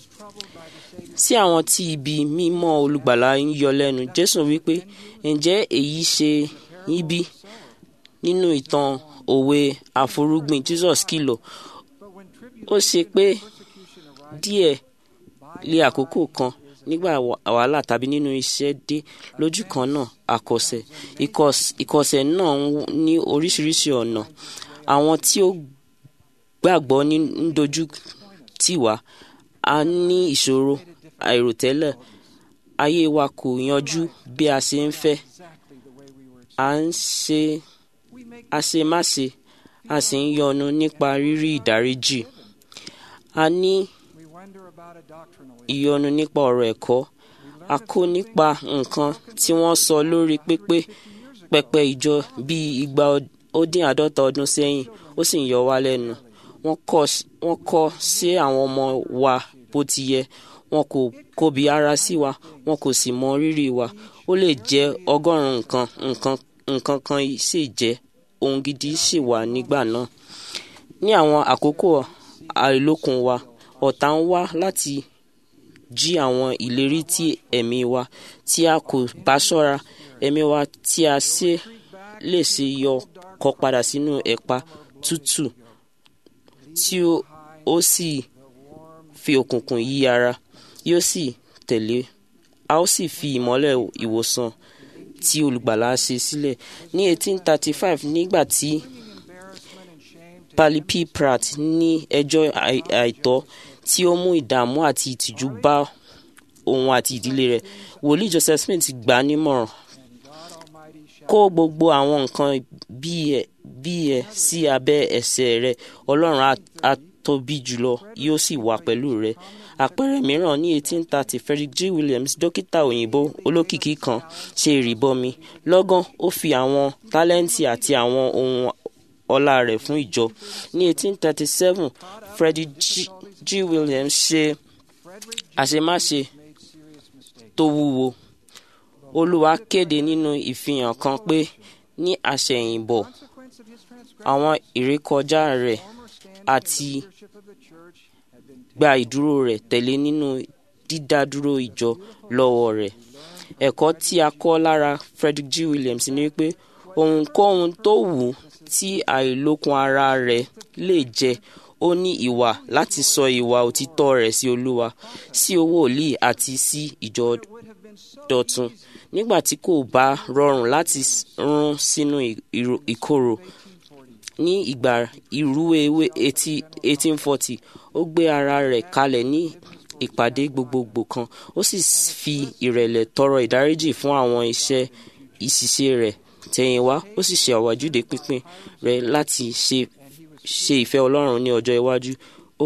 sí àwọn tí ibi mímọ́ olùgbàlà ń yọ lẹ́nu jésù wípé ǹjẹ́ èyí ṣe yín bí nínú ìtàn òwe àforúgbìn jesus kìlọ̀ ó ṣe pé díẹ̀ lé àkókò kan nígbà wà- wàhálà tàbí nínú iṣẹ́ dé lójú kan náà àkọsẹ̀ Ìkọs- ìkọsẹ̀ náà ń ní oríṣiríṣi ọ̀nà àwọn tí ó gbàgbọ́ ní ń dojú tì wá a ní ìṣòro àìròtẹ́lẹ̀ ayé wa kò yanjú bí a ṣe ń fẹ́ à ń ṣe àṣemáṣe a sì ń yọnu nípa rírí ìdáríjì a ní ìyọnu nípa ọ̀rọ̀ ẹ̀kọ́ a kó nípa nǹkan tí wọ́n sọ lórí pépé pẹpẹ ìjọ bíi igba ọd- ó dín àádọ́ta ọdún sẹ́yìn ó sì ń yọ wá lẹ́nu wọ́n kọ́ s- wọ́n kọ́ sí àwọn ọmọ wa bó ti yẹ wọn kò kóbi ara sí wa wọn kò sì mọ rírì wa ó lè jẹ́ ọgọ́rùn-ún nǹkan nǹkan nǹkan kan sì jẹ́ ohun gidi sì wà nígbà náà ní àwọn àkókò àìlókun wa ọ̀tá ń wá láti jí àwọn ìlérí tí ẹ̀mí wa tí a kò bá ṣọ́ra ẹ̀mí wa tí a ṣe lè ṣe yọ kọ padà sínú ẹ̀pà tútù tí ó- ó sì fi òkùnkùn yí ara yóò sì tẹ̀lé a ó sì fi ìmọ́lẹ̀ ìwòsàn tí olùgbàlà ṣe sílẹ̀ ní 1835 nígbà tí Pali P. Pratt ní ẹjọ́ àì- àìtọ́ tí ó mú ìdààmú àti ìtìjú bá òun àti ìdílé rẹ̀ wòlíì Joseph Smith gbà á nímọ̀ràn kó gbogbo àwọn nǹkan bí ẹ bí ẹ sí abẹ́ ẹsẹ̀ rẹ̀ ọlọ́run á- á tóbi jùlọ yóò sì wà pẹ̀lú rẹ̀ àpẹẹrẹ mìíràn ní 1830 Frederick G. Williams dókítà òyìnbó olókìkí kan ṣe ìrìbọmi lọ́gán ó fi àwọn tálẹ́ǹtì àti àwọn ohun ọlá rẹ̀ fún ìjọ ní 1837 Frederick G. G. Williams ṣe àṣemáṣe tó wúwo olúwa kéde nínú ìfihàn kan pé ní àṣẹ̀yìnbọ̀ àwọn ìrékọjá rẹ̀ àti gba ìdúró rẹ̀ tẹ̀lé nínú dídádúró ìjọ lọ́wọ́ rẹ̀ ẹ̀kọ́ tí a kọ́ lára Frederick G. Williams ni wípé ohunkóhun tó wù ú tí àìlókun ara rẹ̀ lè jẹ ó ní ìwà láti sọ ìwà òtítọ́ rẹ̀ sí olúwa sí owó òlì àti sí ìjọ dọ̀tun nígbà tí kò bá rọrùn láti s- rún sínú ì- ìró- ìkorò ní ìgbà ìrúwé eighteen forty ó gbé ara rẹ̀ kalẹ̀ ní ìpàdé gbogbogbò kan ó sì s- fi ìrẹ̀lẹ̀ tọrọ ìdáríjì fún àwọn iṣẹ́ ìṣiṣe rẹ̀ tẹ̀yìnwá ó sì ṣe àwájúde pínpín rẹ̀ láti ṣe ṣe ìfẹ́ ọlọ́run ní ọjọ́ iwájú ó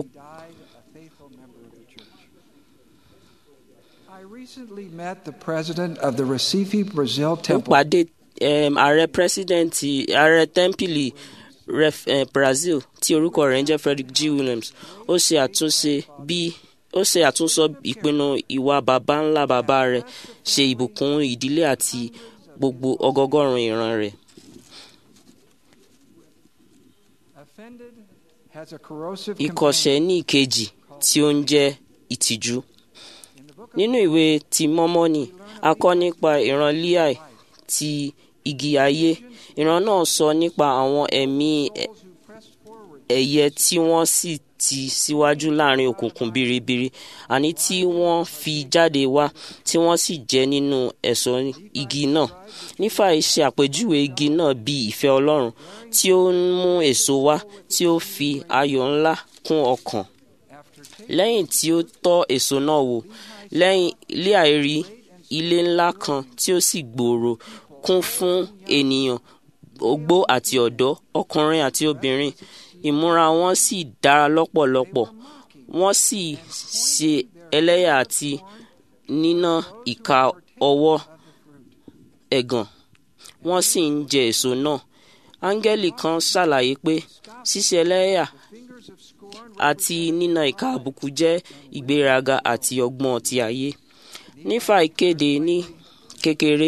I recently met the president of the Recife, Brazil ó temple. pàdé um, ààrẹ pírẹsidẹ́ǹtì ààrẹ tẹ́ḿpìlì ref, eh, Brazil tí orúkọ rẹ̀ ń jẹ́ Frederick G. Williams ó ṣe àtúnṣe bí ó ṣe àtúnsọ ìpinnu ìwà baba ńlá bàbá rẹ̀ ṣe ìbùkún ìdílé àti gbogbo ọgọgọ́rùn ìran rẹ̀. Offended has a corrosive ìkọ̀sẹ̀ ní ìkejì tí ó ń jẹ́ ìtìjú. nínú ìwé ti mọ́mọ́nì a kọ́ nípa ìran Líà ti igi ayé ìran náà sọ nípa àwọn ẹ̀mí ẹ̀yẹ tí wọ́n sì ti síwájú láàrin òkùnkùn biribiri àní tí wọ́n fi jáde wá tí wọ́n sì jẹ nínú ẹ̀ṣọ́ igi náà nífà ṣe àpèjúwe igi náà bí ìfẹ́ Ọlọ́run tí ó ń mú èso wá tí ó fi ayọ̀ ńlá kún ọkàn lẹ́yìn tí ó tọ́ èso náà wò lẹ́yìn Líà rí ilé ńlá kan tí ó sì gbòòrò kún fún ènìyàn ogbó àti ọ̀dọ́ ọkùnrin àti obìnrin ìmúra wọn sì dára lọ́pọ̀lọpọ̀ wọ́n sì ṣe ẹlẹ́yà àti níná ìka ọwọ́ ẹ̀gàn wọ́n sì ń jẹ èso náà áńgẹ́lì kan ṣàlàyé pé ṣíṣe ẹlẹ́yà àti níná ìka àbùkù jẹ́ ìgbéraga àti ọgbọ́n ti ayé nífà ìkéde ní kékeré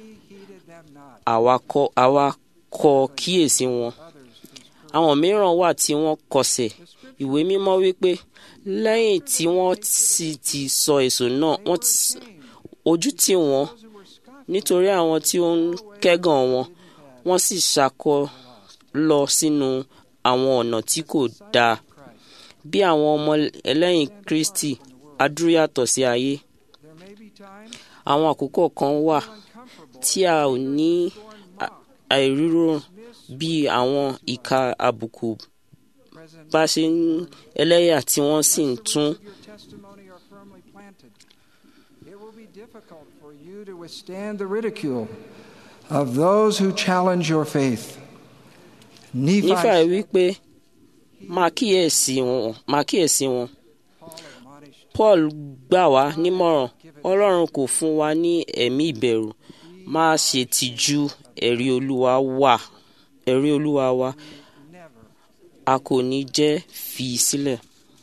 àwa kò kíyèsí wọn àwọn mìíràn wà tí wọ́n kọsẹ̀ ìwé mímọ́ wípé lẹ́yìn tí wọ́n sì ti sọ èso náà wọ́n ojú tì wọ́n nítorí àwọn tí ó ń kẹ́gàn wọn wọ́n sì ṣàkọ lọ sínú àwọn ọ̀nà tí kò dáa bí àwọn ọmọ ẹlẹ́yìn Kristi adúyàtọ̀ sí ayé àwọn àkókò kan wà tí a ò ní àìrírò bí àwọn ìka àbùkù bá ṣe ń ẹlẹ́yà tí wọ́n sì ń tún. It will be difficult for you to withstand the ridicule of those who challenge your faith. nífà wípé máa kíyèsí wọn máa kíyèsí wọn Paul gbà wá nímọ̀ràn Ọlọ́run kò fún wa ní ẹ̀mí ìbẹ̀rù má ṣe tìjú ẹ̀rí Olúwa wà ẹ̀rí Olúwa wa a kò ní jẹ́ fi sílẹ̀.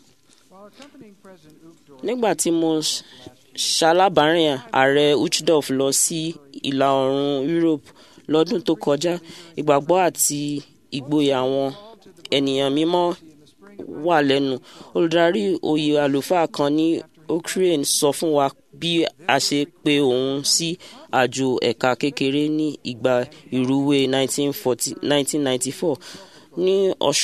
nígbà tí mo ṣalábàárìn ààrẹ Uchdorf lọ sí ìlà oòrùn Europe lọ́dún tó kọjá ìgbàgbọ́ àti ìgboyà àwọn ènìyàn mímọ́ wà lẹ́nu olùdarí oyè àlùfáà kan ní Ukraine sọ fún wa bí a ṣe pe òun sí àjò ẹ̀ka kékeré ní ìgbà ìrúwé 1994 ní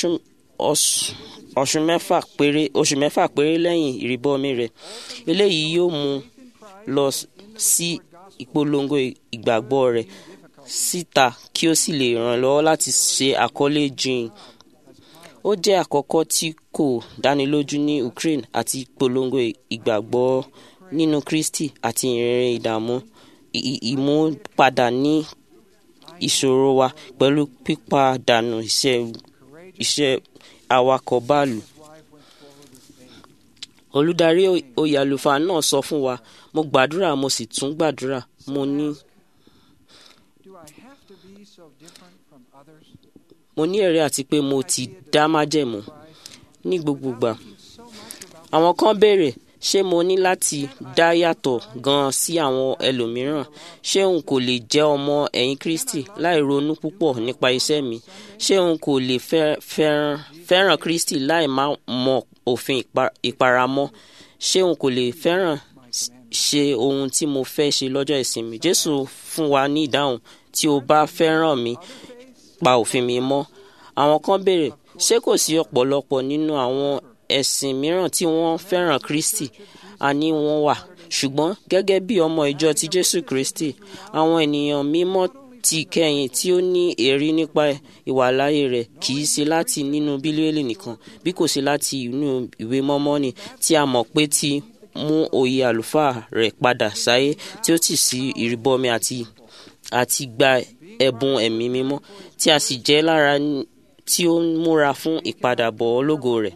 oṣù mẹ́fà péré oṣù mẹ́fà péré lẹ́yìn ìrìbọmi rẹ̀ eléyìí yóò mú lọ sí ìpolongo ìgbàgbọ́ rẹ̀ síta kí ó sì lè ràn lọ́wọ́ láti ṣe àkọlé jìn ó jẹ́ àkọ́kọ́ tí kò dánilójú ní Ukraine àti ìpolongo ìgbàgbọ́ nínú Kristi àti ìrìnrìn ìdààmú ìmúpadà ní ìṣòro wa pẹ̀lú pípàdánù iṣẹ́ iṣẹ́ awakọ̀ báàlù. olùdarí oyè àlùfáà náà sọ fún wa mo gbàdúrà mo sì tún gbàdúrà mo ní. mo ní ẹ̀rí àti pé mo ti dá májẹ̀mú ní gbogbogbà. àwọn kan béèrè ṣé mo ní láti dá yàtọ̀ gan-an sí àwọn ẹlòmíràn ṣé n kò lè jẹ́ ọmọ ẹ̀yìn Kristi láì ronú púpọ̀ nípa iṣẹ́ mi ṣé n kò lè fẹ́ràn Kristi láì má mọ òfin ìparamọ́ ṣé n kò lè fẹ́ràn ṣe ohun tí mo fẹ́ ṣe lọ́jọ́ ìsinmi Jésù fún wa ní ìdáhùn tí o bá fẹ́ràn mi pa òfin mi mọ́ àwọn kan béèrè ṣé kò sí ọ̀pọ̀lọpọ̀ nínú àwọn ẹ̀sìn mìíràn tí wọ́n fẹ́ràn Kristi àní wọ́n wà ṣùgbọ́n gẹ́gẹ́ bí ọmọ ìjọ ti Jésù Kristi àwọn ènìyàn mímọ́ ti kẹ́yìn tí ó ní èrí nípa ìwàláyé rẹ̀ kì í ṣe láti nínú bíbélì nìkan bí kò ṣe láti inú ìwé mọ́mọ́nì tí a mọ̀ pé ti mú oyè àlùfáà rẹ̀ padà sáyé tí ó sì sí ìrìbọmi àti àti gba ẹ̀bùn ẹ̀mí mímọ́ tí a sì jẹ́ lára tí ó ń múra fún ìpadàbọ̀ ológo rẹ̀.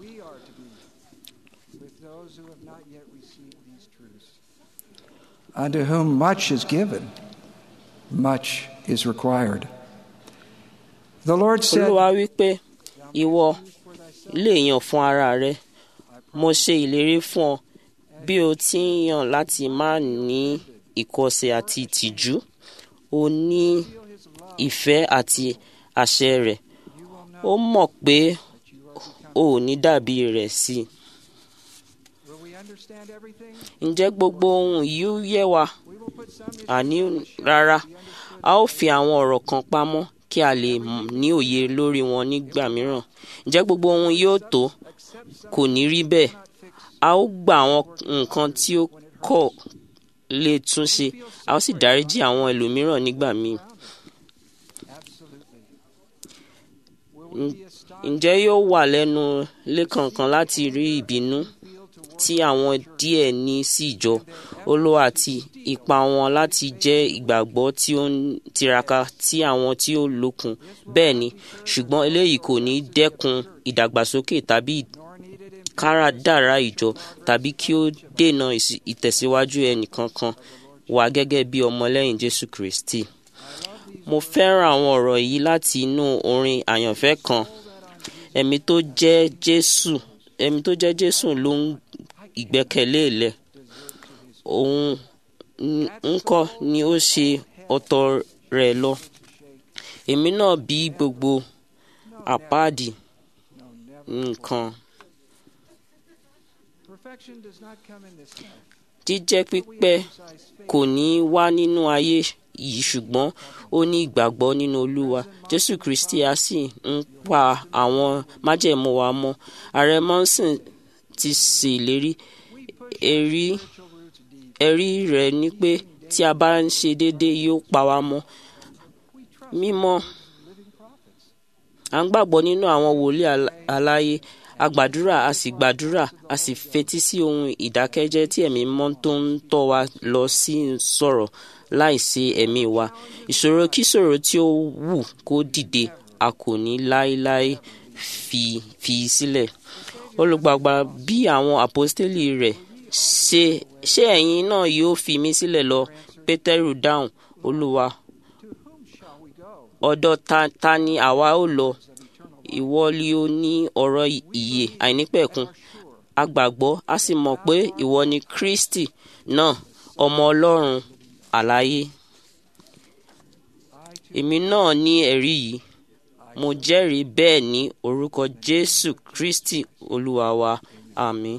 Unto whom much is given, much is required. The Lord said, Olúwa wí pé ìwọ lè yàn fún ara rẹ mo ṣe ìlérí fún ọ bí o ti ń yàn láti má ní ìkọ̀sẹ̀ àti ìtìjú o ní ìfẹ́ àti àṣẹ rẹ̀ ó mọ̀ pé o ò ní dàbí rẹ̀ sí i. Will we understand everything? ǹjẹ́ gbogbo ohun yìí yé wa? We will put some àní rárá a ó fi àwọn ọ̀rọ̀ kan pamọ́ kí a lè m- ní òye lórí wọn nígbà mìíràn ǹjẹ́ gbogbo ohun yóò tó kò ní rí bẹ́ẹ̀ a ó gba àwọn nǹkan tí ó kọ̀ lè tún ṣe a ó sì dáríjì àwọn ẹlòmíràn nígbà míì absolutely. Ǹ- ǹjẹ́ yóò wà lẹ́nu lẹ́kànkan láti rí ìbínú tí àwọn díẹ̀ ní sí ìjọ olówó àti ipa wọn láti jẹ́ ìgbàgbọ́ tí ó ń tiraka tí àwọn tí ó lókun bẹ́ẹ̀ ni ṣùgbọ́n eléyìí kò ní dẹ́kun ìdàgbàsókè tàbí káradára ìjọ tàbí kí ó dènà ìsì- ìtẹ̀síwájú ẹnìkankan wà gẹ́gẹ́ bí ọmọlẹ́yìn jésù kristi mo fẹ́ràn àwọn ọ̀rọ̀ yìí láti inú orin àyànfẹ́ kan ẹ̀mí tó jẹ́ jésù ẹ̀mí tó jẹ́ jésù ló ń ìgbẹ́kẹ̀lé lẹ̀ òun n- ńkọ́ ni ó ṣe ọ̀tọ̀ rẹ̀ lọ èmi náà bí gbogbo àpáàdì nǹkan Perfection does not come in this life. jíjẹ́ pípẹ́ kò ní í wá nínú ayé yìí ṣùgbọ́n ó ní ìgbàgbọ́ nínú olúwa jésù kristi a sì ń pa àwọn májẹ̀mú wa mọ́ ààrẹ monson ti ṣèlérí ẹ̀rí ẹ̀rí rẹ̀ ni pé tí a bá ń ṣe déédéé yóò pa wá mọ́ mímọ́ à ń gbàgbọ́ nínú àwọn wòlíì al- aláyé a gbàdúrà a sì gbàdúrà a sì fetí sí ohun ìdákẹ́jẹ́ tí ẹ̀mí mọ́ tó ń tọ́ wa lọ sí ń sọ̀rọ̀ láìsí ẹ̀mí wa ìṣòro kíṣòro tí ó wù kó dìde a kò ní láéláé fi fi sílẹ̀ olùgbàgbà bí àwọn àpọ́stélì rẹ̀ ṣe ṣé ẹ̀yin náà yóò fi mí sílẹ̀ lọ pétérù dáhùn olúwa ọ̀dọ̀ ta, ta ni àwa ó lọ ìwọ ni ó ní ọ̀rọ̀ ìyè àìnípẹ̀kun a gbàgbọ́ a sì mọ̀ pé ìwọ ni kristi náà ọmọ ọlọ́run àlàyé èmi náà ní ẹ̀rí yìí mo jẹ́rìí bẹ́ẹ̀ ní orúkọ jésù kristi olúwa wa àmín.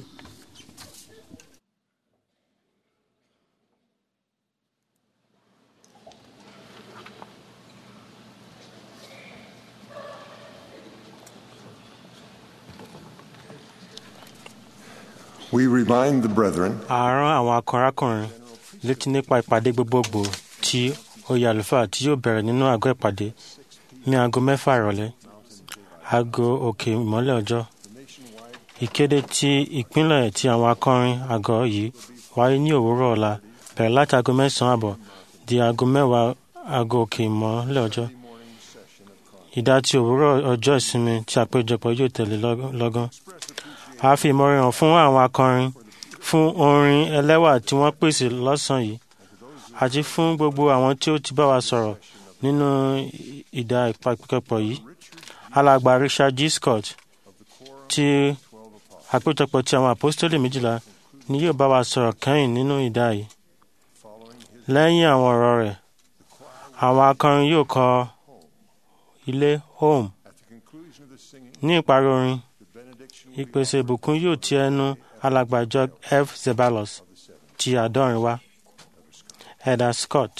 We remind the brethren a rán àwọn akọrákùnrin létí nípa ìpàdé gbogbogbò tí oyè àlùfáà tí yóò bẹ̀rẹ̀ nínú àgọ́ ìpàdé ní aago mẹ́fà ìrọ̀lẹ́ aago òkè ìmọ́lẹ̀ ọjọ́ ìkéde ti ìpínlẹ̀ ti àwọn akọrin àgọ́ yìí wáyé ní òwúrọ̀ ọ̀la bẹ̀rẹ̀ láti aago mẹ́sàn-án àbọ̀ di aago mẹ́wàá aago òkè ìmọ́lẹ̀ ọjọ́ ìdá ti òwúrọ̀ ọjọ́ ìsinmi tí àpéjọpọ̀ yóò tẹ̀lé lọ́g- lọ́gán a fi ìmọ̀ràn hàn fún àwọn akọrin fún orin ẹlẹ́wà tí wọ́n pèsè lọ́sàn-án yìí àti fún gbogbo àwọn tí ó ti bá wa sọ̀rọ̀ nínú ìdá ìpàkẹ́pọ̀ yìí alàgbà richard g scott ti àpéjọpọ̀ ti àwọn àpọ́stélì méjìlá ni yóò bá wa sọ̀rọ̀ kẹ́yìn nínú ìdá yìí lẹ́yìn àwọn ọ̀rọ̀ rẹ̀ àwọn akọrin yóò kọ ilé home ní ìparí orin ìpèsè ìbùkún yóò ti ẹnu alàgbà George f zebalos ti àádọ́rin wá heather scott.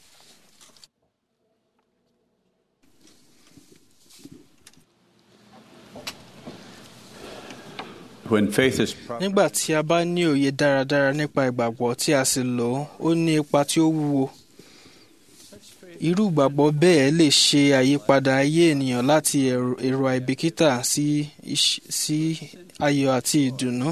When faith is nígbà tí a bá ní òye dáradára nípa ìgbàgbọ́ tí a sì lò ó ó ní ipa tí ó wúwo irú ìgbàgbọ́ bẹ́ẹ̀ lè ṣe àyípadà ayé ènìyàn láti èrò èrò àìbìkítà sí iṣ- sí ayọ̀ àti ìdùnnú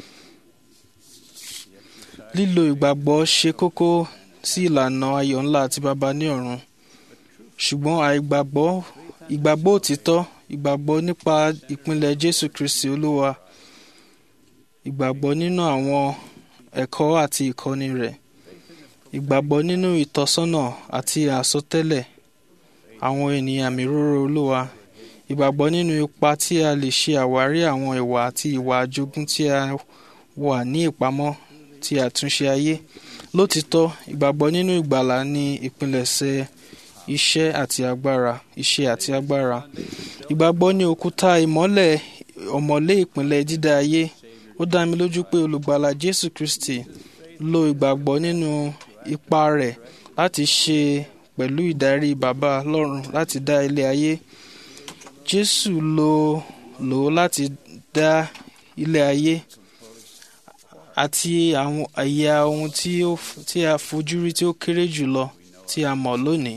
lílo ìgbàgbọ́ ṣe kókó sí ìlànà ayọ̀ ńlá àti baba ní ọ̀run ṣùgbọ́n àìgbàgbọ́ ìgbàgbọ́ òtítọ́ ìgbàgbọ́ nípa ìpínlẹ̀ Jésù Kristi Olúwa ìgbàgbọ́ nínú àwọn ẹ̀kọ́ àti ìkọ́ni rẹ̀ ìgbàgbọ́ nínú ìtọ́sọ́nà àti àsọtẹ́lẹ̀ àwọn ènìyàn mìíràn Olúwa ìgbàgbọ́ nínú ipa tí a lè ṣe àwárí àwọn ìwà àti ìwà àjogún tí a wà ní ìpamọ́ ti àtúnṣe ayé lótìtọ́ ìgbàgbọ́ nínú ìgbàlà ní ìpilẹ̀ṣẹ̀ iṣẹ́ àti agbára iṣẹ́ àti agbára ìgbàgbọ́ ní òkúta ìmọ́lẹ̀ ọ̀mọ̀lé ìpínlẹ̀ dídá ayé ó dá mi lójú pé olùgbàlà jésù kristi lo ìgbàgbọ́ nínú ipa rẹ̀ láti ṣe pẹ̀lú ìdarí bàbá lọ́run láti dá ilé ayé jésù lo lò ó láti dá ilé ayé àti àwọn ẹ̀yà ohun tí ó tí a fojú rí tí ó kéré jùlọ tí a mọ̀ lónìí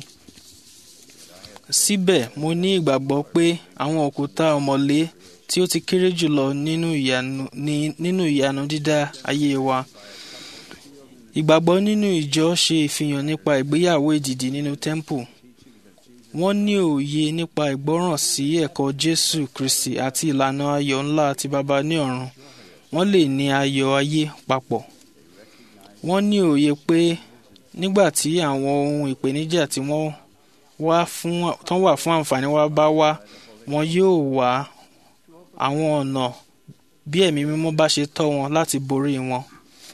síbẹ̀ mo ní ìgbàgbọ́ pé àwọn òkúta ọ̀mọ̀lé tí ó ti kéré jùlọ nínú ìyanu ní nínú ìyanu dídá ayé wa ìgbàgbọ́ nínú ìjọ ṣe ìfihàn nípa ìgbéyàwó èdìdì nínú temple wọ́n ní òye nípa ìgbọ́ràn sí ẹ̀kọ́ jésù kristi àti ìlànà ayọ̀ ńlá ti baba ní ọ̀run wọ́n lè ní ayọ̀ ayé papọ̀ wọ́n ní òye pé nígbà tí àwọn ohun ìpèníjà tí wọ́n wá fún tán wà fún àǹfààní wa bá wá wọn yóò wá àwọn ọ̀nà bí ẹ̀mí mímọ́ bá ṣe tọ́ wọn láti borí wọn.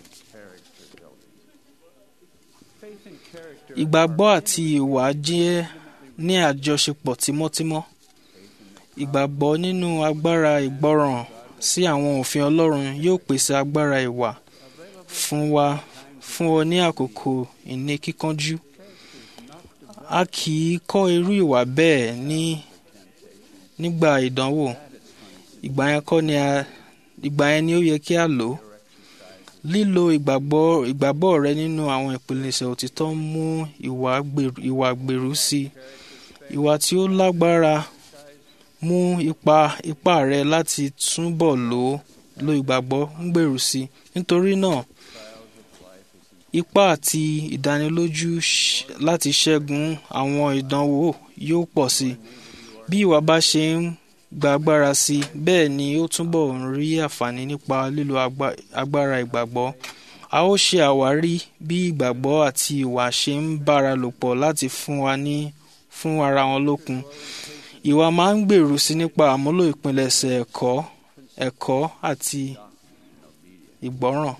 ìgbàgbọ́ àti ìwà jẹ́ ní àjọṣepọ̀ tímọ́tímọ́ ìgbàgbọ́ nínú agbára ìgbọràn sí àwọn òfin ọlọ́run yóò pèsè agbára ìwà fún wa fún ọ ní àkókò ìní kíkánjú a kì í kọ́ irú ìwà bẹ́ẹ̀ ní nígbà ìdánwò ìgbà yẹn kọ́ ni a ìgbà yẹn ni ó yẹ kí a lò ó lílo ìgbàgbọ́ ìgbàgbọ́ rẹ nínú àwọn ìpilẹ̀ṣẹ̀ òtítọ́ ń mú ìwà gbèrú ìwà gbèrú sí i ìwà tí ó lágbára mú ipa ipá rẹ láti túbọ̀ lò ó lo ìgbàgbọ́ ń gbèrú sí i nítorí náà ipá àti ìdánilójú ṣ- láti ṣẹ́gun àwọn ìdánwò yóò pọ̀ sí i bí ìwà bá ṣe ń gba agbára sí i bẹ́ẹ̀ ni ó túbọ̀ ń rí àǹfààní nípa lílo agba- agbára ìgbàgbọ́ a ó ṣe àwárí bí ìgbàgbọ́ àti ìwà ṣe ń bára lò pọ̀ láti fún wa ní fún ara wọn lókun ìwà máa ń gbèrú sí nípa àmúlò ìpilẹ̀ṣẹ̀ ẹ̀kọ́ ẹ̀kọ́ àti ìgbọ́ràn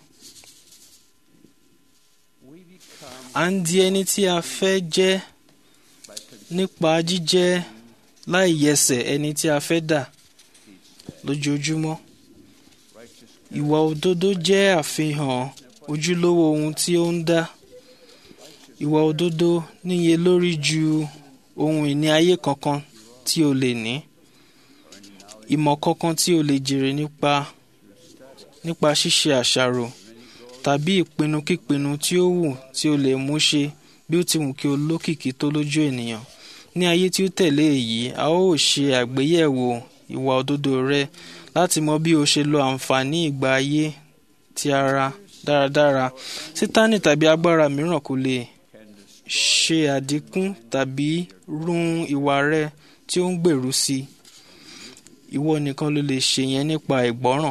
à ń di ẹni tí a fẹ́ jẹ́ nípa jíjẹ́ láì yẹsẹ̀ ẹni tí a fẹ́ dà lójoojúmọ́. Ìwà òdodo jẹ́ àfihàn ojúlówó ohun tí ó ń dá. Ìwà òdodo níye lórí ju ohun ìní ayé kankan tí o lè ní. Ìmọ̀ kankan tí o lè jèrè nípa nípa ṣíṣe àṣàrò tàbí ìpinnu kípinnu tí ó wù tí o lè mú ṣe bí ó ti wù kí o lókìkí tó lójú ènìyàn. Ní ayé tí ó tẹ̀lé èyí, a ó ṣe àgbéyẹ̀wò ìwà òdodo rẹ láti mọ bí o ṣe lo àǹfààní ìgbà ayé ti ara dáradára. Sítánì tàbí agbára mìíràn kò lè ṣe àdínkù tàbí run ìwà rẹ tí ó ń gbèrú sí i. Ìwọ nìkan ló lè ṣe yẹn nípa ìgbọ́ràn.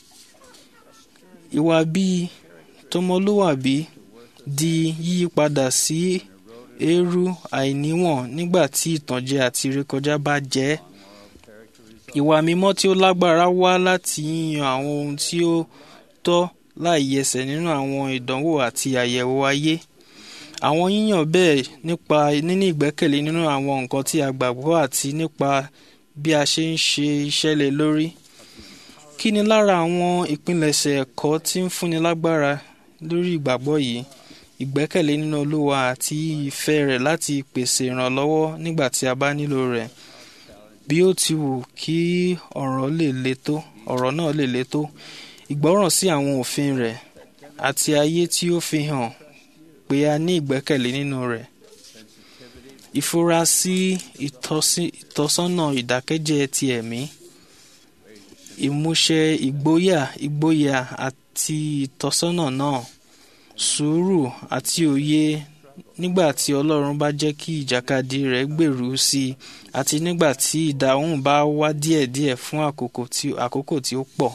Ìwà bíi tọmọlúwàbí di yíyípadà sí eérú àìníwọ̀n nígbà tí ìtànjẹ àti ìrékọjá bá jẹ́ ẹ́. Ìwà mímọ́ tí ó lágbára wá láti yíyan àwọn ohun tí ó tọ́ láì yẹsẹ̀ nínú àwọn ìdánwò àti àyẹ̀wò ayé. Àwọn yíyàn bẹ́ẹ̀ nípa níní ìgbẹ́kẹ̀lé nínú àwọn nǹkan tí a gbàgbọ́ àti nípa bí a ṣe ń ṣe iṣẹ́ lé lórí. Kí ni lára àwọn ìpilẹ̀ṣẹ̀ ẹ̀kọ́ tí ń fúnni lágbára lórí ìgbàgbọ́ yìí? Ìgbẹ́kẹ̀lé nínú Olúwa àti ìfẹ́ rẹ̀ láti pèsè ìrànlọ́wọ́ nígbà tí a bá nílò rẹ̀. Bí ó ti wù kí ọ̀rọ̀ lè le tó, ọ̀rọ̀ náà lè le tó. Ìgbọ́ràn sí àwọn òfin rẹ̀ àti ayé tí ó fi hàn pé a ní ìgbẹ́kẹ̀lé nínú rẹ̀. Ìfura sí ìtọ́sí- ìtọ́sọ́nà ìdákẹ́jẹ́ ti ẹ̀mí. Ìmúṣẹ ìgboyà ìgboyà àti ìtọ́sọ́nà náà. Sùúrù àti òye nígbà tí Ọlọ́run bá jẹ́ kí ìjàkadì rẹ̀ gbèrú sí i àti nígbà tí ìdáhùn bá wá díẹ̀díẹ̀ fún àkókò tí àkókò tí ó pọ̀.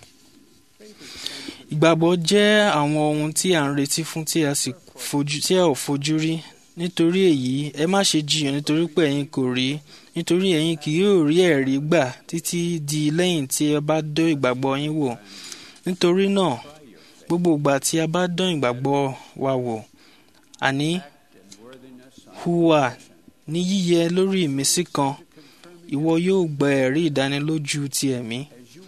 Ìgbàgbọ́ jẹ́ àwọn ohun tí à ń retí fún tí a sì fojú tí a ò fojú rí. Nítorí èyí, ẹ má ṣe jiyàn nítorí pé ẹ̀yin kò rí nítorí ẹ̀yin kì yóò rí ẹ̀rí gbà títí di lẹ́yìn tí ẹ bá dán ìgbàgbọ́ yín wò. Nítorí náà, gbogbo ìgbà tí a bá dán ìgbàgbọ́ wa wò, àní hùwà ní yíyẹ lórí ìmísí kan, ìwọ yóò gba ẹ̀rí ìdánilójú ti ẹ̀mí.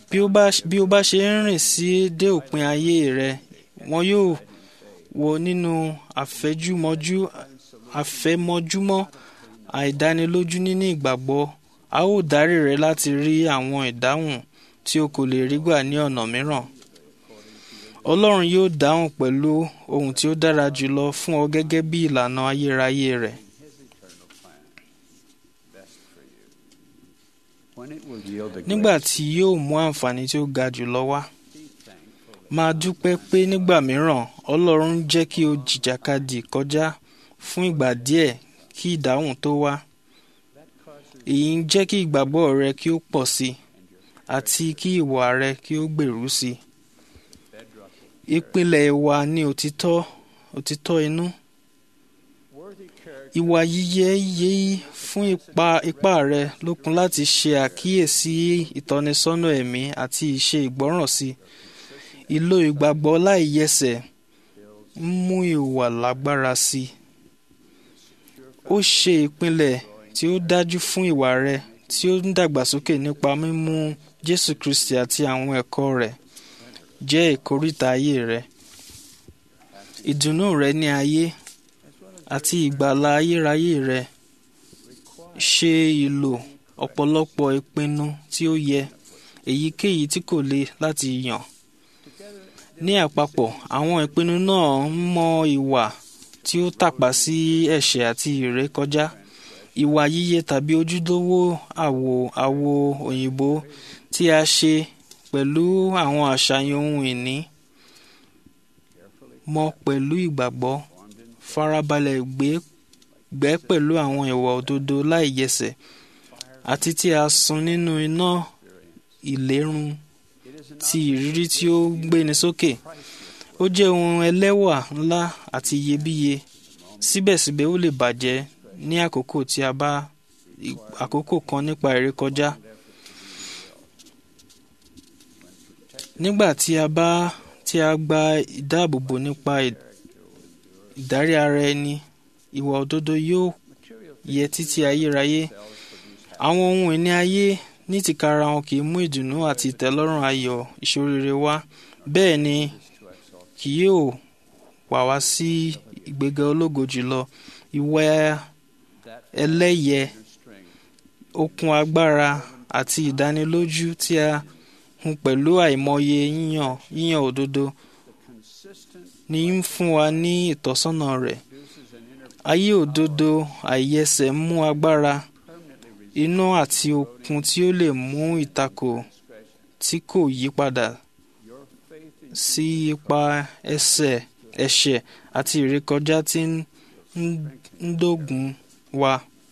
bí ó bá bí ó bá ṣe ń rìn sí dé òpin ayé rẹ wọn yóò wọ nínú àfẹjúmọjú àfẹmọjúmọ́ àìdánilójú nínú ìgbàgbọ́ a ó darí rẹ láti rí àwọn ìdáhùn tí o kò lè rí gbà ní ọ̀nà mìíràn ọlọ́run yóò dáhùn pẹ̀lú ohun tí ó dára jùlọ fún ọ gẹ́gẹ́ bí ìlànà ayérayé rẹ̀ nígbà tí yóò mú àǹfààní tí ó ga jùlọ wá máa dúpẹ́ pé nígbà mìíràn ọlọ́run ń jẹ́ kí o jìjàkadì kọjá fún ìgbà díẹ̀ kí ìdáhùn tó wá èyí ń jẹ́ kí ìgbàgbọ́ rẹ kí ó pọ̀ sí i àti kí ìwà rẹ kí ó gbèrú sí i ìpìlẹ̀ ìwà ni òtítọ́ òtítọ́ inú ìwà yíyẹ yéyí fún ipa ipá rẹ lókun láti ṣe àkíyèsí ìtọ́nisọ́nà ẹ̀mí àti ìṣe ìgbọ́ràn sí ìlò ìgbàgbọ́ láìyẹsẹ̀ ń mú ìwà lágbára sí i ó ṣe ìpìlẹ̀ tí ó dájú fún ìwà rẹ tí ó ń dàgbàsókè nípa mímú Jésù Kristi àti àwọn ẹ̀kọ́ rẹ̀ jẹ́ ìkóríta ayé rẹ ìdùnnú rẹ ní ayé àti ìgbàlà ayérayé rẹ ṣe ìlò ọ̀pọ̀lọpọ̀ ìpinnu tí ó yẹ èyíkéyìí tí kò le láti yàn ní àpapọ̀ àwọn ìpinnu náà ń mọ ìwà tí ó tàpá sí ẹ̀ṣẹ̀ àti ìrékọjá ìwà yíyẹ tàbí ojúlówó àwò àwo òyìnbó tí a ṣe pẹ̀lú àwọn àṣàyàn ohun ìní mọ pẹ̀lú ìgbàgbọ́ farabalẹ̀ gbé gbẹ́ pẹ̀lú àwọn ìwà òdodo láìyẹsẹ̀ àti tí a sun nínú iná ìlérun ti ìrírí tí ó gbéni sókè ó jẹ́ ohun ẹlẹ́wà ńlá àti iyebíye síbẹ̀síbẹ̀ ó lè bàjẹ́ ní àkókò tí a bá àkókò kan nípa ìrékọjá nígbà tí a bá tí a gba ìdáàbòbò nípa ìdarí ara ẹni ìwà òdodo yóò yẹ títí ayérayé àwọn ohun ìní ayé ní tìkára wọn kì í mú ìdùnnú àti ìtẹ́lọ́rùn ayọ̀ ìṣoríire wá bẹ́ẹ̀ ni kì yóò wà wá sí ìgbéga ológo jùlọ ìwà ẹlẹ́yẹ okun agbára àti ìdánilójú tí a hun pẹ̀lú àìmọye yíyàn yíyàn òdodo ní ń fún wa ní ìtọ́sọ́nà rẹ̀ ayé òdodo àìyẹsẹ̀ mú agbára iná àti okun tí ó lè mú ìtakò tí kò yí padà sí ipa ẹsẹ̀ ẹ̀ṣẹ̀ àti ìrékọjá tí ń dógun wa.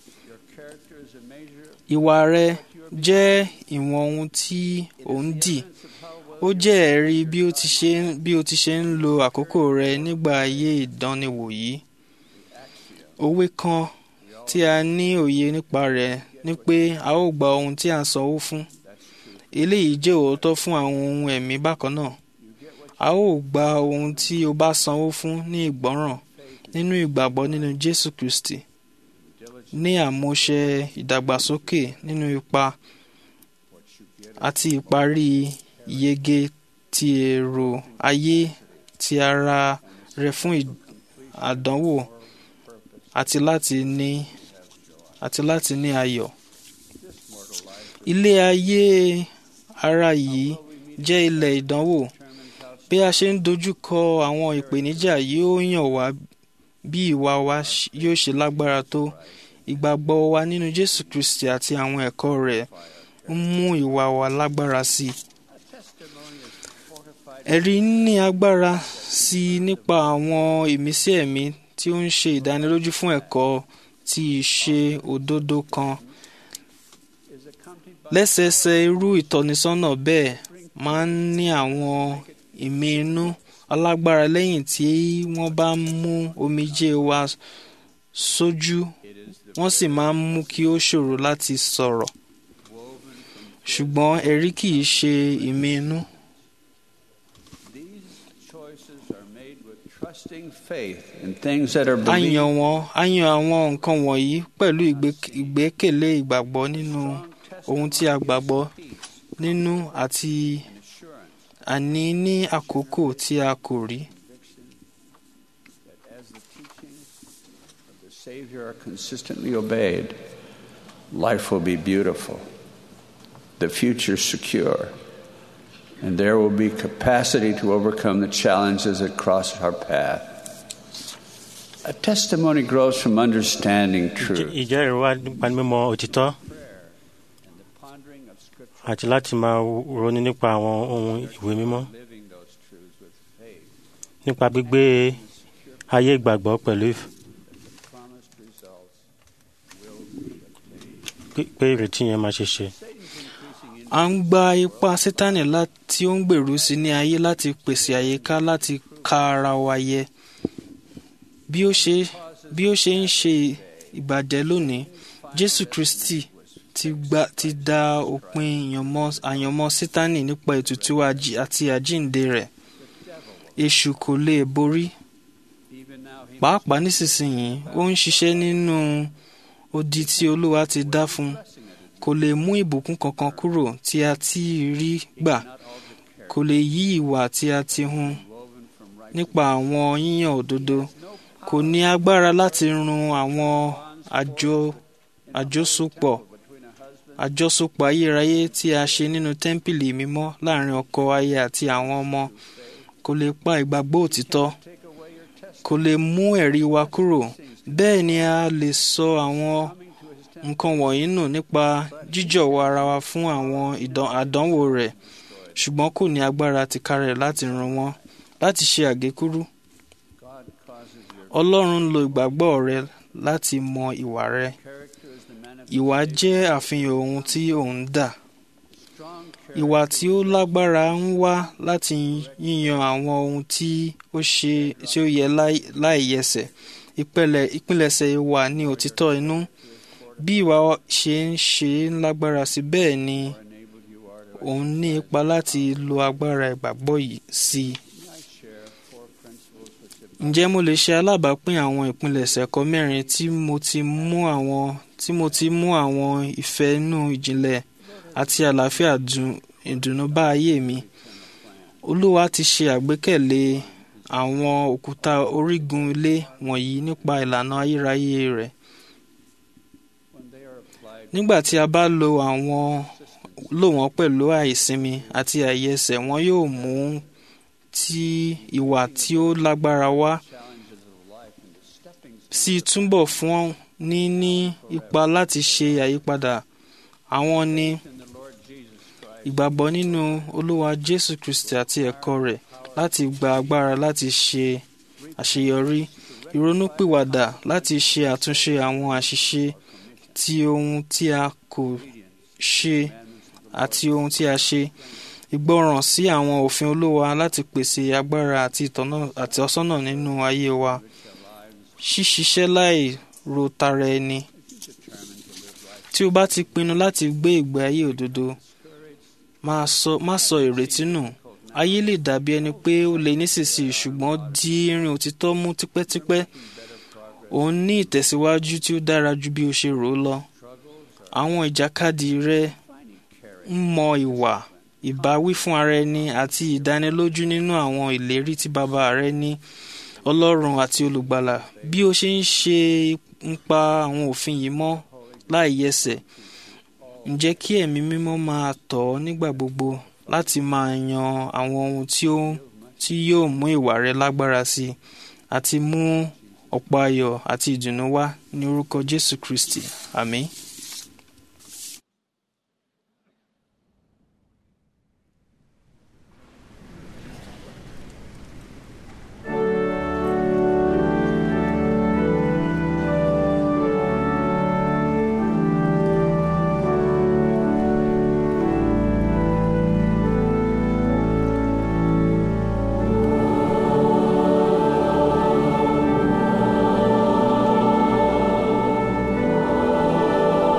Ìwà rẹ jẹ́ ìwọ̀n ohun tí ò ń dì. Ó jẹ́ ẹ̀rí bí ó ti ṣe bí ó ti ṣe ń lo àkókò rẹ nígbà ayé ìdánniwò yìí. Òwe kan tí a ní òye nípa rẹ̀ ni pé a ó gba ohun tí a ń sanwó fún. Eléyìí jẹ́ òótọ́ fún àwọn ohun ẹ̀mí bákan náà. A ó gba ohun tí o bá sanwó fún ní ìgbọ́ràn nínú ìgbàgbọ́ nínú Jésù Kristi ní àmúṣe ìdàgbàsókè nínú ipa àti ìparí ìyege ti èrò ayé ti ara rẹ fún àdánwò àti láti ní àti láti ní ayọ̀. Ilé ayé ara yìí jẹ́ ilẹ̀ ìdánwò. Bí a ṣe ń dojú kọ àwọn ìpèníjà yóò yàn wá bí ìwà wa yóò ṣe lágbára tó. Ìgbàgbọ́ wa nínú Jésù Kristi àti àwọn ẹ̀kọ́ rẹ̀ ń mú ìwà wa lágbára sí i. Ẹ̀rí ní agbára sí i nípa àwọn ìmísí ẹ̀mí tí ó ń ṣe ìdánilójú fún ẹ̀kọ́ tí ìṣe òdodo kan. Lẹ́sẹẹsẹ irú ìtọ́nisọ́nà bẹ́ẹ̀ máa ń ní àwọn ìmí inú alágbára lẹ́yìn tí wọ́n bá mú omijé wa sójú wọ́n sì máa ń mú kí ó ṣòro láti sọ̀rọ̀. Ṣùgbọ́n ẹ̀rí kì í ṣe ìmí inú. A yàn wọ́n a yàn àwọn nǹkan wọ̀nyí pẹ̀lú ìgbẹ́kẹ̀lé ìgbàgbọ́ nínú ohun tí a gbàgbọ́ nínú àti àní ní àkókò tí a kò rí. As the teachings of the Savior are consistently obeyed, life will be beautiful, the future secure, and there will be capacity to overcome the challenges that cross our path. A testimony grows from understanding truth. ìjẹ́rìí wa nípa mímọ̀ òtítọ́ àti láti máa ronú nípa àwọn ohun ìwé mímọ́ nípa gbígbé ayé ìgbàgbọ́ pẹ̀lú ìf- pé- pé ìrètí yẹn máa ṣe ṣe. a ń gba ipá sátánì tí ó ń gbèrú sí ní ayé láti pèsè àyíká láti ka ara wa yẹ bí ó ṣe bí ó ṣe ń ṣe ìbàjẹ́ lónìí jésù kristi ti gba ti da òpin ìyànmọ́ àyànmọ́ sátánì nípa ètùtù àjí- àti àjíǹde rẹ̀ èṣù kò lè borí pàápàá nísinsìnyí ó ń ṣiṣẹ́ nínú odi tí olúwa ti dá fún un kò lè mú ìbùkún kankan kúrò tí a ti rí gbà kò lè yí ìwà tí a ti hun nípa àwọn yíyàn òdodo kò ní agbára láti run àwọn àjọ àjọsopọ̀ àjọsopọ̀ ayérayé tí a ṣe nínú tẹ́ḿpìlì mímọ́ láàrin ọkọ aya àti àwọn ọmọ kò lè pa ìgbàgbọ́ òtítọ́ kò lè mú ẹ̀rí wa kúrò bẹ́ẹ̀ ni a lè sọ àwọn nǹkan wọ̀nyí nù nípa jíjọ̀wọ́ ara wa fún àwọn ìdán- àdánwò rẹ̀ ṣùgbọ́n kò ní agbára tìkarẹ̀ láti run wọ́n láti ṣe àgékúrú. Ọlọ́run ń lo ìgbàgbọ́ rẹ láti mọ ìwà rẹ. Ìwà jẹ́ àfihàn ohun tí òun dà. Ìwà tí ó lágbára ń wá láti yíyan àwọn ohun tí ó ṣe tí ó yẹ láì- láìyẹsẹ̀. Ìpẹ̀lẹ̀ ìpilẹ̀ṣẹ̀ ìwà ní òtítọ́ inú. Bí ìwà ṣe ń ṣe ń lágbára sí bẹ́ẹ̀ ni òun ní ipa láti lo agbára ìgbàgbọ́ yìí sí i. Ǹjẹ́ mo lè ṣe alábàápín àwọn ìpilẹ̀ṣẹ̀ ẹ̀kọ́ mẹ́rin tí mo ti mú àwọn tí mo ti mú àwọn ìfẹ́ inú ìjìnlẹ̀ àti àlàáfíà dùn ìdùnnú bá ayé mi? Olúwa ti ṣe àgbékalẹ̀ àwọn òkúta orígun ilé wọ̀nyí nípa ìlànà ayérayé rẹ̀. Nígbà tí a bá lo àwọn lò wọ́n pẹ̀lú àìsinmi àti àìyẹsẹ̀ wọn yóò mú tí ìwà tí ó lágbára wá sí túbọ̀ fún ní ní ipa láti ṣe àyípadà àwọn ní ìgbàgbọ́ nínú Olúwa Jésù Kristi àti ẹ̀kọ́ rẹ̀ láti gba agbára láti ṣe àṣeyọrí ìrònúpìwàdà láti ṣe àtúnṣe àwọn àṣìṣe ti ohun tí a kò ṣe àti ohun tí a ṣe ìgbọràn sí àwọn òfin Olúwa láti pèsè agbára àti ìtọ́nà àti ọ̀sọ́nà nínú ayé wa ṣíṣiṣẹ́ láì ro tara ẹni tí o bá ti pinnu láti gbé ìgbé ayé òdodo máa sọ má sọ ìrètí nù ayé lè dàbí ẹni pé ó lè nísinsìnyí ṣùgbọ́n di irin òtítọ́ mú tipẹ́tipẹ́ òun ní ìtẹ̀síwájú tí ó dára ju bí o ṣe rò ó lọ àwọn ìjàkadì rẹ ń mọ ìwà ìbáwí fún ara ẹni àti ìdánilójú nínú àwọn ìlérí tí bàbá rẹ ní ọlọ́run àti olùgbàlà bí ó ṣe ń ṣe ń pa àwọn òfin yìí mọ́ láì yẹsẹ̀ ǹjẹ́ kí ẹ̀mí mímọ́ máa tọ̀ ọ́ nígbà gbogbo láti máa yan àwọn ohun tí ó tí yóò mú ìwà rẹ lágbára sí i àti mú ọ̀pọ̀ ayọ̀ àti ìdùnnú wá ní orúkọ Jésù Kristi àmín. Thank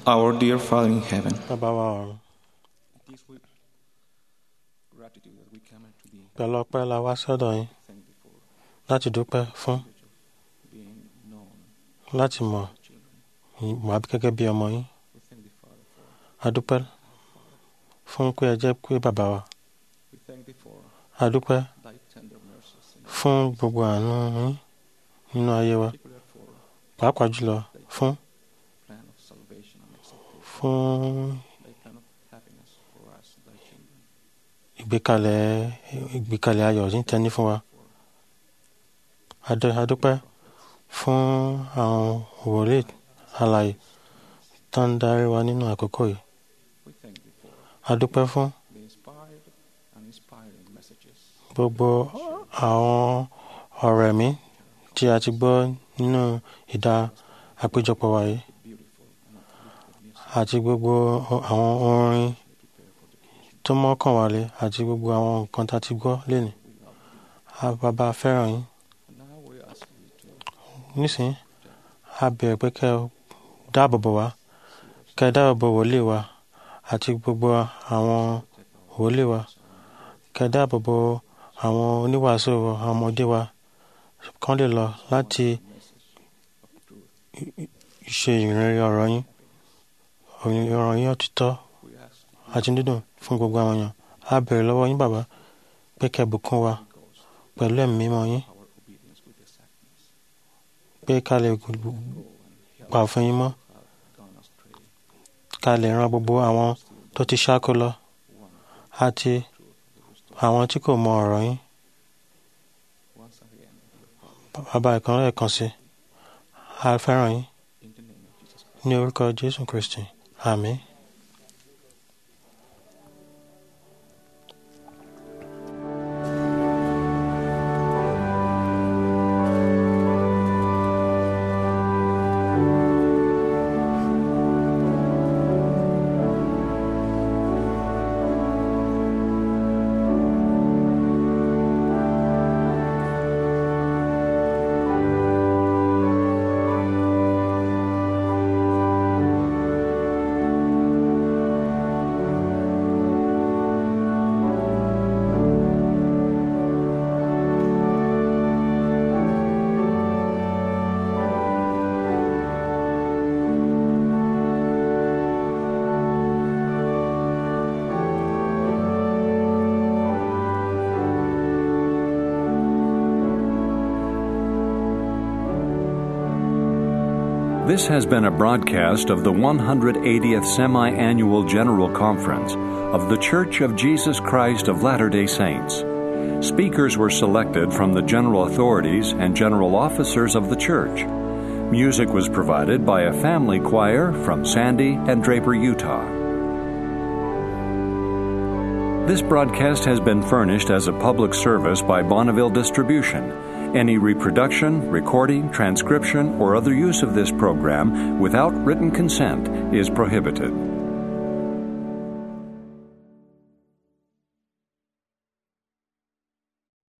Our dear Father in heaven, bàbá wa ọ̀run pẹ̀lú ọpẹ́ la wá sọ́dọ̀ yín láti dúpẹ́ fún láti mọ̀ mọ̀ àbí gẹ́gẹ́ bí ọmọ yín a dúpẹ́ fún pé ẹ jẹ́ pé bàbá wa a dúpẹ́ fún gbogbo àánú yín nínú ayé wa pàápàá jùlọ fún fún ìgbékalẹ̀ ìgbékalẹ̀ ayọ̀ tí ń tẹ́ni fún wa Adé- a dúpẹ́ fún àwọn wòlíì alààyè tó ń darí wa nínú àkókò yìí a dúpẹ́ fún gbogbo àwọn ọ̀rọ̀ ẹ̀mí tí a ti gbọ́ nínú ìdá àpéjọpọ̀ wa yìí àti gbogbo àwọn orin tó mọ́kàn wálé àti gbogbo àwọn nǹkan tá a ti gbọ́ lénìí a bàbá fẹ́ràn yín nísìnyí a bẹ̀rẹ̀ pé kẹ́ ẹ dáàbò bò wá kẹ́ ẹ dáàbò bò wòlíì wa àti gbogbo àwọn wòlíì wa kẹ́ ẹ dáàbò bò àwọn oníwàásù wa, àwọn ọmọdé wa kán lè lọ láti ṣe ìrìn ọ̀rọ̀ yín ọ̀rọ̀ yín òtítọ́ àti dídùn fún gbogbo àwọn èèyàn a bẹ̀rẹ̀ lọ́wọ́ yín bàbá pé kẹ́ ẹ bùkún wa pẹ̀lú ẹ̀mí mímọ́ yín pé ká lè pa òfin yín mọ́ ká lè ran gbogbo àwọn tó ti ṣáko lọ àti àwọn tí kò mọ ọ̀rọ̀ yín bàbá ìkan lẹ́ẹ̀kan sí a fẹ́ràn yín ní orúkọ Jésù Kristi àmín. This has been a broadcast of the 180th Semi Annual General Conference of The Church of Jesus Christ of Latter day Saints. Speakers were selected from the general authorities and general officers of the church. Music was provided by a family choir from Sandy and Draper, Utah. This broadcast has been furnished as a public service by Bonneville Distribution. Any reproduction, recording, transcription, or other use of this program without written consent is prohibited.